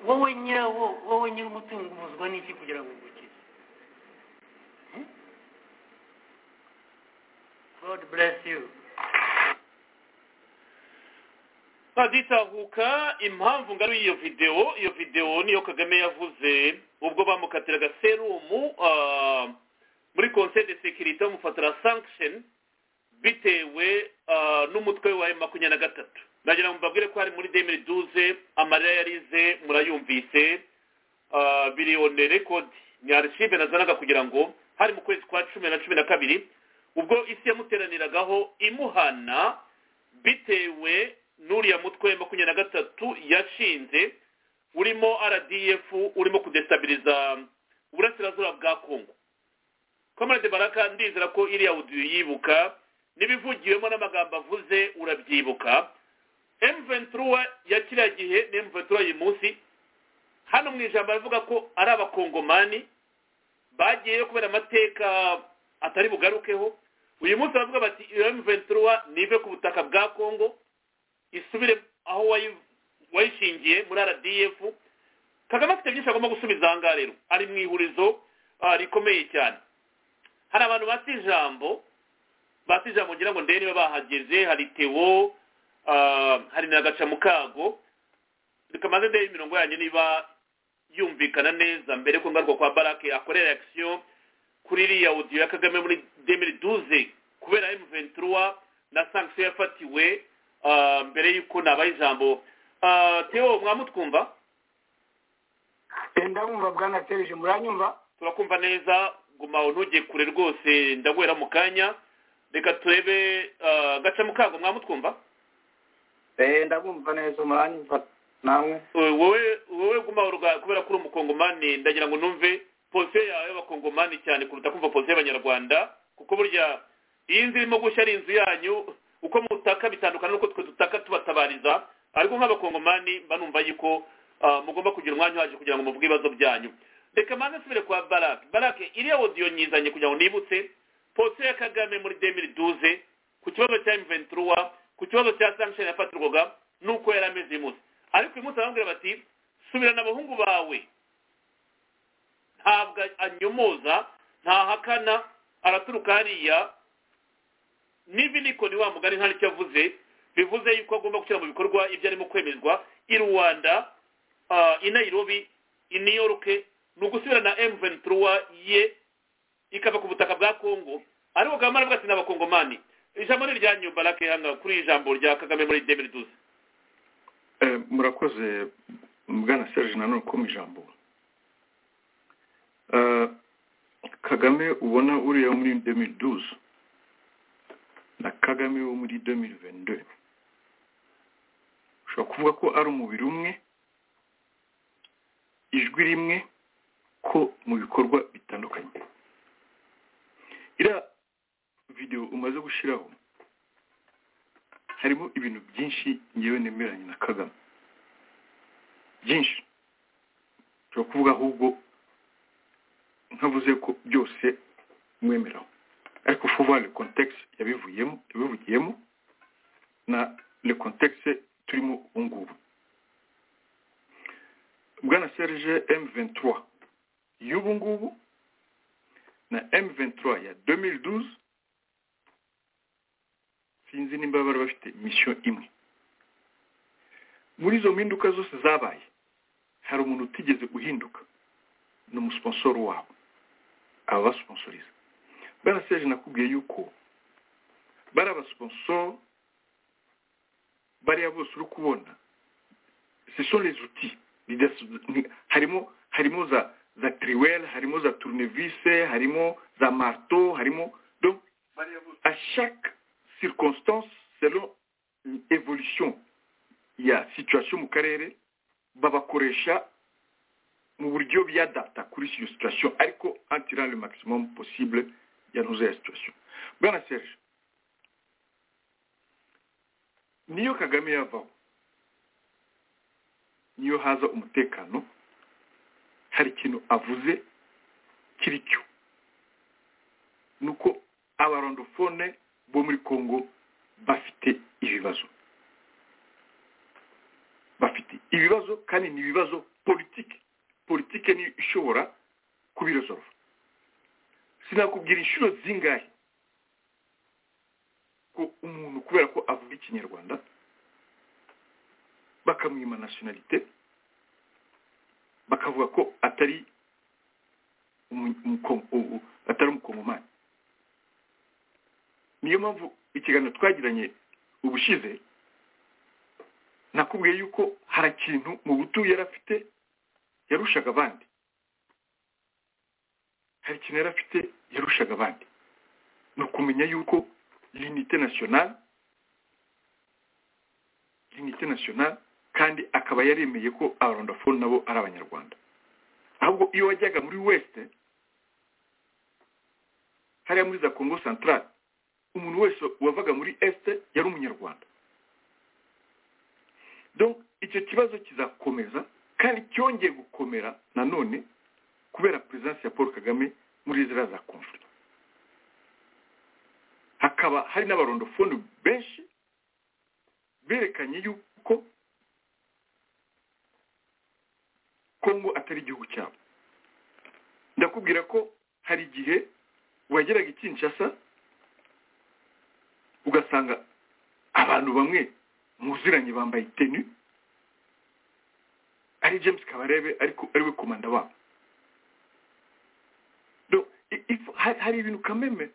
wowe nyirawo wowe nyir'umutungo ubuzwa n'iki kugira ngo ugukize God bless you. haditahuka impamvu ngari y'iyo videwo iyo videwo niyo kagame yavuze ubwo bamukatiraga serumu ah, muri conseil de sécurité bamufatira sanction bitewe ah, n'umutwe wa makumyabiri na gatatu ndagira ngo mbabwire ko hari muri demiri duze amarira yarize murayumvise ah, biliyone rekodi ni archive nazanaga kugira ngo hari mu kwezi kwa cumi na cumi na kabiri ubwo isi yamuteraniragaho imuhana bitewe n'uriya mutwe makumyabiri na gatatu yashinze urimo rdf urimo kudestabiliza uburasirazuba bwa kongo kamarade baraka ndizera ko iriya uduye yibuka n'ibivugiwemo n'amagambo avuze urabyibuka mventura ya kiriya gihe na mventura uyu munsi hano mu ijambo aravuga ko ari abakongomani bagiyeyo kubera amateka atari bugarukeho uyu munsi baravuga bati iyo mventura nive ku butaka bwa kongo isubire aho wayi- wayishingiye muri rdf kagame afite byinshi agomba gusubiza aha ngaha rero ari mu ihurizo ah, rikomeye cyane hari abantu bata ijambo bata ijambo ngira ngo ndebe niba bahageze hari tewo ah, hari na gacamukago rikamaze ndebe imirongo yanyu niba yumvikana neza mbere ko ngaruka kwa barake akore reaction kuri iriya audio ya kagame muri 2012 kubera m23 na sanction yafatiwe ah, mbere y'uko nabaye ijambo Ah, theo mwamutwumva ndabumva bwanatereje muranyumva turakumva neza guma ntujye kure rwose ndaguhera mu kanya reka turebe ah, gaca mukango mwamutwumva Eh, ndabumva neza muranyumva namwe Eh, wowe wowe guma uruga kubera ko uri umukongomani ndagira ngo numve posiyo yawe y'abakongomani cyane kuruta kumva posiyo y'abanyarwanda kuko burya iyi nzu irimo gushya ari inzu yanyu uko mutaka bitandukana n'uko twe dutaka tubatabariza ariko nk'abakongomani mba numva yuko ah, mugomba kugira umwanya uhagije kugira ngo muvuge ibibazo byanyu reka manze nsubire kwa barake barake iriya odiyo nyizanye kugira ngo nibutse posiyo ya kagame muri demiri duze ku kibazo cya mventuruwa ku kibazo cya sanction yafatirwaga nuko yari ameze uyu munsi ariko uyu munsi arababwira bati subirana abahungu bawe ntabwo anyomoza ntahakana araturuka hariya n'ibinikoni wa mugani nta n'icyo avuze bivuze yuko agomba gushyira mu bikorwa ibyo arimo kwemezwa i rwanda i nairobi i new york ni ugusubirana m23 ye ikava ku butaka bwa kongo ariko kagame aravuga ati n'abakongomani ijambo ni iryanyu barake hano kuri iri jambo rya kagame muri demiri duze Eh, murakoze bwana serge nanone ko mu ijambo Eh, kagame ubona uriya wo muri 2012 na kagame wo muri 2022 ushobora kuvuga ko ari umubiri umwe ijwi rimwe ko mu bikorwa bitandukanye iriya video umaze gushyiraho harimo ibintu byinshi ngewe nemeranye na kagame byinshi ushobora kuvuga ahubwo nkavuze ko byose mwemeraho ariko vuba le contexte yabivuyemo yabivugiyemo na le contexte turimo ubu ngubu bwana serge m23 y'ubu ngubu na m23 ya 2012 sinzi nimba bari bafite misiyo imwe muri izo mpinduka zose zabaye hari umuntu utigeze guhinduka ni umusponsoro wabo aba basponsoriza bwana seje nakubwiye yuko bari abasponsoro bariya bose uri kubona ce sont les outils Leaders- ni- harimo harimo za za triwel harimo za tournevis harimo za marto harimo donc à chaque circonstance selon evolution ya situation mu karere babakoresha mu buryo byadapta kuri iyo situation ariko en tirant le maximum possible yanoza ya situation bwana serge niyo kagame yavaho niyo haza umutekano hari ikintu avuze kiri cyo ni uko abarondofone bo muri congo bafite ibibazo bafite ibibazo kandi ni ibibazo politike politike niyo ishobora kubiresolva sinakubwira inshuro zingahe ko umuntu kubera ko avuga ikinyarwanda bakamwima nationalite bakavuga ko atari umu- umuko- u- u- atari umukongomani niyo mpamvu ikiganiro twagiranye ubushize nakubwiye yuko hari ikintu mu butu yari afite yarushaga abandi hari ikintu yari afite yarushaga abandi ni ukumenya yuko l'unité nationale unité nationale kandi akaba yaremeye ko abarondafone nabo ari abanyarwanda ahubwo iyo wajyaga muri west hariya muri za congo centrale umuntu wese wavaga muri est yari umunyarwanda donc icyo kibazo kizakomeza kandi cyongeye gukomera nanone kubera perezidansi ya paul kagame muri ziriya za conflict hakaba hari n'abarondofone benshi berekanye yuko kongo atari igihugu cyabo ndakubwira ko hari igihe wageraga i kinshasa ugasanga abantu bamwe muziranye bambaye tenu ari james kabarebe ariko ariwe komanda wabo Do- i- if- hari- hari ibintu kameme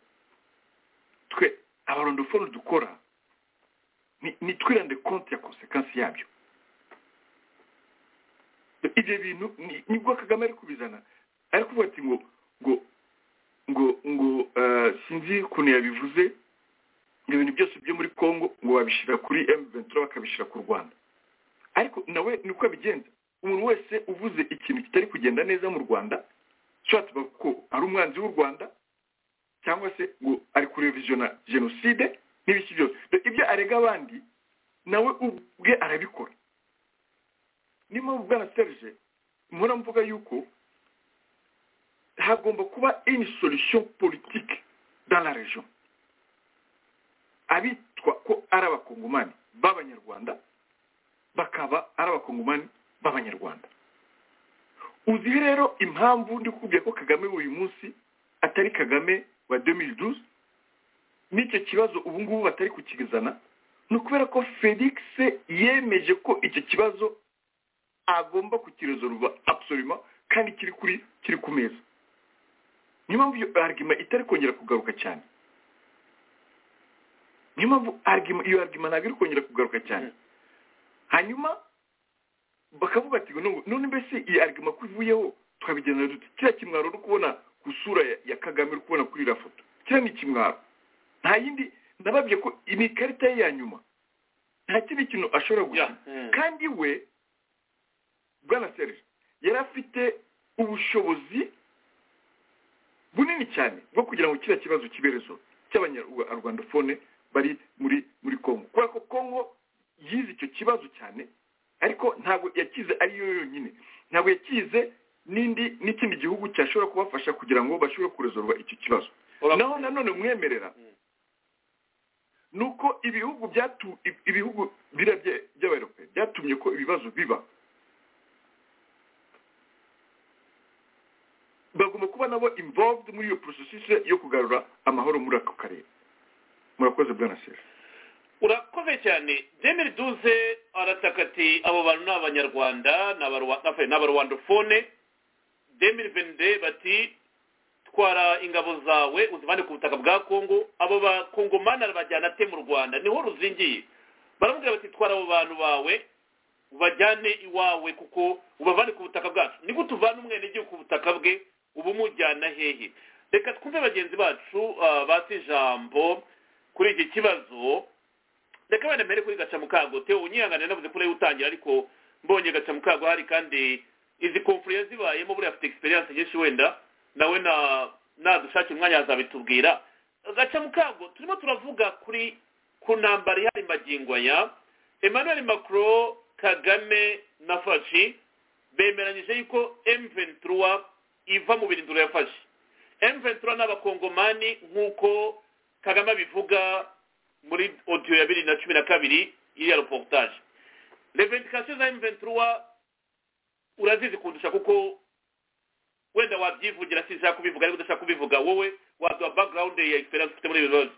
twe abarondofone dukora ni- nitwirande konti ya konsekansi yabyo ibyo bintu ni- nibwo kagame ari kubizana ari kuvuga ati ngo ngo ngo ngo eh, sinzi ukuntu yabivuze ngo ibintu byose byo muri congo ngo babishyira kuri m23 bakabishyira ku rwanda ariko nawe ni uko abigenza umuntu wese uvuze ikintu kitari kugenda neza mu rwanda ushobora tuvuga ko ari umwanzi w'u rwanda cyangwa se ngo ari kurevisiona jenoside n'ibiki byose Dore ibyo arega abandi nawe ubwe arabikora niyo mpamvu bwana serge mpora mvuga yuko hagomba kuba une solution politique dans la region abitwa ko ari abakongomani b'abanyarwanda bakaba ari abakongomani b'abanyarwanda uzihe rero impamvu ndi kukubwira ko kagame uyu munsi atari kagame wa 2012 n'icyo kibazo ubu ngubu batari kukizana ni ukubera ko felix yemeje ko icyo kibazo agomba kukirezoruva absolument kandi kiri kuri kiri ku meza niyo mpamvu iyo argument itari kongera kugaruka cyane niyo mpamvu argument- iyo argument ntabwo iri kongera kugaruka cyane hanyuma bakavuga ati "None- none mbese iyi argument ko ivuyeho twabigenera dute kiriya kimwaro uri kubona ku isura ya- ya kagame uri kubona kuri iriya foto kiriya ni ikimwaro nta yindi nababwiye ko iyi ni ikarita ye ya nyuma nta kindi kintu ashobora Yeah. gukina Mm. kandi we bwana serge yari afite ubushobozi bunini cyane bwo kugira ngo kiriya kibazo kiberezo cy'abanyarwandofone bari muri muri congo kubera ko congo yize icyo kibazo cyane ariko ntabwo yakize ari yo yonyine ntabwo yakize n'indi n'ikindi gihugu cyashobora kubafasha kugira ngo bashobore kurezorwa icyo kibazo Ura- naho nanone umwemerera nuko ibihugu byatu ib- ibihugu biriya bya- by'abayope byatumye ko ibibazo biba bagomba kuba nabo involved muri iyo processus yo kugarura amahoro muri ako karere murakoze bwana sera urakoze cyane demiri duze arataka ati abo bantu ni abanyarwanda ni abarwa- afari, ni abarwandofone demiri venide bati twara ingabo zawe uzivane ku butaka bwa kongo abo bakongomani arabajyana ate mu rwanda niho ruzingiye baramubwira bati twara abo bantu bawe ubajyane iwawe kuko ubavane ku butaka bwacu ni gute uvana umwenegihugu ku butaka bwe uba umujyana hehe reka twumve bagenzi bacu ah, bata ijambo kuri iki kibazo reka wenda mbere kuri gaca mukago teo unyihangane navuze kuri utangira ariko mbonye gaca mukago hari kandi izi konfuriye zibayemo buriya afite experience nyinshi wenda nawe na nadushakira umwanya azabitubwira gaca mukago turimo turavuga kuri ku ntambara ihari magingo aya emmanuel macron kagame na fashi bemeranyije yuko m23 iva mu birindiro yafashe m23 n'abakongomani nk'uko kagame abivuga muri odiyo ya bibiri na cumi na kabiri iriya reportage revendication za M23 urazizi kundusha kuko wenda wabyivugira sinshaka kubivuga ariko ndashaka kubivuga wowe waduha background ya experience ufite muri ibi bibazo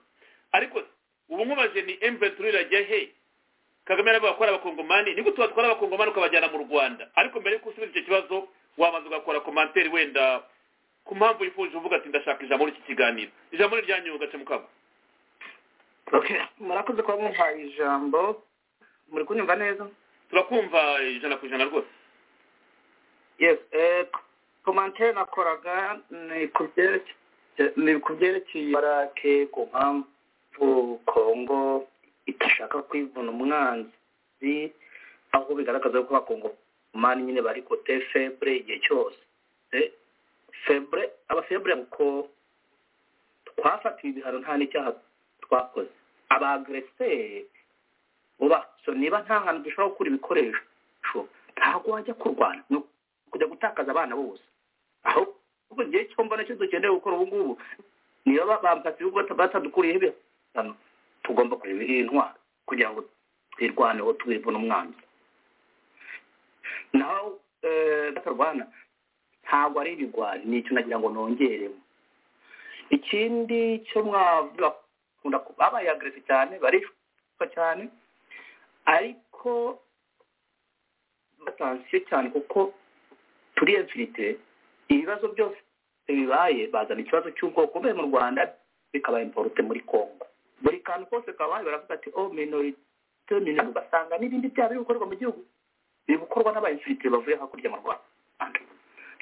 ariko ubu nkubaje ni M23 irajya he kagame aravuga ko ari abakongomani ni gute watwara abakongomani ukabajyana mu rwanda ariko mbere yuko usubiza icyo kibazo wabanza ugakora komanteri wenda ku mpamvu yifuje uvuga ati ndashaka ijambo muri iki kiganiro ijambo ni iryanyu ugace mukago okay murakoze kuba muhaye ijambo muri kunyumva neza turakumva ijana ku ijana rwose yes eh komantere nakoraga ni ku byerekeye ni ku byerekeye barake ku mpamvu kongo idashaka kwivuna umwanzi aho bigaragaza ko abakongomani nyine bari kote febre igihe cyose Eh, febre abafebre kuko twafatiwe ibihano nta n'icyaha twakoze abagreseri uba so niba nta hantu dushobora gukura ibikoresho ntabwo wajya kurwana ni kujya gutakaza abana bose aho ubu igihe cyo mbona cyo dukeneye gukora ubu ngubu niyo bamfatiye ubwo batadukuriyeho ibihano tugomba kureba intwaro kugira ngo twirwaneho twivune umwanzi naho eh, batarwana ntabwo ari ibigwari ni icyo nagira ngo nongeremo ikindi cyo mwavuga bakunda ku- babaye agresi cyane barishwa cyane ariko batansiyo cyane kuko turi emfirite ibibazo byose bibaye bazana ikibazo cy'ubwoko bukomeye mu rwanda bikaba imporute muri congo buri kantu kose kabaye baravuga ati o minorite minorite ugasanga n'ibindi byaha biri gukorwa mu gihugu biri gukorwa n'abayimfirite bavuye hakurya mu rwanda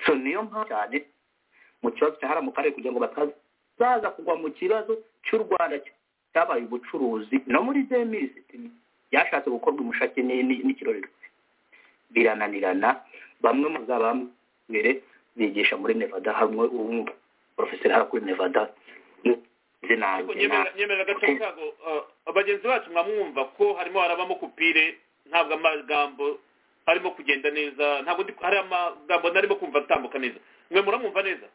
so niyo mpamvu cyane mu kibazo cyahara mu karere kugira ngo batazaza kugwa mu kibazo cy'u rwanda cyabaye ubucuruzi no muri demiri sitini byashatse gukorwa umushake ni- ni- n'ikirorerwe birananirana bamwe mu zabambere bigisha muri nevada hamwe ubu porofeseri hara kuri nevada ariko zinanjye na nyemerera nyemerera gace mukago eh, bagenzi bacu mwamwumva ko harimo harabamo kupire ntabwo amagambo arimo kugenda neza ntabwo ndi- hari amagambo narimo kumva atambuka neza mwe muramwumva neza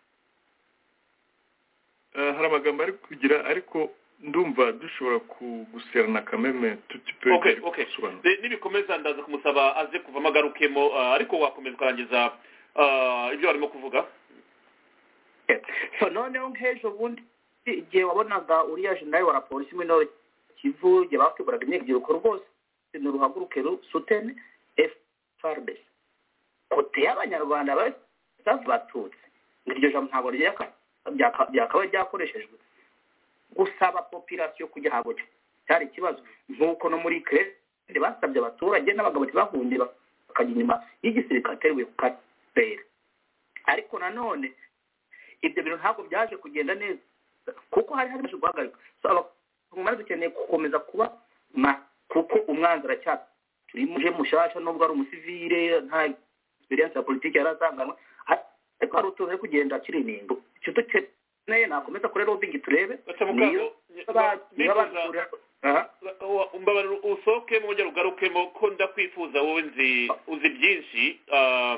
Eh, hari amagambo ari kugira ariko ndumva dushobora kuguserana kameme tutipe okay okay Ni- nibikomeza ndaza kumusaba aze kuvamo agarukemo eh, ariko wakomeza ukarangiza eh, ibyo warimo kuvuga so noneho nk'ejo bundi igihe wabonaga uriya jenerali wa rapolisi muri nord kivu igihe bakeburaga imyigiriko rwose ni uruhaguruke rusutene frdc kote y'abanyarwanda bari batutse ngo iryo jambo ntabwo ryaka- ryaka- ryakabaye ryakoreshejwe gusaba popirasiyo kujya ahantu cyari ikibazo nk'uko no muri kerete basabye abaturage n'abagabo ntibahungire bakajya inyuma y'igisirikare ateruye ku karere ariko nanone ibyo bintu ntabwo byaje kugenda neza kuko hari hari guhagarika So, abakongomani dukeneye gukomeza kuba ma kuko umwanzi aracyari turimo uje mushasha nubwo ari umusivire nta experience ya politiki yari azanganwe ariko hari utuntu ari kugenda akiri inimbo icyo dukeneye nakomeza kuri lobbying turebe gace niyo mukago baba- niyo nifuza- badukurira aha Wa- umbabarira usohoke mwongere ugarukemo ko ndakwifuza wowe nzi uzi byinshi ah,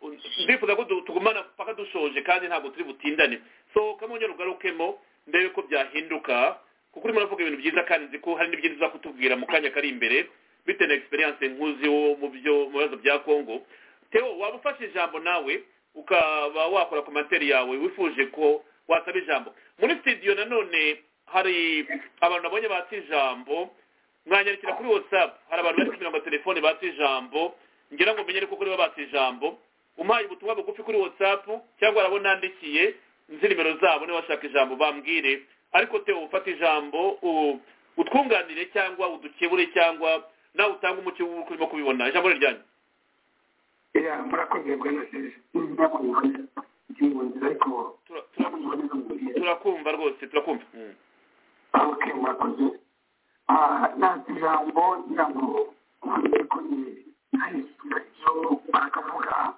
un- ndifuza ko du- tugumana paka dushoje kandi ntabwo turi butindane sohoka mwongere ugarukemo ndebe ko byahinduka kuko urimo uravuga ibintu byiza kandi nzi ko hari n'ibyiza uza kutubwira mu kanya kari imbere bitewe na experience nkuzi wo mu byo mu bibazo bya congo teo waba ufashe ijambo nawe ukaba wakora komantere yawe wifuje ko wasaba ijambo muri studio nanone hari abantu nabonye batse ijambo mwanyarikira kuri whatsapp hari abantu bari kumenya amatelefone batse ijambo ngira ngo menye ariko kuri bo batse ijambo umpaye ubutumwa bugufi kuri whatsapp cyangwa arabo nandikiye nzi nimero zabo niba bashaka ijambo bambwire ariko teo ufate ijambo u- utwunganire cyangwa udukebure cyangwa nawe utange umucyo w'uko urimo kubibona ijambo ni ryanyu ya murakoze bwana serisi murakoze mu nzira ariko Tura- tura- murakoze mu nzira turakumva rwose turakumva ok murakoze Ah, nanze ijambo ngira ngo mvuge ko ni hari ibyo barakavuga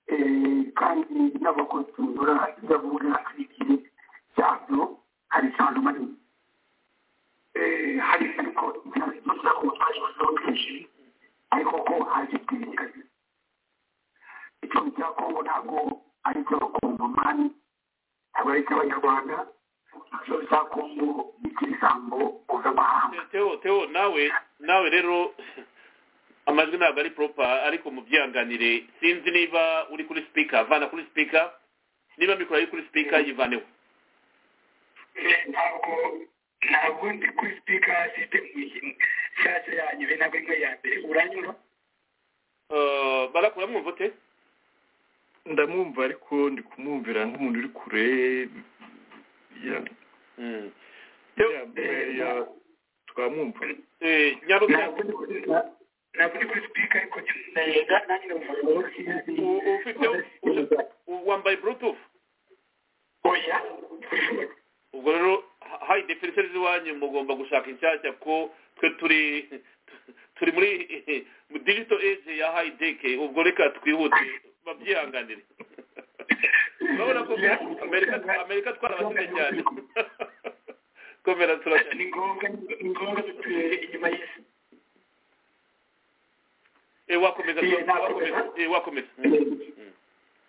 Eh, kandi n'abakontorora ibyo avuga hari igihe cyabyo hari isano manini Eh, hari ariko ntabwo gutwara ibibazo kenshi ariko ko hari ikibazo icumbi cya kongo ntabwo ari icy'abakongomani ntabwo ari icy'abanyarwanda icyo cya kongo ni icy'ibisambo mpuzamahanga teo teo nawe nawe rero amajwi ntabwo ari proper ariko mubyihanganire sinzi niba uri kuri speaker vana kuri speaker niba mikoro ari kuri speaker yivaneho ntabwo ntabwo ndi kuri sipika sisitemu nshyashya yanyu be ntabwo ari mwe ya mbere uranyumva Eh, baraka uramwumva ute ndamwumva ariko ndi kumwumvira nk'umuntu uri kure ya- Mm. ya mbere ya- twamwumva Eh, nyarutarama ntabwo ndi kuri na- ntabwo ndi kuri sipika ariko ndayenga nanjye U- ufite u- wambaye bluetooth oya ubwo rero ha- hari definition z'iwanyu mugomba gushaka inshyashya ko twe turi turi muri mu digital age ya high tech ubwo reka twihute babyihanganire urabona ko amerika amerika twarabasize cyane komera turashaka ni ngombwa ni ngombwa dutuye inyuma y'isi eh wakomeza Iya, ntabwo- wakomeza eh wakomeza Mm.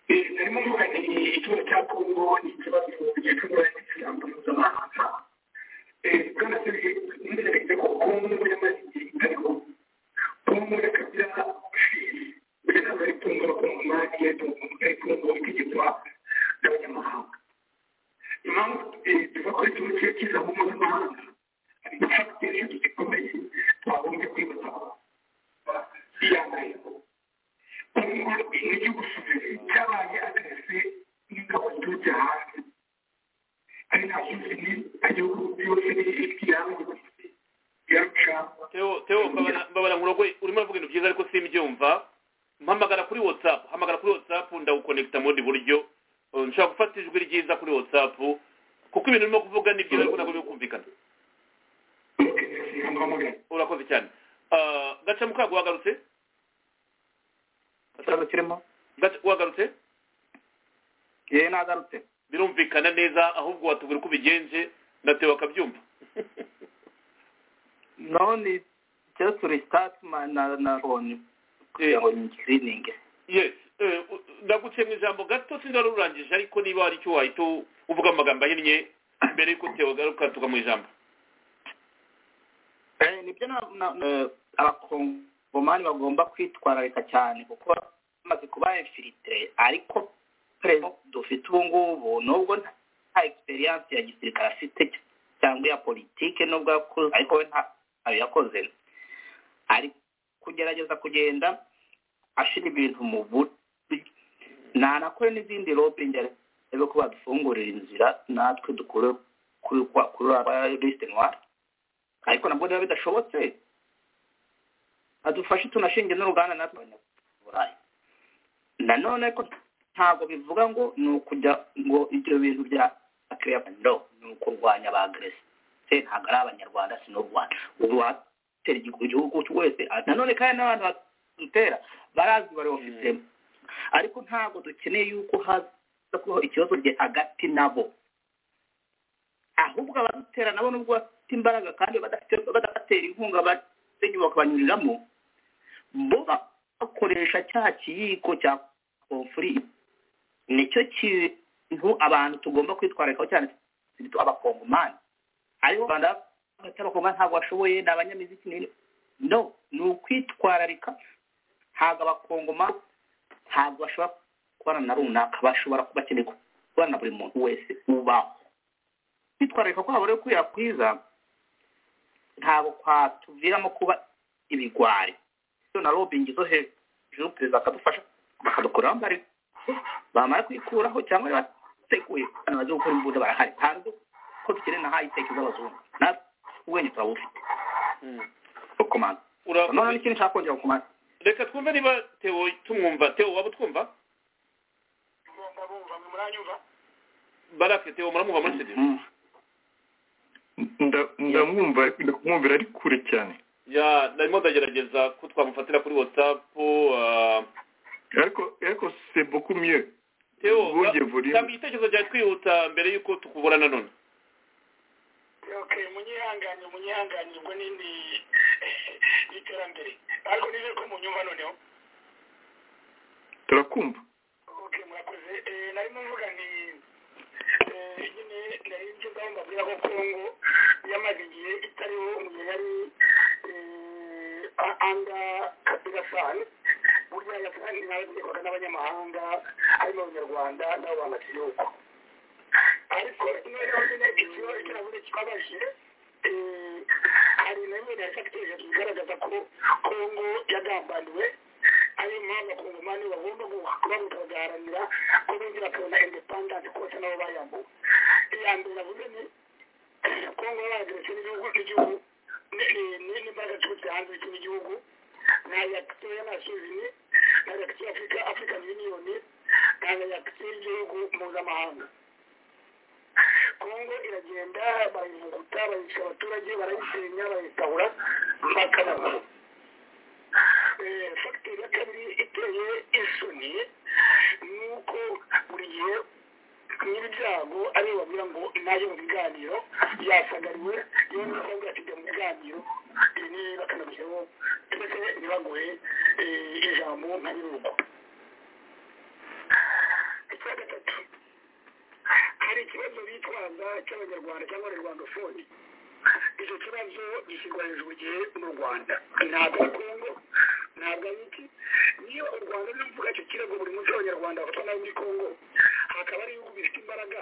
Eh, narimo mvuga nti ikibazo cya kongo ni ikibazo gicurura n'ishyamba mpuzamahanga Eh, bwana serge ntegereje ko kongo yamaze igihe itariho kongo yakagira ubushizi mbere ntabwo ari kongo abakongomani yari kongo itegekwa n'abanyamahanga impamvu eh, tuva kuri turukiya kiza mu mpuzamahanga hari fagiteri zikomeye twagombye kwibutsa iya mbere kongo ni igihugu cyabaye akarese n'ingabo ziturutse hanze ari nta kindi ni- igihugu byose ni iby'ihangu byarucaho Theo Theo mbabara- mbabara nkurogoye urimo uravuga ibintu byiza ariko simbyumva mpamagara kuri whatsapp hamagara kuri whatsapp ndawukonekita mu bundi buryo Uh, nshobora gufata ijwi ryiza kuri whatsapp kuko ibintu urimo kuvuga ni byiza ariko ntabwo biri kumvikana urakoze cyane Uh, gaca mukago wagarutse ikibazo kirimo Gaca- wagarutse yewe nagarutse birumvikana neza ahubwo watubwira uko ubigenje na Theo akabyumva none just restart my- na na phone kugira ngo ngirininge yes eh, u- ndaguciye mu ijambo gato sinzi wari ururangije ariko niba hari icyo wahita u- uvuga mu magambo ahinnye mbere y'uko Theo agaruka tuva mu ijambo Eh, nibyo na- na- na- abakongomani bagomba kwitwararika cyane kuko bamaze kuba infilitire ariko perezida dufite ubu ngubu nubwo nta- nta egisperiyanse ya gisirikare afite cyangwa iya politike nubwo yakoze ariko we nta- ntayo yakoze ari kugerageza kugenda ashira ibintu mu buryo nanakore n'izindi lobingi arebe ko badufungurira inzira natwe dukure kuri kwa- kuri lisite noire ariko nabwo niba bidashobotse adufashe tunashinge n'uruganda natwe abanyaburayi nanone ko ntabwo bivuga ngo ni ukujya ngo ibyo bintu bya akireba no ni ukurwanya ba agresi se ntabwo ari abanyarwanda si n'u rwanda ubu watera igihugu igihugu wese nanone kandi n'abantu badutera barazi baribafitemo ariko ntabwo dukeneye yuko haza kubaho ikibazo gihe hagati nabo ahubwo abadutera nabo nubwo bafite imbaraga kandi badafite- badabatera inkunga basenyubaka banyuriramo bo bakoresha cya kiyiko cya konfuri nicyo kintu abantu tugomba kwitwararikaho cyane turi abakongomani aribo rwanda hagati y'abakongomani ntabwo bashoboye ni abanyamiziki n'ibindi no ni ukwitwararika ntabwo abakongomani ntabwo bashobora gukorana na runaka bashobora kuba bakeneye gukorana na buri muntu wese ubaho kwitwararika kwabo rero kwirakwiza ntabwo kwatuviramo kuba ibigwari iyo na robingi zo hejuru perezida akadufasha bakadukuriraho mbari bamara kwikuraho cyangwa niba bateguye abantu bazi gukora imbunda barahari hanze ko dukeneye na hayiteki z'abazungu natwe ubwenge turabufite rukomanda Ura- none n'ikindi nshaka kongera rukomanda reka twumve niba Theo tumwumva Theo waba utwumva barake Theo muramwumva muri studio Nda- ndamwumva ariko ndi kumwumvira ari kure cyane ya narimo ndagerageza ko twamufatira kuri whatsapp uh, ariko ariko c'est beaucoup mieux Theo Bwongeye ba- volume. tanga igitekerezo cyawe twihuta mbere y'uko tukubura nanone okay munyihanganye munyihanganye ubwo ni ni iterambere ariko nizere ko munyumva noneho turakumva okay murakoze Eh, narimo mvuga ni eh, nyine nari nzi ngaho mbabwira ko kongo yamaze igihe itariho mu gihe yari eh, a- anda kabila sani burya yasani ntabategekwaga n'abanyamahanga harimo abanyarwanda nabo bamakiri uko ariko noneho nyine ikibazo kibabaje eh, hari hari na bimwe byafatiye bigaragaza ko kongo yagambaniwe ariyo mpamvu abakongomani bagomba kuba bakaganira ko bongera bakabona indepandansi kose nabo bayambuwe iya mbere navuze ni kongo yabageretse n'igihugu cy'igihugu n'imbaraga ziturutse hanze z'ikindi gihugu na yakisiyo y'amasurini na yakisiyo y'afurika african union na yakisiyo y'igihugu mpuzamahanga kongo iragenda bayivuguta bayisha abaturage barayisenya bayisahura bakababura fagiteri ya kabiri iteye isoni ni uko buri gihe nyir'ibyago ariyo babwira ngo nayo mu biganiro yasagariwe yewe n'umukobwa akijya mu biganiro ni bakanamushyiraho ndetse ntibaguhe ijambo nka nyir'urugo icya gatatu hari ikibazo bitwaza cy'abanyarwanda cyangwa abanyarwandofoni icyo kibazo gishyirwa hejuru igihe mu rwanda ntabwo ari kongo ntabwo ari iki niba u rwanda ruri kuvuga icyo kirego buri munsi abanyarwanda bafatwa nabi muri kongo hakaba ari ibihugu bifite imbaraga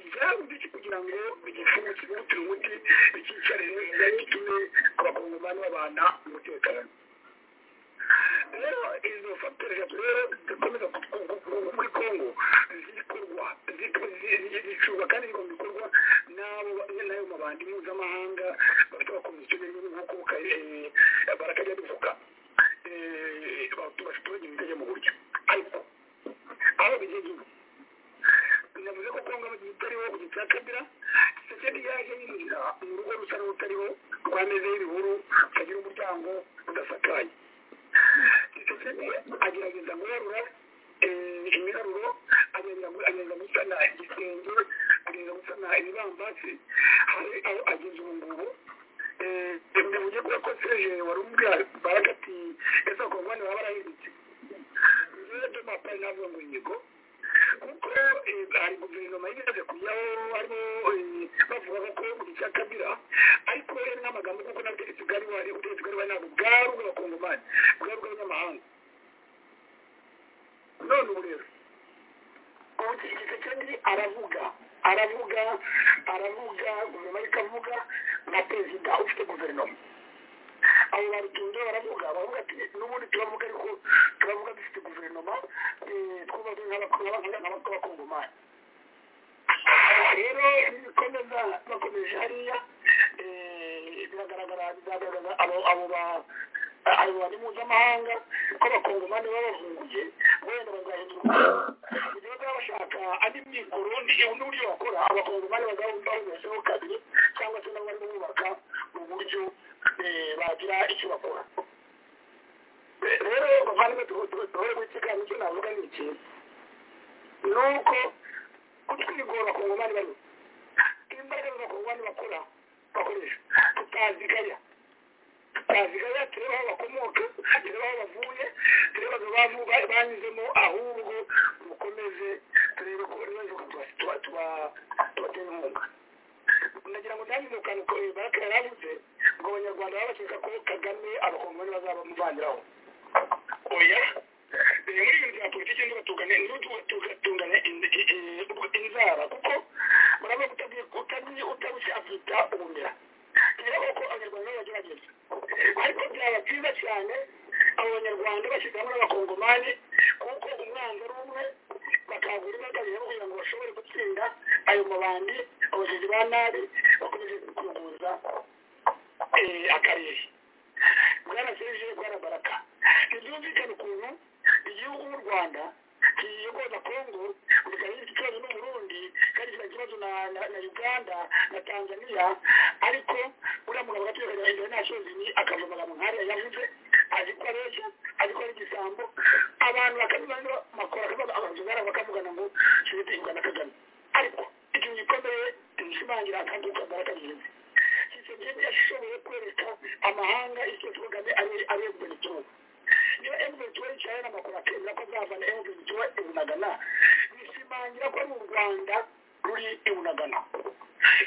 byabuze iki kugira ngo bigifungukire umuti umuti bikicarire bitume abakongomani babana umutekano rero izo fagiteri rero zikomeza muri kongo zikorwa zicurwa kandi zigomba gukorwa n'ayo mabandi mpuzamahanga bafite abakomisiyo b'ibihugu nk'uko barakajya bivuga abaturage bitajya mu buryo ariko aho bigeze ubu navuze ko kongo itariho igitsina kabira sekedi yaje yinjira mu rugo rusa n'urutariho rwamezeho ibihuru rutagira umuryango rudasakaye sekedi agerageza guharura imyaruro agenda gusana igisenge agenda gusana ibibambasi hari aho ageze ubu ngubu mu buryo bwa konseje wari umubwira baraka ati ese akongwani baba barahindutse rero domapari ntabwo ngo inyigo kuko hari guverinoma yigeze kujyaho harimo bavuga ko mu cya kabira ariko rero n'amagambo kuko nta butegetsi bwari buhari ubutegetsi bwari buhari ntabwo bwari ubw'abakongomani bwari ubw'abanyamahanga none ubu rero ubutegetsi aravuga aravuga aravuga guverinoma ikavuga na perezida ufite guverinoma abo barutunze baravuga baravuga ati n'ubundi turavuga ariko turavuga dufite guverinoma twubatse nk'abakongomani rero bikomeza bakomeje hariya biragaragara bizagaragaza abo ba abayobozi mpuzamahanga ko abakongomani baba bahunguye wenda bazahindura mu gihe baba bashaka andi mikoro n'uburyo bakora abakongomani bazaba bahuguyeho kabiri cyangwa se nabo barimo bubaka mu buryo bagira icyo bakora rero bavandimwe duhore mu kiganiro icyo navuga ni iki ni uko kutwigora abakongomani barimo imbaraga z'abakongomani bakora bakoresha tutazigaya twavuga tureba aho bakomoka tureba aho bavuye tureba abantu banyuzemo ahubwo mukomeze turebe ko ibibazo tubatera inkunga nagira ngo nanjye mu kantu baraka yaravuze ngo abanyarwanda baba bakeka ko kagame abakongomani bazaba bamuvangiraho oya muri ibintu bya politiki ntibatugane ntibatugane inzara kuko murabona utabishakita ubumera tureba ko abanyarwanda baba bagerageza ariko byaba byiza cyane abo banyarwanda bashyize hamwe n'abakongomani kuko umwanzi ari umwe bakangura imbaga kugira ngo bashobore gutsinda ayo mabandi abagizi ba nabi bakomeje kuguza akarere bwana serije bwana baraka ntibyumvikane ukuntu igihugu nk'u rwanda kiyogoza kongo bikagira ikibazo n'uburundi kandi kikagira ikibazo na uganda na tanzania ariko uriya mugabo gatureka international ni akava amagambo nkariya yavuze azi ko areshya azi ko ari igisambo abantu bakabibanza makora abazungara bakavugana ngo kirete ugana kagame ariko ikintu gikomeye gishimangira kandi ukambara kagenzi kisegenzi yashoboye kwereka amahanga icyo kagame ari kugana ikibazo niba emuventiwe yicaye n'amakuru akemera ko azavana emuventiwe ibunagana bishimangira ko ari u rwanda ruri ibunagana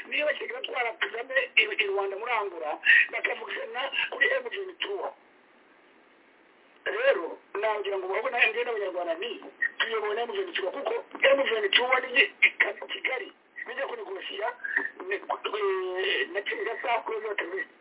niba kigali atwara kagame i rwanda murangura bakavugana kuri emuventiwe rero nagira ngo murabona njyewe n'abanyarwanda ni tuyobowe na emuventiwe kuko emuventiwe ni kigali bijya kunegosiya na kinigasa kuri za teroriste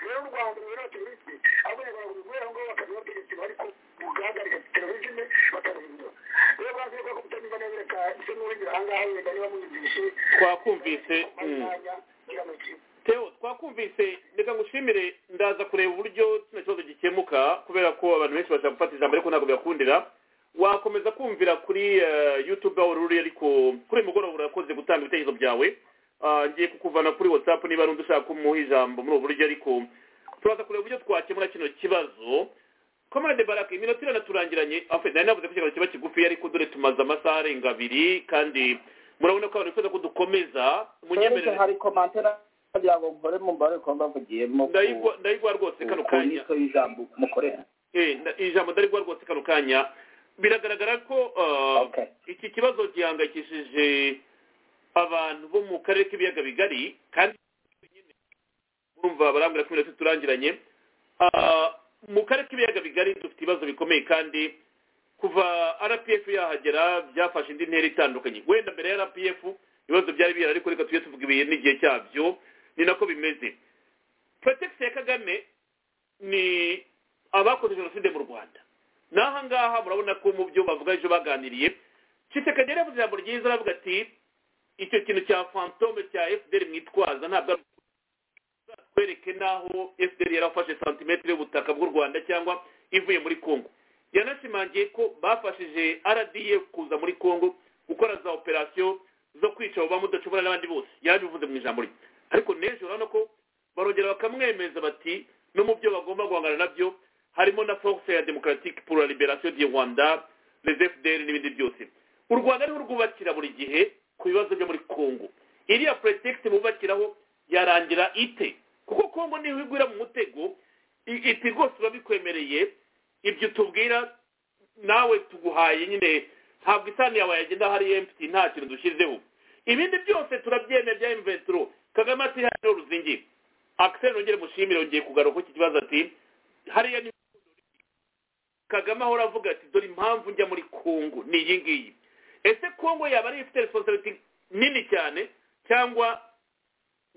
rero u rwanda rwirata iminsi abanyarwanda guhera ngo bakamenya ubutegetsi ariko bugahagarika terevizine bakarindura rero bwavuye ko kutanyuza neza reka ise n'ubugira ahangaha wenda niba muyibyibushye twakumvise mm. mwanya ngira ngo kimwe teo twakumvise reka ngushimire ndaza kureba uburyo kino kibazo gikemuka kubera ko abantu benshi bashaka gufata ijambo ariko ntabwo bibakundira wakomeza kumvira kuri eh, youtube aho ruri ariko kuri uyu mugoroba urakoze gutanga ibitekerezo byawe Ah, ngiye kukuvana kuri whatsapp niba ari undi ushaka kumuha ijambo muri ubu buryo ariko turaza kureba uburyo twakemura kino kibazo comrade barak iminota irana turangiranye afe nari navuze ko ikiganiro kiba kigufi ariko dore tumaze amasaha arenga abiri kandi murabona ko abantu bifuza ko dukomeza munyemerere hari komantere kugira ngo nkore mu mbare ko mbavugiyemo ku- ndayigwa ndayigwa rwose kano ku kanya nyito y'ijambo mukorera Eh, nda- ijambo ndarigwa rwose kano kanya biragaragara ko uh, Okay. iki kibazo gihangayikishije abantu bo mu karere k'ibiyaga bigari kandi nyine murumva barambwira ko iminota turangiranye Ah, mu karere k'ibiyaga bigari dufite ibibazo bikomeye kandi kuva rpf yahagera byafashe indi ntera itandukanye wenda mbere ya rpf ibibazo byari bihari ariko reka tujye tuvuga ibihe n'igihe cyabyo ni nako bimeze protegisi ya kagame ni abakoze jenoside mu rwanda n'aha ngaha murabona ko mu byo bavuga ejo baganiriye kisekedi yari yavuze ijambo ryiza aravuga ati icyo kintu cya fantome cya fdr mwitwaza ntabwo ari ukuri. uzatwereke n'aho fdr yarafashe santimetero y'ubutaka bw'u rwanda cyangwa ivuye muri congo yanashimangiye ko bafashije rdf kuza muri congo gukora za operasiyo zo kwica abo bamudacobora n'abandi bose yabivuze mu ijambo rye ariko n'ejo urabona ko barongera bakamwemeza bati no mu byo bagomba guhangana nabyo harimo na force ya democratique pour la liberation du rwanda les fdr n'ibindi byose u rwanda niho rwubakira buri gihe ku bibazo byo muri congo iriya pretext bubakiraho yarangira ite kuko congo niho igwira mu mutego i- iti rwose biba bikwemereye ibyo tubwira nawe tuguhaye nyine ntabwo isahani yawe yagenda hari empty nta kintu dushyizeho ibindi byose turabyemera bya imventuro kagame ati hariho ruzingi akiseri nongere mushimire yongeye kugaruka iki kibazo ati hariya ni kagame ahora avuga ati dore impamvu njya muri kongo ni iyi ngiyi ese kongo yaba ari ifite responsibility nini cyane cyangwa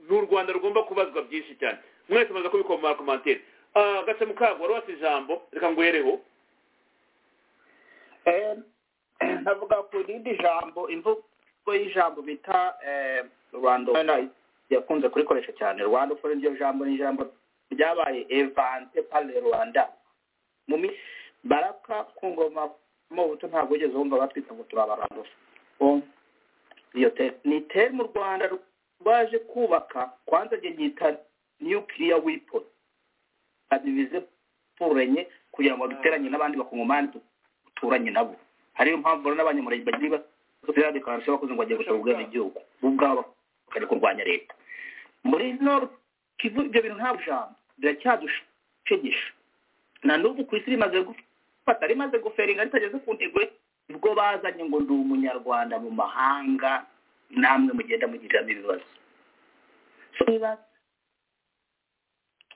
ni u rwanda rugomba kubazwa byinshi cyane mwese mumaze kubikoma mu makomantere gase mukago wari wasi ijambo reka nguhereho Eh, navuga ku rindi jambo imvugo y'ijambo bita eh, rwanda Open yakunze kurikoresha cyane rwanda ukora iryo jambo ni ijambo ryabaye evante pale rwanda mu mi- baraka ku ngoma mu buto ntabwo wigeze wumva batwita ngo turi abaranduza iyo te ni teri mu rwanda rwaje kubaka kwanza njye nyita nuclear weapon abibize turanye kugira ngo duteranye n'abandi bakongomani du- duturanye nabo hariyo mpamvu rero n'abanyamurenge bagira ibibazo bya dekarasiyo bakoze ngo bagiye gusaba ubwenegihugu bo ubwabo bakajya kurwanya leta muri nord kivu ibyo bintu ntabwo ijambo biracyadushegesha na n'ubu ku isi rimaze gufata rimaze guferinga ritageze ku ntego ye, ubwo bazanye ngo ndi umunyarwanda mu mahanga namwe mugenda mugiriramo ibibazo So, niba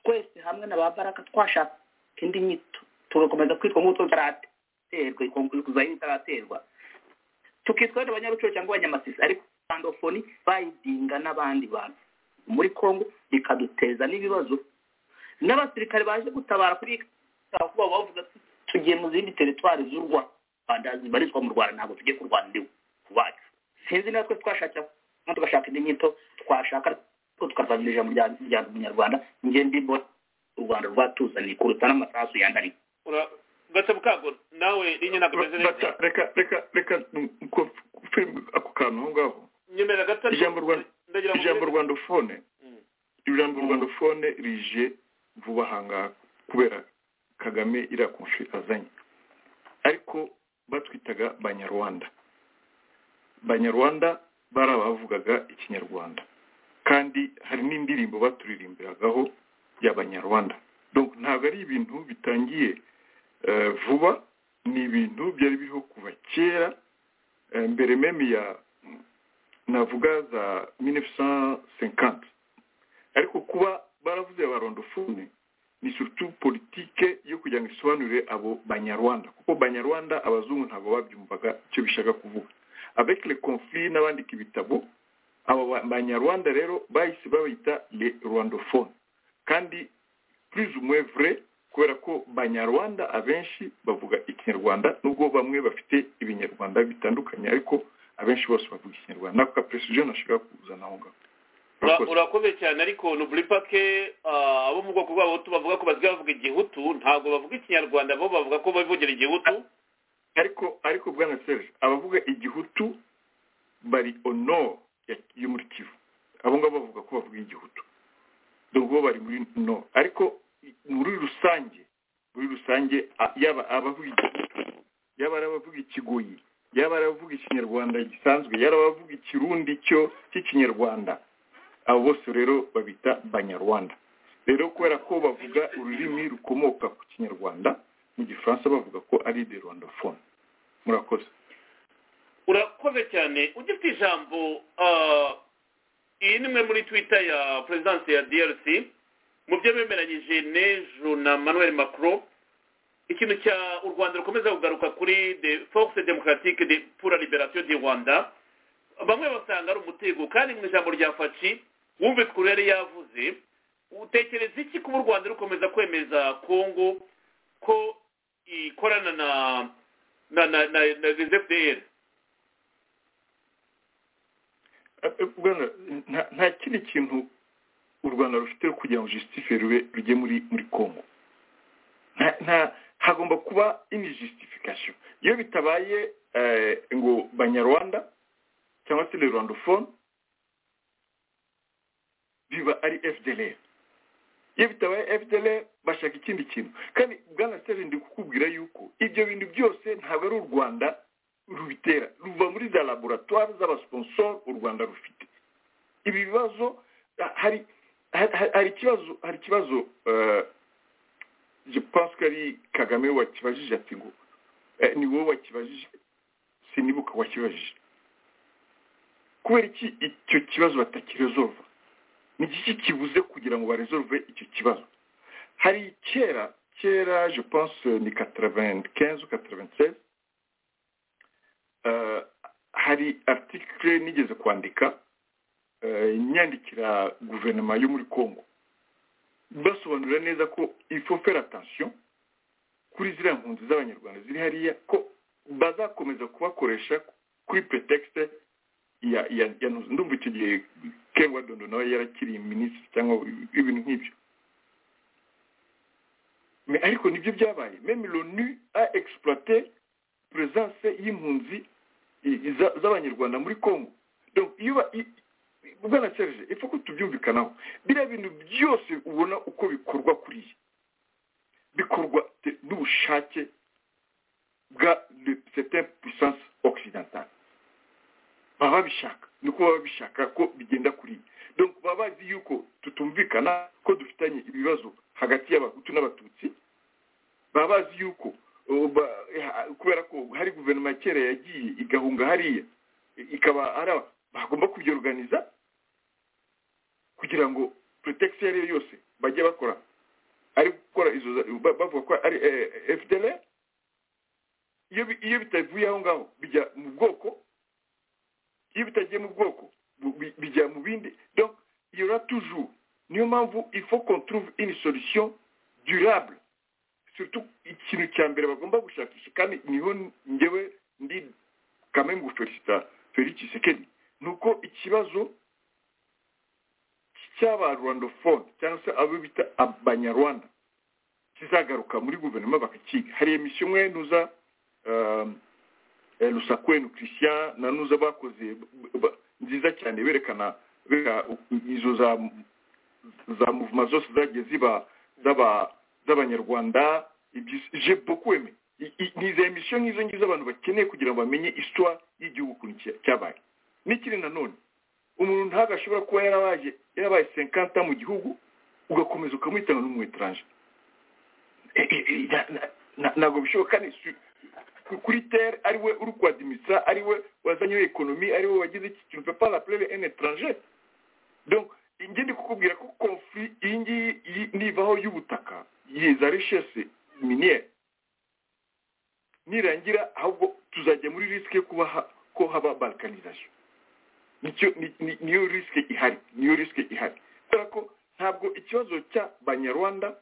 twese hamwe na ba baraka twashaka indi nyito tugakomeza kwitwa nk'utwo taraterwa ikuzanye itaraterwa tukitwa wenda abanyarucuru cyangwa abanyamasisi ariko rwandofoni bayidinga n'abandi bantu muri congo ikaduteza n'ibibazo n'abasirikare baje gutabara kuri ikawa kuba bavuga ati, tugiye mu zindi teritwari z'u rwanda zibarizwa mu rwanda ntabwo tujye kurwana ndiwe kubacu sinzi natwe twashakira nko tugashaka indi nyito twashaka ariko tukazanira ijambo rya- rya munyarwanda njye ndimo u rwanda rwatuzaniye kuruta n'amasasu yandariye Ura- gase mukago nawe rinye ntabwo umeze neza Bata- reka reka reka kufirwa ako kantu aho ngaho nyemerera gato ariko ijambo rwanda ndagira ngo ijambo rwandofone Mm. ijambo rwandofone rije vuba ahangaha kubera kagame iriya konshi azanye ariko batwitaga banyarwanda banyarwanda bari abavugaga ikinyarwanda kandi hari n'indirimbo baturirimbiragaho y'abanyarwanda donc ntabwo ari ibintu bitangiye eh, vuba ni ibintu byari biriho kuva kera eh, mbere meme ya navuga za 1950 ariko kuba baravuze barondofone ni surtout politike yo kugira ngo isobanurire abo banyarwanda kuko banyarwanda abazungu ntabwo babyumvaga icyo bishaka kuvuga avec le conflit n'abandika ibitabo aba ba- banyarwanda rero bahise babita le rwandophone kandi purize umwevure kubera ko banyarwanda abenshi bavuga ikinyarwanda nubwo bamwe bafite ibinyarwanda bitandukanye ariko abenshi bose bavuga ikinyarwanda nako kapuresije nashaka kuzana aho ngaho Ura- Urakoze. urakoze cyane ariko nuburi pake ah, abo mu bwoko bwabo tu bavuga ko basigaye bavuga igihutu ntabwo bavuga ikinyarwanda bo bavuga ko bivugira igihutu ariko ariko bwana serge abavuga igihutu bari ono ya- yo muri kivu abo ngabo bavuga ko bavuga igihutu dore bo bari muri no ariko i- muri rusange muri rusange a- yaba abavuga igihutu yaba ari abavuga ikigoyi yaba ari abavuga ikinyarwanda gisanzwe yaba ari abavuga ikirundi cyo cy'ikinyarwanda abo bose rero babita banyarwanda rero kubera ko bavuga ururimi rukomoka ku kinyarwanda mu gifaransa bavuga ko ari de rwandafone murakoze urakoze cyane ugifite ijambo ah, iyi ni imwe muri twita ya perezidansi ya drc mu byo bemeranyije n'ejo na manuel macron ikintu cya u rwanda rukomeza kugaruka kuri de force democratique de pour la liberation du rwanda bamwe basanga ari umutego kandi mu ijambo rya faci wumvitse ukuntu yari yavuze utekereza iki kuba u rwanda rukomeza kwemeza kongo ko ikorana na na na na, na ZFDR? bwana nta- nta kindi kintu u rwanda rufite kugira ngo jusitife rube rujye muri muri congo Nta- nta- hagomba kuba ini justification iyo bitabaye eh, ngo banyarwanda cyangwa se le rwandophone biba ari fdlr iyo bitabaye fdlr bashaka ikindi kintu kandi bwana seri ndi kukubwira yuko ibyo bintu byose ntabwo ari u rwanda rubitera ruva muri za laboratwari z'abasiponsoro u rwanda rufite ibi bibazo ah, hari hari- hari- hari ikibazo hari ikibazo eh, je pense ko ari kagame wakibajije ati ngo eh, ni wowe wakibajije sinibuka wakibajije kubera iki icyo kibazo batakirezorva ni iki kibuze kugira ngo barezorve icyo kibazo hari kera kera je pense ni 95 96 eh, hari article nigeze kwandika eh, nyandikira guverinoma yo muri congo basobanurira neza ko ifo fera atansiyo kuri ziriya mpunzi z'abanyarwanda ziri hariya ko bazakomeza kubakoresha kuri pretekisite ya ya ya ntuzi ndumva icyo gihe ken wadondo nawe yarakiriye minisitiri cyangwa ibintu nk'ibyo Me- ariko nibyo byabaye meme lonu a exploité présence y'impunzi i- i- za- z'abanyarwanda muri congo donc iyo ba- i- i- bwana serge ipfa ko tubyumvikanaho biriya bintu byose ubona uko bikorwa kuriya bikorwa te- n'ubushake bwa certaine puissance occidentale baba babishaka nuko baba babishaka ko bigenda kuriya donc baba bazi yuko tutumvikana ko dufitanye ibibazo hagati y'abahutu n'abatutsi baba bazi yuko uh, ba- ha- kubera ko hari guverinoma ya kera yagiye igahunga hariya i- ikaba ari aba- bagomba kubyorganiza kugira ngo pretekisi iyo ari yo yose bajye bakora ari gukora izo za- ba- bavuga ko ari fdl iyo bi- iyo bitavuye aho ngaho bijya mu bwoko iyo bitagiye mu bwoko bu- bi- bijya mu bindi donc il y aura toujours niyo mpamvu il faut qu'on trouve une solution durable surtout ikintu cya mbere bagomba gushakisha kandi niho ngewe ndi kamwe mu gufelicita felix kisekedi ni uko ikibazo cy'abarwandofone cyangwa se abo bita abanyarwanda kizagaruka muri guverinoma bakakiga hari emisiyo umwe nuza um, eh, lusakwenu christian na nuza bakoze b- b- nziza cyane berekana bereka u- izo za za muvuma zose zagiye ziba z'aba- z'abanyarwanda ibyi- je beaucoup aimé I- i- ni izo emisiyo nk'izo ngizo abantu bakeneye kugira ngo bamenye histoire y'igihugu ukuntu cya- cyabaye n'ikindi nanone umuntu ntabwo ashobora kuba yarabaye yarabaye senkanta mu gihugu ugakomeza ukamuhitana n'umwetaranje ntabwo bishoboka kandi si- ku- kuri tere ari we uri kwadimitsa ari we wazanyeho ekonomi ari we wagize iki kintu pepa la plebe en étranger donc njye ndi kukubwira ko konfli iyi ngiyi yi- nivaho y'ubutaka yeza richesse miniere nirangira ahubwo tuzajya muri risike yo kuba ha- ko haba balkanization nicyo ni- ni- niyo risike ihari niyo risike ihari kubera ko ntabwo ikibazo cy'abanyarwanda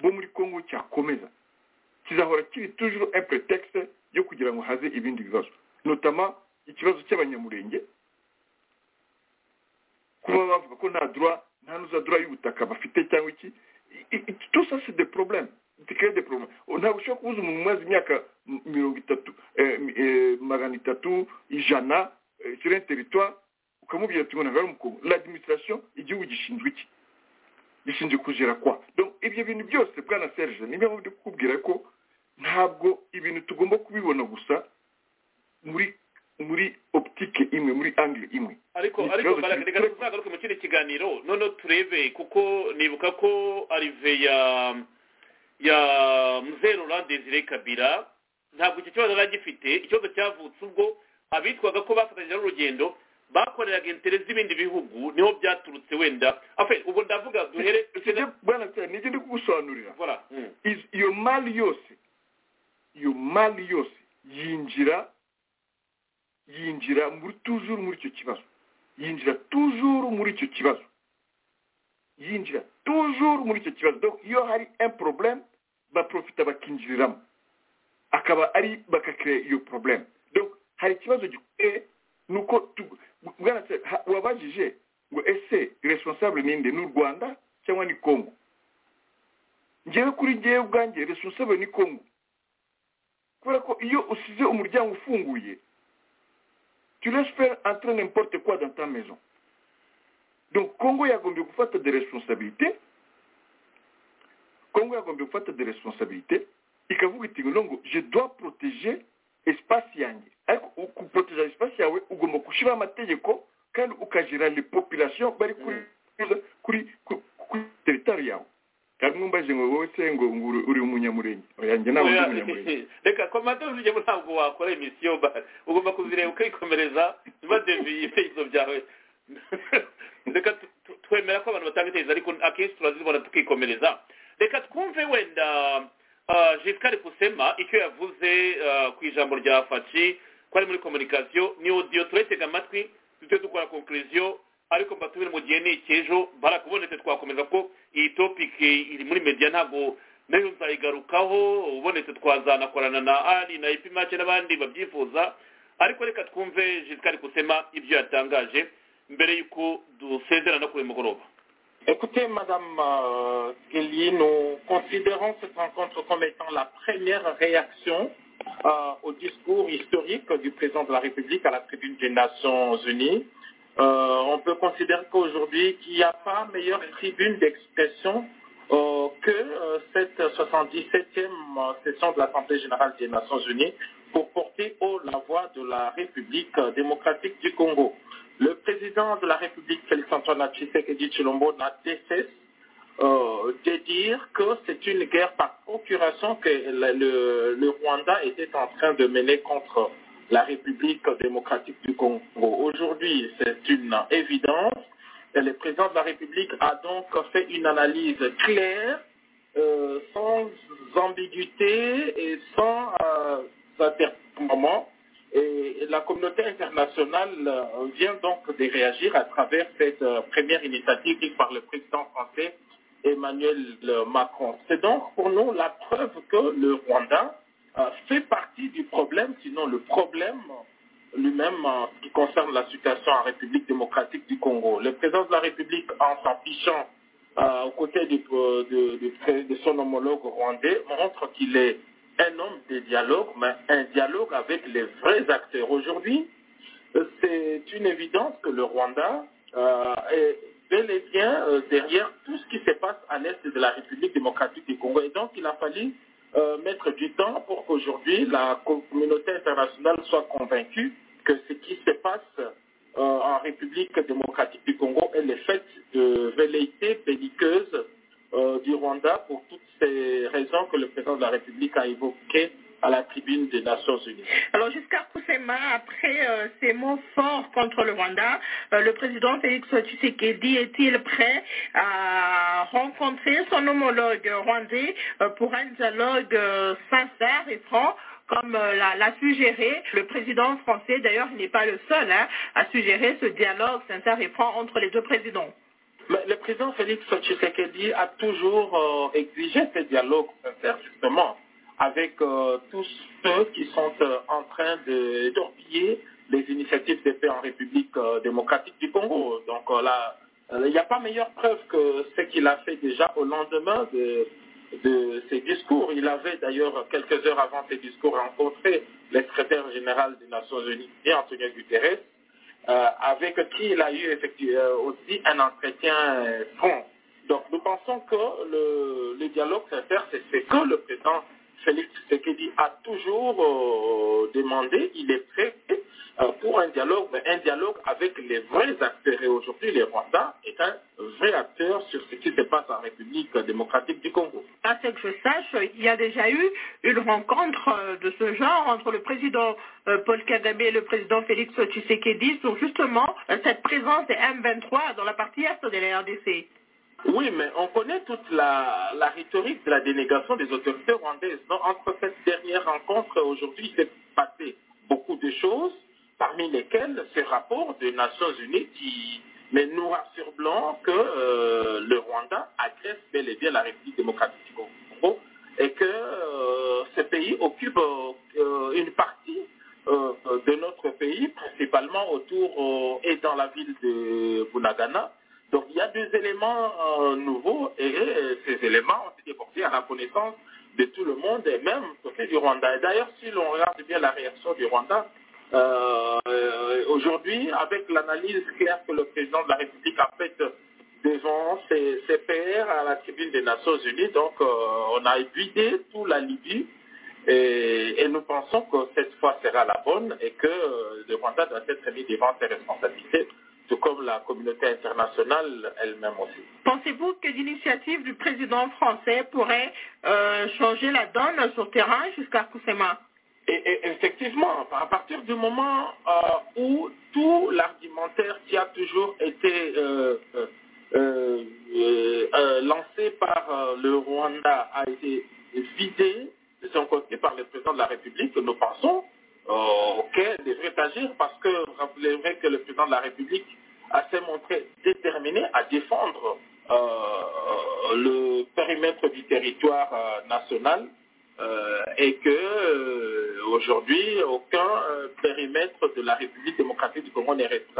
bo muri kongo cyakomeza kizahora kiri tujuru epuretekisi yo kugira ngo haze ibindi bibazo notama ikibazo cy'abanyamurenge kuba bavuga ko nta dura nta n'uzadura y'ubutaka bafite cyangwa iki tout ça c'est des problèmes dikeye de problème ntabwo ushobora kubuza umuntu umaze imyaka m- mirongo itatu eh, mi- eh, magana itatu ijana eh, sur un territoire ukamubwira ati ngo ntabwo ari umukungu l'administration igihugu gishinzwe iki gishinzwe kugera kwa donc ibyo bintu byose bwana serge ni byo ndi kukubwira ko ntabwo ibintu tugomba kubibona gusa muri muri optique imwe muri angle imwe ariko Ni ariko ikibazo mbaraga kiri- reka tuzagaruke mu kindi kiganiro noneho turebe kuko nibuka ko arive ya ya muzeru desire kabira ntabwo icyo kibazo yari agifite ikibazo cyavutse ubwo abitwaga ko bafatanyije n'urugendo bakoreraga intere z'ibindi bihugu niho byaturutse wenda afe ubwo ndavuga duhere Sibyo, bwana serge nibyo ndi kugusobanurira voilà mm. iz- iyo mali yose iyo mali yose yinjira yinjira muri tujuru muri icyo kibazo yinjira tujuru muri icyo kibazo yinjira tujuru muri icyo kibazo donc iyo hari un problème baprofita bakinjiriramo akaba ari bakakireya iyo problème donc hari ikibazo gikomeye ni uko tu- bwana se ha- wabajije ngo ese responsable ni nde ni u rwanda cyangwa ni congo njyewe kuri njyewe ubwanjye responsable ni congo kubera ko iyo usize umuryango ufunguye tu laisses faire entrer n'importe quoi dans ta maison donc congo yagombye gufata des responsabilités congo yagombye gufata des responsabilités ikavuga iti ngo nongo je dois protéger espace yanjye ariko u- kuproteja espace yawe ugomba gushyiraho amategeko kandi ukagera les population bari kuri kuri kuri kuri teritari yawe kandi mwumbaje ngo wowe se ngo ngo uri- uri umunyamurenge oyanjye ntabwo ndi Oya, umunyamurenge reka komando zijyemo ntabwo wakora emisiyo ba- ugomba kuzireba ukikomereza badeviye ibitekerezo byawe reka tu- tu- twemera ko abantu batanga ibitekerezo ariko akenshi turazibona tukikomereza reka twumve wenda ah, Giscard Kusema icyo yavuze ah, ku ijambo rya faci ko ari muri komunikasiyo ni odiyo turetega amatwi tujye dukora konkuriziyo ariko mbatubire mu gihe ni icy'ejo barakubonetse twakomeza ko iyi topike iri muri media ntabwo nayo nzayigarukaho ubonetse twazanakorana na ari na ipi make n'abandi babyifuza ariko reka twumve Giscard Kusema ibyo yatangaje mbere y'uko dusezerana kuri uyu mugoroba Écoutez, Madame euh, Guilly, nous considérons cette rencontre comme étant la première réaction euh, au discours historique du président de la République à la tribune des Nations Unies. Euh, on peut considérer qu'aujourd'hui, qu'il n'y a pas meilleure tribune d'expression euh, que euh, cette 77e session de l'Assemblée générale des Nations Unies pour porter haut la voix de la République euh, démocratique du Congo. Le président de la République, Félix-Antoine Tshisekedi Chilombo, n'a cessé euh, de dire que c'est une guerre par procuration que le, le- le Rwanda était en train de mener contre la République démocratique du Congo. Aujourd'hui, c'est une évidence. Et le président de la République a donc fait une analyse claire, euh, sans ambiguïté et sans euh, interprétation. Et la communauté internationale euh, vient donc de réagir à travers cette euh, première initiative prise par le président français Emmanuel euh, Macron. C'est donc pour nous la preuve que le Rwanda euh, fait partie du problème, sinon le problème lui-même euh, qui concerne la situation en République démocratique du Congo. Le président de la République, en s'affichant euh, aux côtés du- euh, de, de- de son homologue rwandais, montre qu'il est un homme de dialogue, mais un dialogue avec les vrais acteurs. Aujourd'hui, euh, c'est une évidence que le Rwanda euh, est bel et bien euh, derrière tout ce qui se passe à l'est de la République démocratique du Congo. Et donc, il a fallu euh, mettre du temps pour qu'aujourd'hui la communauté internationale soit convaincue que ce qui se passe euh, en République démocratique du Congo est le fait de velléité belliqueuse euh, du Rwanda pour toutes ces raisons que le président de la République a évoquées à la tribune des Nations Unies. Alors Giscard Kusema, après euh, ces mots forts contre le Rwanda, euh, le président Félix Tshisekedi est-il prêt à rencontrer son homologue rwandais euh, pour un dialogue euh, sincère et franc comme euh, l'a l'a suggéré le président français, d'ailleurs il n'est pas le seul hein, à suggérer ce dialogue sincère et franc entre les deux présidents. Mais le président Félix Tshisekedi a toujours euh, exigé ce dialogue sincère, justement, avec euh, tous ceux qui sont euh, en train de torpiller les initiatives de paix en République euh, démocratique du Congo. Donc euh, là, euh, il n'y a pas meilleure preuve que ce qu'il a fait déjà au lendemain de, de ses discours. Il avait d'ailleurs, quelques heures avant ses discours, rencontré le secrétaire général des Nations Unies, Antonio Guterres, euh, avec qui il a eu effectivement euh, aussi un entretien euh, franc. Donc nous pensons que le, le dialogue sincère, c'est ce que le président Félix Tshisekedi a toujours euh, demandé. Il est prêt euh, pour un dialogue, mais un dialogue avec les vrais acteurs. Et aujourd'hui, le Rwanda est un vrai acteur sur ce qui se passe en République démocratique du Congo. À ce que je sache, il y a déjà eu une rencontre euh, de ce genre entre le président euh, Paul Kagame et le président Félix Tshisekedi sur justement euh, cette présence des M23 dans la partie est de la RDC. Oui, mais on connaît toute la, la rhétorique de la dénégation des autorités rwandaises. Donc, entre cette dernière rencontre et aujourd'hui, il s'est passé beaucoup de choses, parmi lesquelles ce rapport des Nations Unies qui met noir sur blanc que euh, le Rwanda agresse bel et bien la République démocratique du Congo et que euh, ce pays occupe euh, euh, une partie euh, de notre pays, principalement autour euh, et dans la ville de Bunagana. Donc il y a des éléments euh, nouveaux et euh, ces éléments ont été portés à la connaissance de tout le monde et même côté du Rwanda. Et d'ailleurs, si l'on regarde bien la réaction du Rwanda, euh, euh, aujourd'hui, avec l'analyse claire que le président de la République a faite devant ses, ses pairs à la tribune des Nations Unies, donc euh, on a épuisé tout la Libye et, et nous pensons que cette fois sera la bonne et que euh, le Rwanda doit être mis devant ses responsabilités, tout comme la communauté internationale elle-même aussi. Pensez-vous que l'initiative du président français pourrait euh, changer la donne sur terrain jusqu'à Kousema Et, et effectivement, à partir du moment euh, où tout l'argumentaire qui a toujours été euh, euh, euh, euh, lancé par euh, le Rwanda a été vidé de son côté par le président de la République, nous pensons euh, qu'elle devrait agir parce que rappelez que le président de la République a s'est montré déterminé à défendre euh, le périmètre du territoire euh, national euh, et que euh, aujourd'hui aucun euh, périmètre de la République démocratique du Congo n'est resté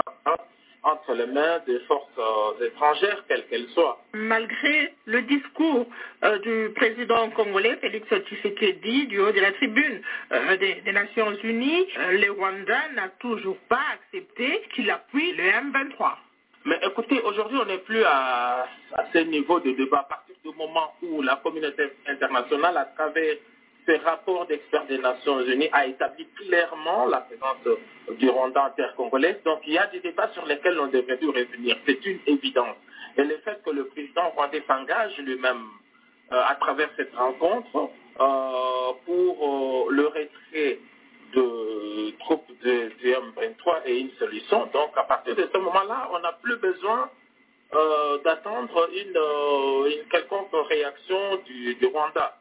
entre les mains des forces euh, étrangères, quelles qu'elles soient. Malgré le discours euh, du président congolais Félix Tshisekedi du haut de la tribune euh, des, des Nations Unies, euh, le Rwanda n'a toujours pas accepté qu'il appuie le M23. Mais écoutez, aujourd'hui, on n'est plus à, à ce niveau de débat à partir du moment où la communauté internationale, à travers ses rapports d'experts des Nations Unies, a établi clairement la présence du Rwanda en terre congolaise. Donc, il y a des débats sur lesquels on devrait plus revenir. C'est une évidence. Et le fait que le président rwandais s'engage lui-même euh, à travers cette rencontre euh, pour euh, le retrait de troupes de, du M23 et une solution. Donc à partir de ce moment-là, on n'a plus besoin euh, d'attendre une, euh, une quelconque réaction du, du Rwanda.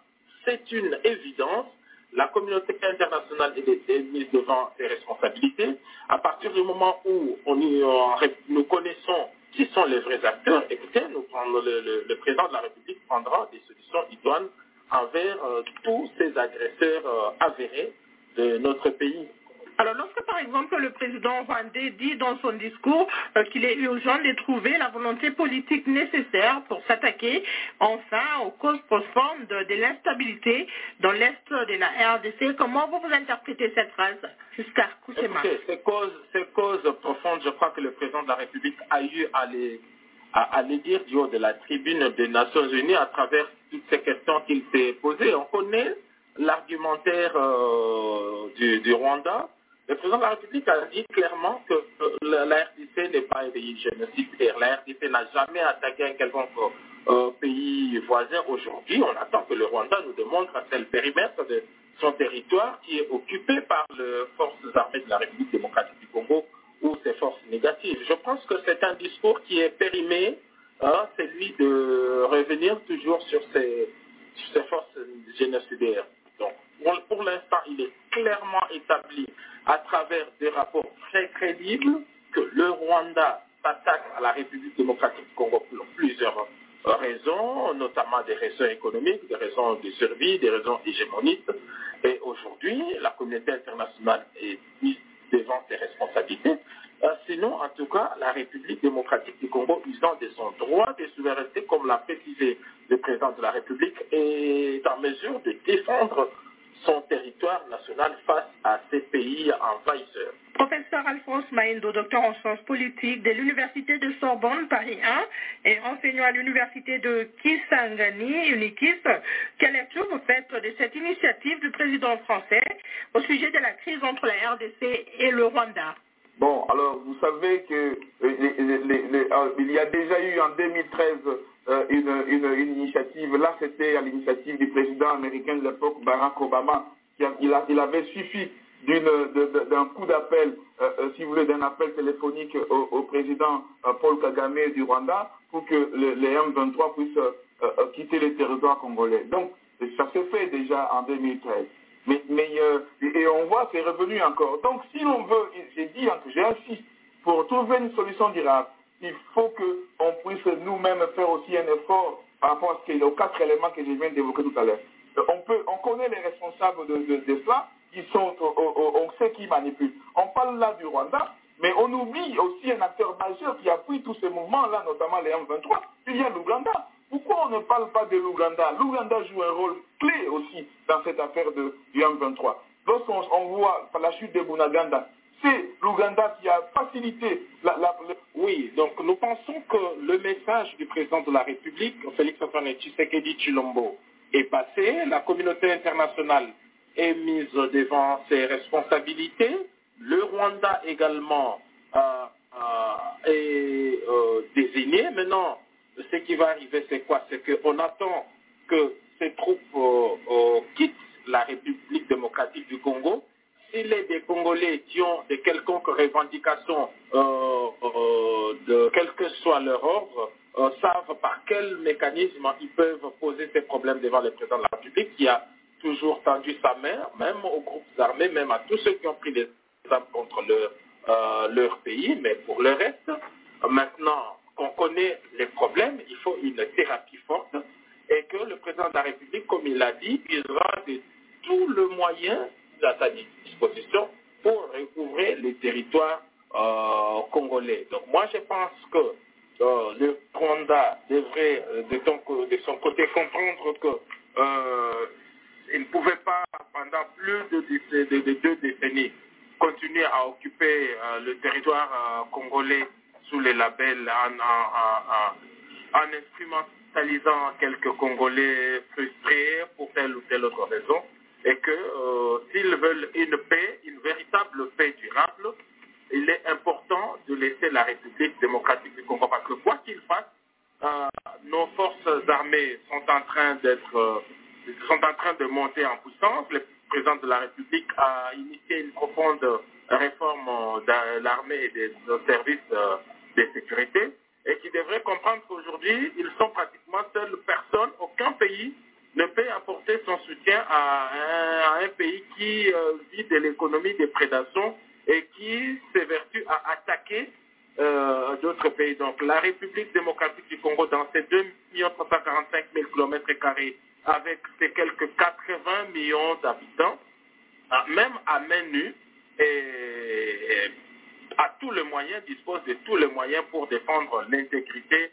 C'est une évidence. La communauté internationale est, est mise devant ses responsabilités. À partir du moment où on y- on ré- nous connaissons qui sont les vrais acteurs, écoutez, nous prenons le, le- le président de la République prendra des solutions idoines envers euh, tous ces agresseurs euh, avérés de notre pays. Alors lorsque par exemple le président rwandais dit dans son discours euh, qu'il est urgent de trouver la volonté politique nécessaire pour s'attaquer enfin aux causes profondes de, de l'instabilité dans l'est de la RDC, comment vous vous interprétez cette phrase jusqu'à Kousema Écoutez, ces causes, ces causes profondes, je crois que le président de la République a eu à les, à, à les dire du haut de la tribune des Nations Unies à travers toutes ces questions qu'il s'est posées. On connaît l'argumentaire euh, du, du Rwanda. Le président de la République a dit clairement que euh, la, la RDC n'est pas un pays génocidaire. La RDC n'a jamais attaqué un quelconque euh, pays voisin. Aujourd'hui, on attend que le Rwanda nous démontre à quel périmètre de son territoire qui est occupé par les forces armées de la République démocratique du Congo ou ses forces négatives. Je pense que c'est un discours qui est périmé, hein, celui de revenir toujours sur ces, sur ces forces génocidaires. Donc, pour- pour l'instant, il est clairement établi à travers des rapports très crédibles que le Rwanda s'attaque à la République démocratique du Congo pour plusieurs raisons, notamment des raisons économiques, des raisons de survie, des raisons hégémoniques. Et aujourd'hui, la communauté internationale est mise devant ses responsabilités. Euh, sinon, en tout cas, la République démocratique du Congo, usant de son droit de souveraineté, comme l'a précisé le président de la République, est en mesure de défendre son territoire national face à ces pays envahisseurs. Professeur Alphonse Maendo, docteur en sciences politiques de l'Université de Sorbonne, Paris 1, et enseignant à l'Université de Kisangani, Unikis, quelle lecture vous faites de cette initiative du président français au sujet de la crise entre la RDC et le Rwanda Bon, alors vous savez que euh, les- les- les- euh, il y a déjà eu en 2013 euh, une, une- une initiative. Là, c'était à l'initiative du président américain de l'époque, Barack Obama. qui a- il, a- il avait suffi d'une- de- de- d'un coup d'appel, euh, euh, si vous voulez, d'un appel téléphonique au, au président euh, Paul Kagame du Rwanda pour que le- les M23 puissent euh, euh, quitter le territoire congolais. Donc, ça s'est fait déjà en 2013. Mais, mais, euh, et et on voit, c'est revenu encore. Donc, si l'on veut, et j'ai dit, hein, que j'insiste, pour trouver une solution durable, il faut qu'on puisse nous-mêmes faire aussi un effort par rapport à ce qu'il y a aux quatre éléments que je viens d'évoquer tout à l'heure. Euh, On, peut, on connaît les responsables de, de- de cela, ils sont, au- au- au- on sait qui manipule. On parle là du Rwanda, mais on oublie aussi un acteur majeur qui appuie tous ces mouvements-là, notamment les M23, il y a l'Ouganda. Pourquoi on ne parle pas de l'Ouganda L'Ouganda joue un rôle clé aussi dans cette affaire de, du M23. Lorsqu'on on voit la chute de Bunaganda, c'est l'Ouganda qui a facilité la, la, Oui, donc nous pensons que le message du président de la République, Félix Antoine Tshisekedi Chilombo, est passé. La communauté internationale est mise devant ses responsabilités. Le Rwanda également euh, euh, est euh, désigné. Maintenant, ce qui va arriver, c'est quoi C'est qu'on attend que ces troupes euh, euh, quittent la République démocratique du Congo s'il est des Congolais qui ont de quelconques revendications, euh, euh, de quel que soit leur ordre, euh, savent par quel mécanisme ils peuvent poser ces problèmes devant le président de la République qui a toujours tendu sa main, même aux groupes armés, même à tous ceux qui ont pris des armes contre leur, euh, leur pays, mais pour le reste, euh, maintenant qu'on connaît les problèmes, il faut une thérapie forte et que le président de la République, comme il l'a dit, il aura de tout le moyen à sa disposition pour recouvrer les territoires euh, congolais. Donc moi je pense que euh, le Rwanda devrait euh, de, ton- de son côté comprendre que euh, il ne pouvait pas pendant plus de, déc- de- de deux décennies continuer à occuper euh, le territoire euh, congolais sous les labels en, en- en- en- en instrumentalisant quelques Congolais frustrés pour telle ou telle autre raison et que euh, s'ils veulent une paix, une véritable paix durable, il est important de laisser la République démocratique du Congo, parce que quoi qu'ils fassent, euh, nos forces armées sont en train d'être, euh, sont en train de monter en puissance. Le président de la République a initié une profonde réforme euh, de l'armée et des, nos services euh, de sécurité, et qui devrait comprendre qu'aujourd'hui, ils sont pratiquement seuls, personne, aucun pays ne peut apporter son soutien à un, à un pays qui euh, vit de l'économie des prédations et qui s'évertue à attaquer euh, d'autres pays. Donc la République démocratique du Congo, dans ses 2 345 000 km2, avec ses quelques 80 millions d'habitants, à- même à main nue, et, et a tout le moyen, dispose de tous les moyens pour défendre l'intégrité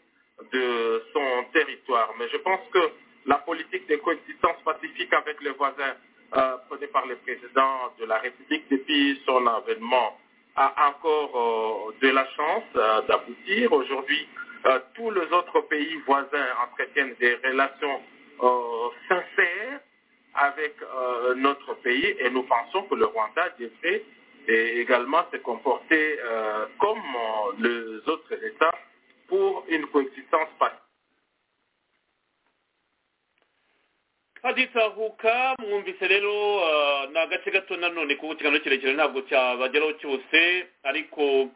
de son territoire. Mais je pense que la politique de coexistence pacifique avec les voisins euh, prônée par le président de la République depuis son avènement a encore euh, de la chance euh, d'aboutir. Aujourd'hui, euh, tous les autres pays voisins entretiennent des relations euh, sincères avec euh, notre pays et nous pensons que le Rwanda devrait euh, également se comporter euh, comme euh, les autres États pour une coexistence pacifique. haditahuka mwumvise rero ah, ni agace gato nanone kuko ikiganiro kirekire ntabwo cyabageraho cyose ariko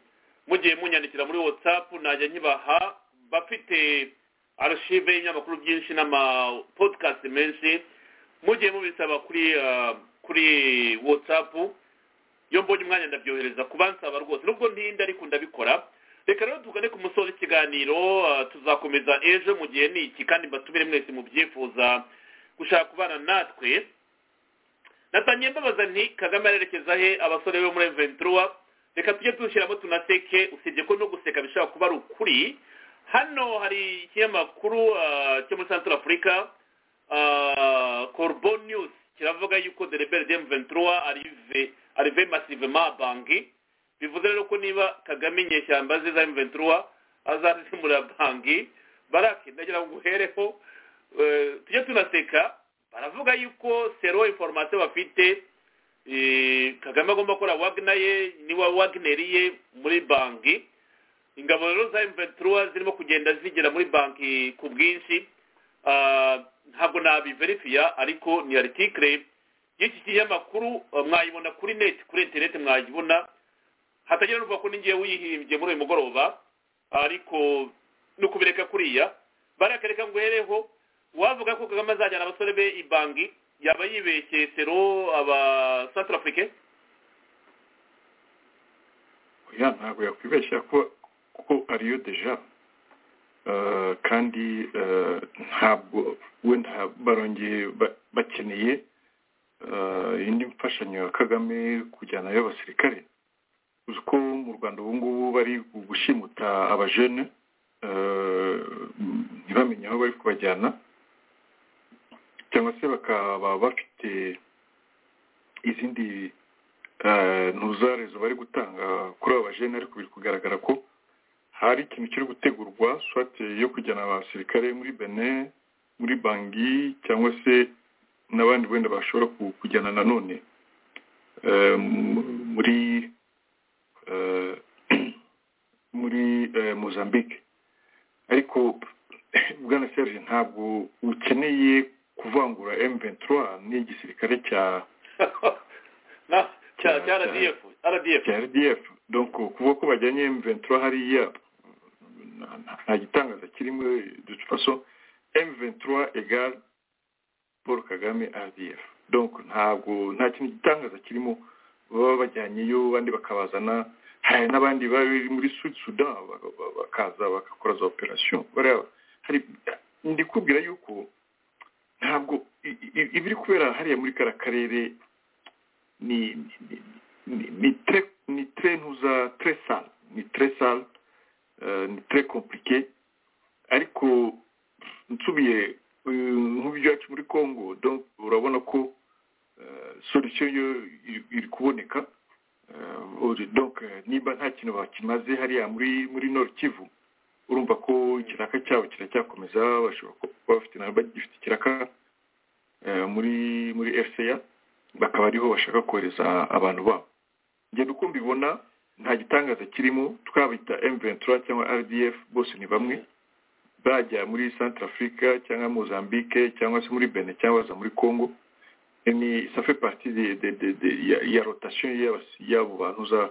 mugiye munyandikira muri whatsapp najya nkibaha bafite archive y'ibinyamakuru byinshi n'amapodcast menshi mugiye mubisaba kuri ah, kuri whatsapp iyo mbonye umwanya ndabyohereza ku bansaba rwose nubwo ntinda ariko ndabikora reka rero tugane ku musozi w'ikiganiro ah, tuzakomeza ejo mu gihe ni iki kandi mbatumire mwese mu byifuza gushaka kubana natwe natangiye mbabaza nti kagame arerekeza he abasore bo muri ventura reka tujye dushyiramo tunaseke usibye ko no guseka bishobora kuba ari ukuri hano hari ikinyamakuru ah, cyo muri central africa ah, corbo news kiravuga yuko de rebelle de m23 arrive arrive massivement à bangi bivuze rero ko niba kagame inyeshyamba ze za m23 azazimura bangi barake ndagira ngo uhereho eh, tujye tunaseka baravuga yuko sero information bafite eh, kagame agomba gukora wagner ye niwa wagner ye muri banki ingabo rero za m23 zirimo kugenda zigera muri banki ku bwinshi Ah, ntabwo nabiverifiya ariko ni aritikire y'iki kinyamakuru ah, mwayibona kuri net kuri internet mwayibona hatagira n'uvuga ko ningiye wihimbye muri uyu mugoroba ariko ni ukubireka kuriya barakareka ngo uhereho wavuga ko kagame azajyana abasore be ibangi yaba yibeshye sero aba central afrique oya ntabwo yakwibeshya kuko kuko ariyo deja Eh, kandi eh, ntabwo wenda barongeye ba- bakeneye eh, indi mfashanyo ya kagame kujyanayo abasirikare uzi ko mu rwanda ubu ngubu bari gushimuta abajene eh, ntibamenye aho bari kubajyana cyangwa se bakaba bafite izindi eh, ntuzarezo bari gutanga kuri aba bajene ariko biri kugaragara ko hari ikintu kiri gutegurwa swate yo kujyana abasirikare muri bene muri bangi cyangwa se n'abandi wenda bashobora ku- kujyana nanone eh, mu- muri eh, muri eh, mozambique ariko bwana serge ntabwo ukeneye kuvangura m23 n'igisirikare cya Na- cya cya rdf rdf cya rdf donc kuvuga ko bajyanye m23 hariya na- na- nta gitangaza kirimo de toute façon m23 egal paul kagame rdf donc ntabwo nta kintu gitangaza kirimo baba bajyanyeyo abandi bakabazana hari n'abandi bari muri sud sudan baka- ba- bakaza bagakora za operation bariya hari ndikubwira yuko ntabwo i- i- ibiri kubera hariya muri kara karere ni ni- ni- ni tre ni tre ntuza tre sale ni tre sale euh, ni tre compliqué ariko nsubiye euh, nk'ibyacu muri congo donc urabona ko euh, solution yo iri- iri kuboneka Euh, uri- donc euh, niba nta kintu bakimaze hariya muri muri nord kivu urumva ko ikiraka cyabo kiracyakomeza bashobora kuba bafite na bagifite ikiraka eh, muri muri rca bakaba ariho bashaka kohereza abantu babo ngenda uko mbibona nta gitangaza kirimo twabita m23 cyangwa rdf bose ni bamwe bajya muri centre africa cyangwa mozambique cyangwa se muri benin cyangwa baza muri congo Eh, ni ça fait partie de, de, de, de, ya, ya rotation y'abas- y'abo bantu za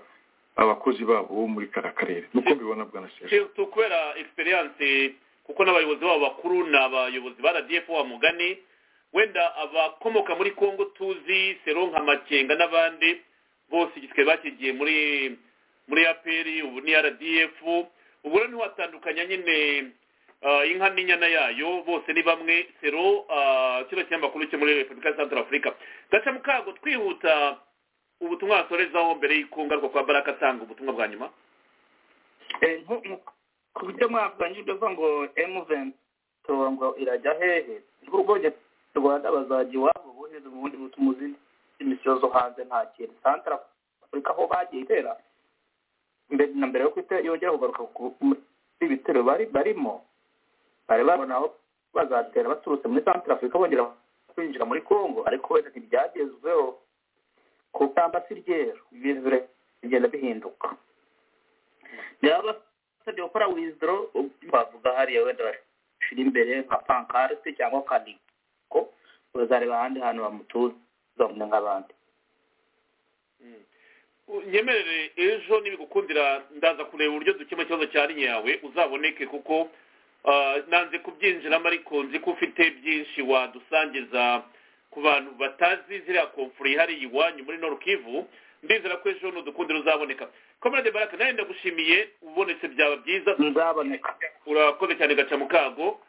abakozi babo bo muri kara karere nuko mbibona bwana Serge. surtout kubera experience kuko n'abayobozi babo bakuru ni abayobozi ba rdf wa mugani wenda abakomoka muri congo tuzi sero nka makenga n'abandi bose igisigaye bakigiye muri muri apr ubu ni rdf ubwo rero ntiwatandukanya nyine ah, inka n'inyana yayo bose ni bamwe sero ah, kino kinyamakuru cyo muri repubulika ya central africa gaca mukago twihuta ubutumwa wasorezaho mbere y'uko ngaruka kwa baraka atanga ubutumwa bwa nyuma ku buryo mwakwanje ndavuga ngo emuventi ngo irajya hehe urwogero rwanda bazajya iwabo bohereza ubundi butuma izindi misiyo zo hanze nta kintu santara afurika aho bagiye itera mbere na mbere yo kwitera yongera kugaruka ku- muri ibitero bari barimo bari babona aho bazatera baturutse muri santara afurika bongera kwinjira muri congo ariko wenda ntibyagezweho ku kamba si ryera ibintu bire- bigenda bihinduka rero basabye gukora wizidoro bavuga hariya wenda bashyira imbere nka pankarite cyangwa kaniko bazareba ahandi hantu bamutuza umwe nk'abandi nyemerere ejo nibigukundira ndaza kureba uburyo dukemura ikibazo cya linya yawe uzaboneke kuko ah, nanze kubyinjiramo ariko nzi ko ufite byinshi wadusangiza ku ku bantu batazi ziriya komfura ihari iwanyu muri norukivu ndizera ko ejo hano dukundi ruzaboneka komerade baraka nawe ndagushimiye ubonetse byaba byiza nzaboneka urakoze cyane gaca mu kago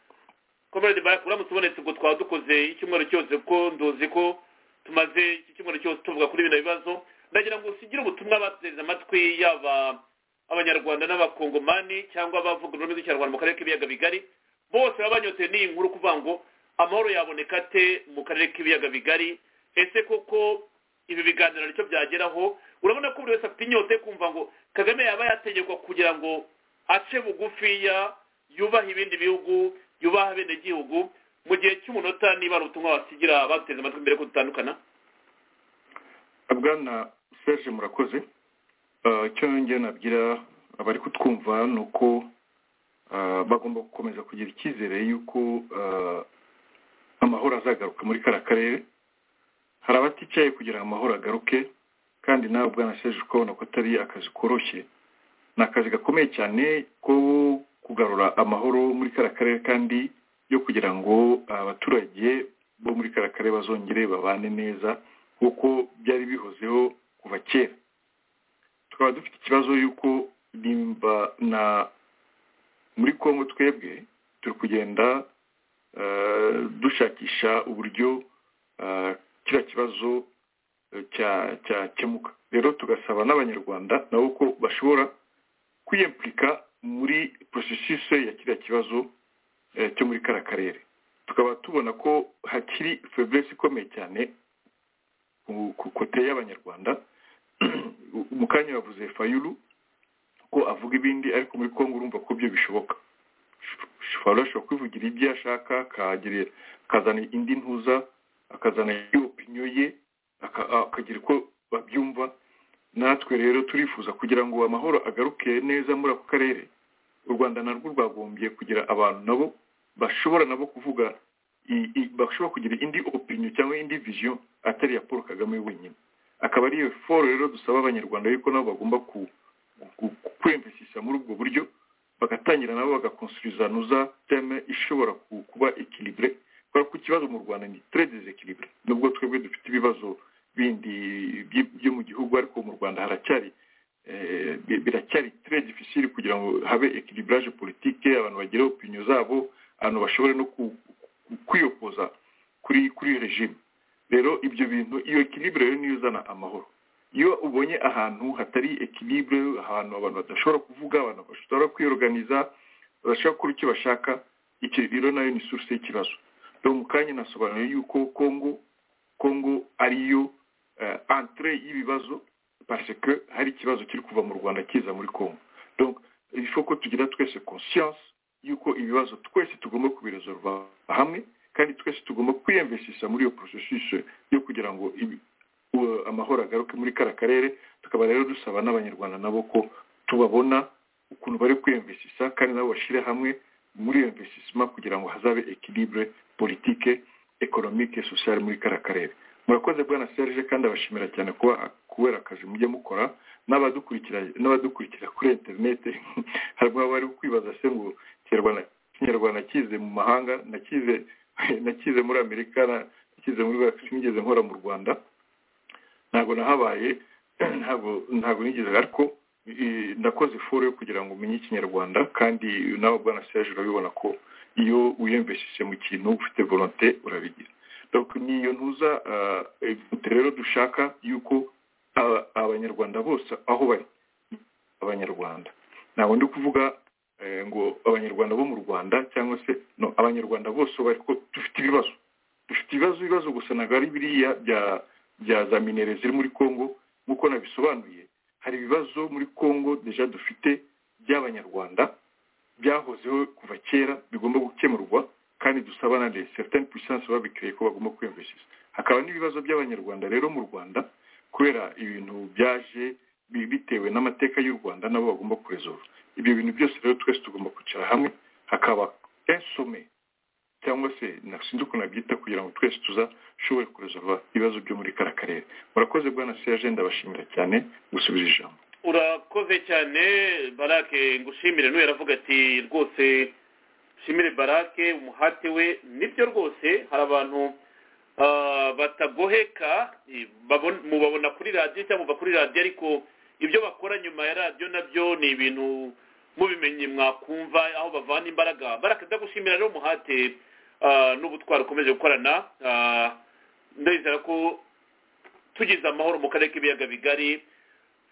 komerade baraka uramutse ubonetse ubwo twaba dukoze icyumweru cyose kuko nduzi ko tumaze iki cyumweru cyose tuvuga kuri bino bibazo ndagira ngo usigire ubutumwa bateze amatwi yaba abanyarwanda n'abakongomani cyangwa abavuga ururimi rw'ikinyarwanda mu karere k'ibiyaga bigari bose baba banyotewe n'iyi nkuru kuvuga ngo amahoro yaboneka ate mu karere k'ibiyaga bigari ese koko ibi biganiro nicyo byageraho urabona ko buri wese afite inyota yo kumva ngo kagame yaba yategekwa kugira ngo ace bugufiya yubahe ibindi bihugu yubahe abenegihugu mu gihe cy'umunota niba ari ubutumwa wasigira bateze amatwi mbere ko dutandukana bwana serge murakoze Eh, icyo yongera nabwira abari kutwumva ni uko eh, bagomba gukomeza kugira icyizere y'uko eh, amahoro azagaruka muri kariya karere hari abaticaye kugira ngo amahoro agaruke kandi nawe bwana serge ukabona ko atari akazi koroshye ni akazi gakomeye cyane ko kugarura amahoro muri kariya karere kandi yo kugira ngo abaturage bo muri kariya karere bazongere babane neza nk'uko byari bihozeho kuva kera tukaba dufite ikibazo y'uko nimba na muri congo twebwe turi kugenda eh, dushakisha uburyo eh, kiriya kibazo eh, cya cyakemuka rero tugasaba n'abanyarwanda nabo ko bashobora kwiyempurika muri porosesise ya kiriya kibazo eh, cyo muri kariya karere tukaba tubona ko hakiri feburesi ikomeye cyane ku- ku kote y'abanyarwanda mu kanya yavuze fayulu ko avuga ibindi ariko muri kongo urumva ko byo bishoboka fayulu ashobora kwivugira ibyo ashaka akagira- akazana indi ntuza akazana opiniyo ye aka- akagira uko babyumva natwe rero turifuza kugira ngo amahoro agaruke neza muri ako karere u rwanda narwo rwagombye kugira abantu nabo bashobora nabo kuvuga i- i- bashobora kugira indi opiniyo cyangwa indi vision atari iya paul kagame wenyine akaba ari iyo foro rero dusaba abanyarwanda yuko nabo bagomba ku- ku- ku- kwiyumvishisha muri ubwo buryo bagatangira nabo bagakonsirizaniza teme ishobora ku- kuba ekilibure kubera ko ikibazo mu rwanda ni tere desekilibure nubwo twebwe dufite ibibazo bindi by- byo mu gihugu ariko mu rwanda haracyari eh, bi- biracyari tere difficile kugira ngo habe ekiliburaje politike abantu bagire opiniyo zabo abantu bashobore no ku- ku- kwiyokoza kuri kuri regime rero ibyo bintu iyo ekilibure rero niyo izana amahoro iyo ubonye ahantu hatari ekilibure ahantu abantu badashobora kuvuga abantu bashobora kwiyoganiza badashobora gukora icyo bashaka icyo rero nayo ni source y'ikibazo rero mu kanya nasobanuye yuko kongo kongo ariyo uh, entre y'ibibazo parce que hari ikibazo kiri kuva mu rwanda kiza muri kongo donc il faut ko tugira twese conscience yuko ibibazo twese tugomba kubiresolva hamwe kandi twese tugomba kwiyemveshisha muri iyo porosesise yo kugira ngo ibi- u- amahoro agaruke muri kara karere tukaba rero dusaba n'abanyarwanda nabo ko tubabona ukuntu bari kwiyemveshisha kandi nabo bashyire hamwe muri iyo mveshisima kugira ngo hazabe ekilibure politike ekonomike sosiyale muri kara karere murakoze bwana serge kandi abashimira cyane kuba kubera akazi mujya mukora n'abadukurikira n'abadukurikira kuri interinete hari abari kwibaza se ngo kinyarwanda kinyarwanda kize mu mahanga nakize nakize muri amerika na- nakize muri sinigeze nkora mu rwanda ntabwo nahabaye ntabwo ntabwo nigeze ariko eh, nakoze foro yo kugira ngo umenye ikinyarwanda kandi nawe bwana serge urabibona ko iyo wiyumvishije mu kintu ufite volonte urabigira donc ni iyo ntuza ah, eh, rero dushaka yuko ah, abanyarwanda bose aho bari abanyarwanda ntabwo ndi kuvuga eh, ngo abanyarwanda bo mu rwanda cyangwa se no abanyarwanda bose aho bari ko dufite ibibazo dufite ibibazo ibibazo gusa ntabwo ari biriya bya bya za minere ziri muri congo nk'uko nabisobanuye hari ibibazo muri congo deja dufite by'abanyarwanda byahozeho kuva kera bigomba gukemurwa kandi dusaba na les certaines puissances babikreye ko bagomba kwiyumvishisha hakaba n'ibibazo by'abanyarwanda rero mu rwanda kubera ibintu byaje bi- bitewe n'amateka y'u rwanda nabo bagomba kuresolve ibyo bintu byose rero twese tugomba kwicara hamwe hakaba insome cyangwa se na- sinzi ukuntu nabyita kugira ngo twese tuzashobore kuresolva ibibazo byo muri kara karere murakoze bwana serge ndabashimira cyane gusubiza ijambo urakoze cyane barake ngushimire n'uwo yaravuga ati rwose shimire barake umuhate we nibyo rwose hari abantu ah, batagoheka eh, babon- mubabona kuri radiyo cyangwa muva kuri radiyo ariko ibyo bakora nyuma ya radiyo nabyo ni ibintu mubimenye mwakumva aho bavana imbaraga baraka ndagushimira rero umuhate ah, n'ubutwari ukomeje gukorana ah, ndizera ko tugize amahoro mu karere k'ibiyaga bigari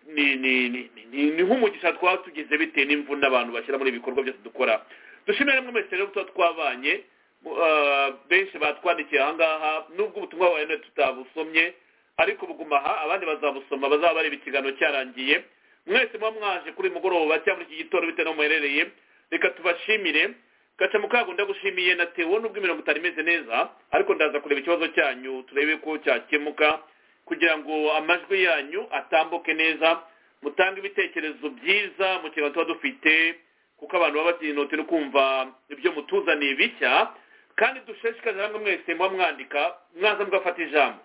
ni ni ni ni- ni ni nk'umugisha twaba tugize bitewe n'imvune abantu bashyira muri ibi bikorwa byose dukora dushimira rimwe mwese rero tuba twabanye mu- ah, benshi batwandikiye ahangaha nubwo ubutumwa bwawe none tutabusomye ariko buguma aha abandi bazabusoma bazaba bareba ikiganiro cyarangiye mwese muba mwaje kuri uyu mugoroba cyangwa muri iki gitondo bitewe n'aho muherereye reka tubashimire gaca mu kago ndagushimiye natewe n'ubwo imirongo itari imeze neza ariko ndaza kureba ikibazo cyanyu turebe ko cyakemuka kugira ngo amajwi yanyu atambuke neza mutange ibitekerezo byiza mu kintu tuba dufite kuko abantu baba batinute no kumva ibyo mutuzaniye bishya kandi dushishikarize hamwe mwese muba mwandika mwaza mugafata ijambo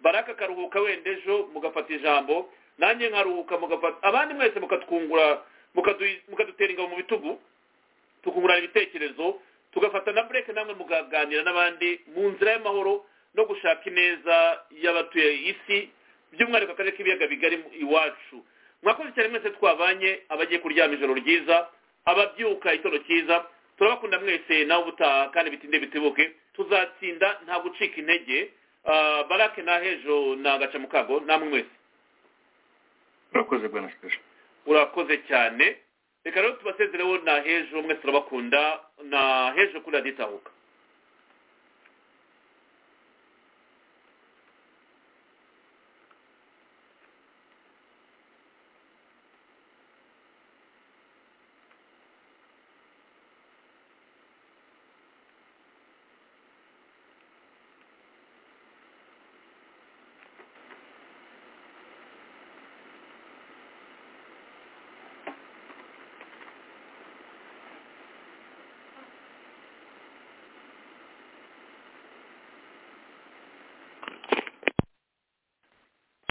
baraka akaruhuka wenda ejo mugafata ijambo nanjye nkaruhuka mugafata abandi mwese mukatwungura mukadu- mukadutera ingabo mu bitugu tukungurana ibitekerezo tugafata na bureke namwe mukaganira n'abandi mu nzira y'amahoro no gushaka ineza y'abatuye isi by'umwihariko akarere k'ibiyaga bigari iwacu mwakoze cyane mwese twabanye abagiye kuryama ijoro ryiza ababyuka itondo cyiza turabakunda mwese nawe ubutaha kandi bitinde bitibuke tuzatsinda nta gucika intege Ah, barake na hejo ni agaca mu kago namwe mwese urakoze bwana siteje urakoze cyane reka rero tubasezereho na hejo mwese turabakunda na hejo kuri raditahuka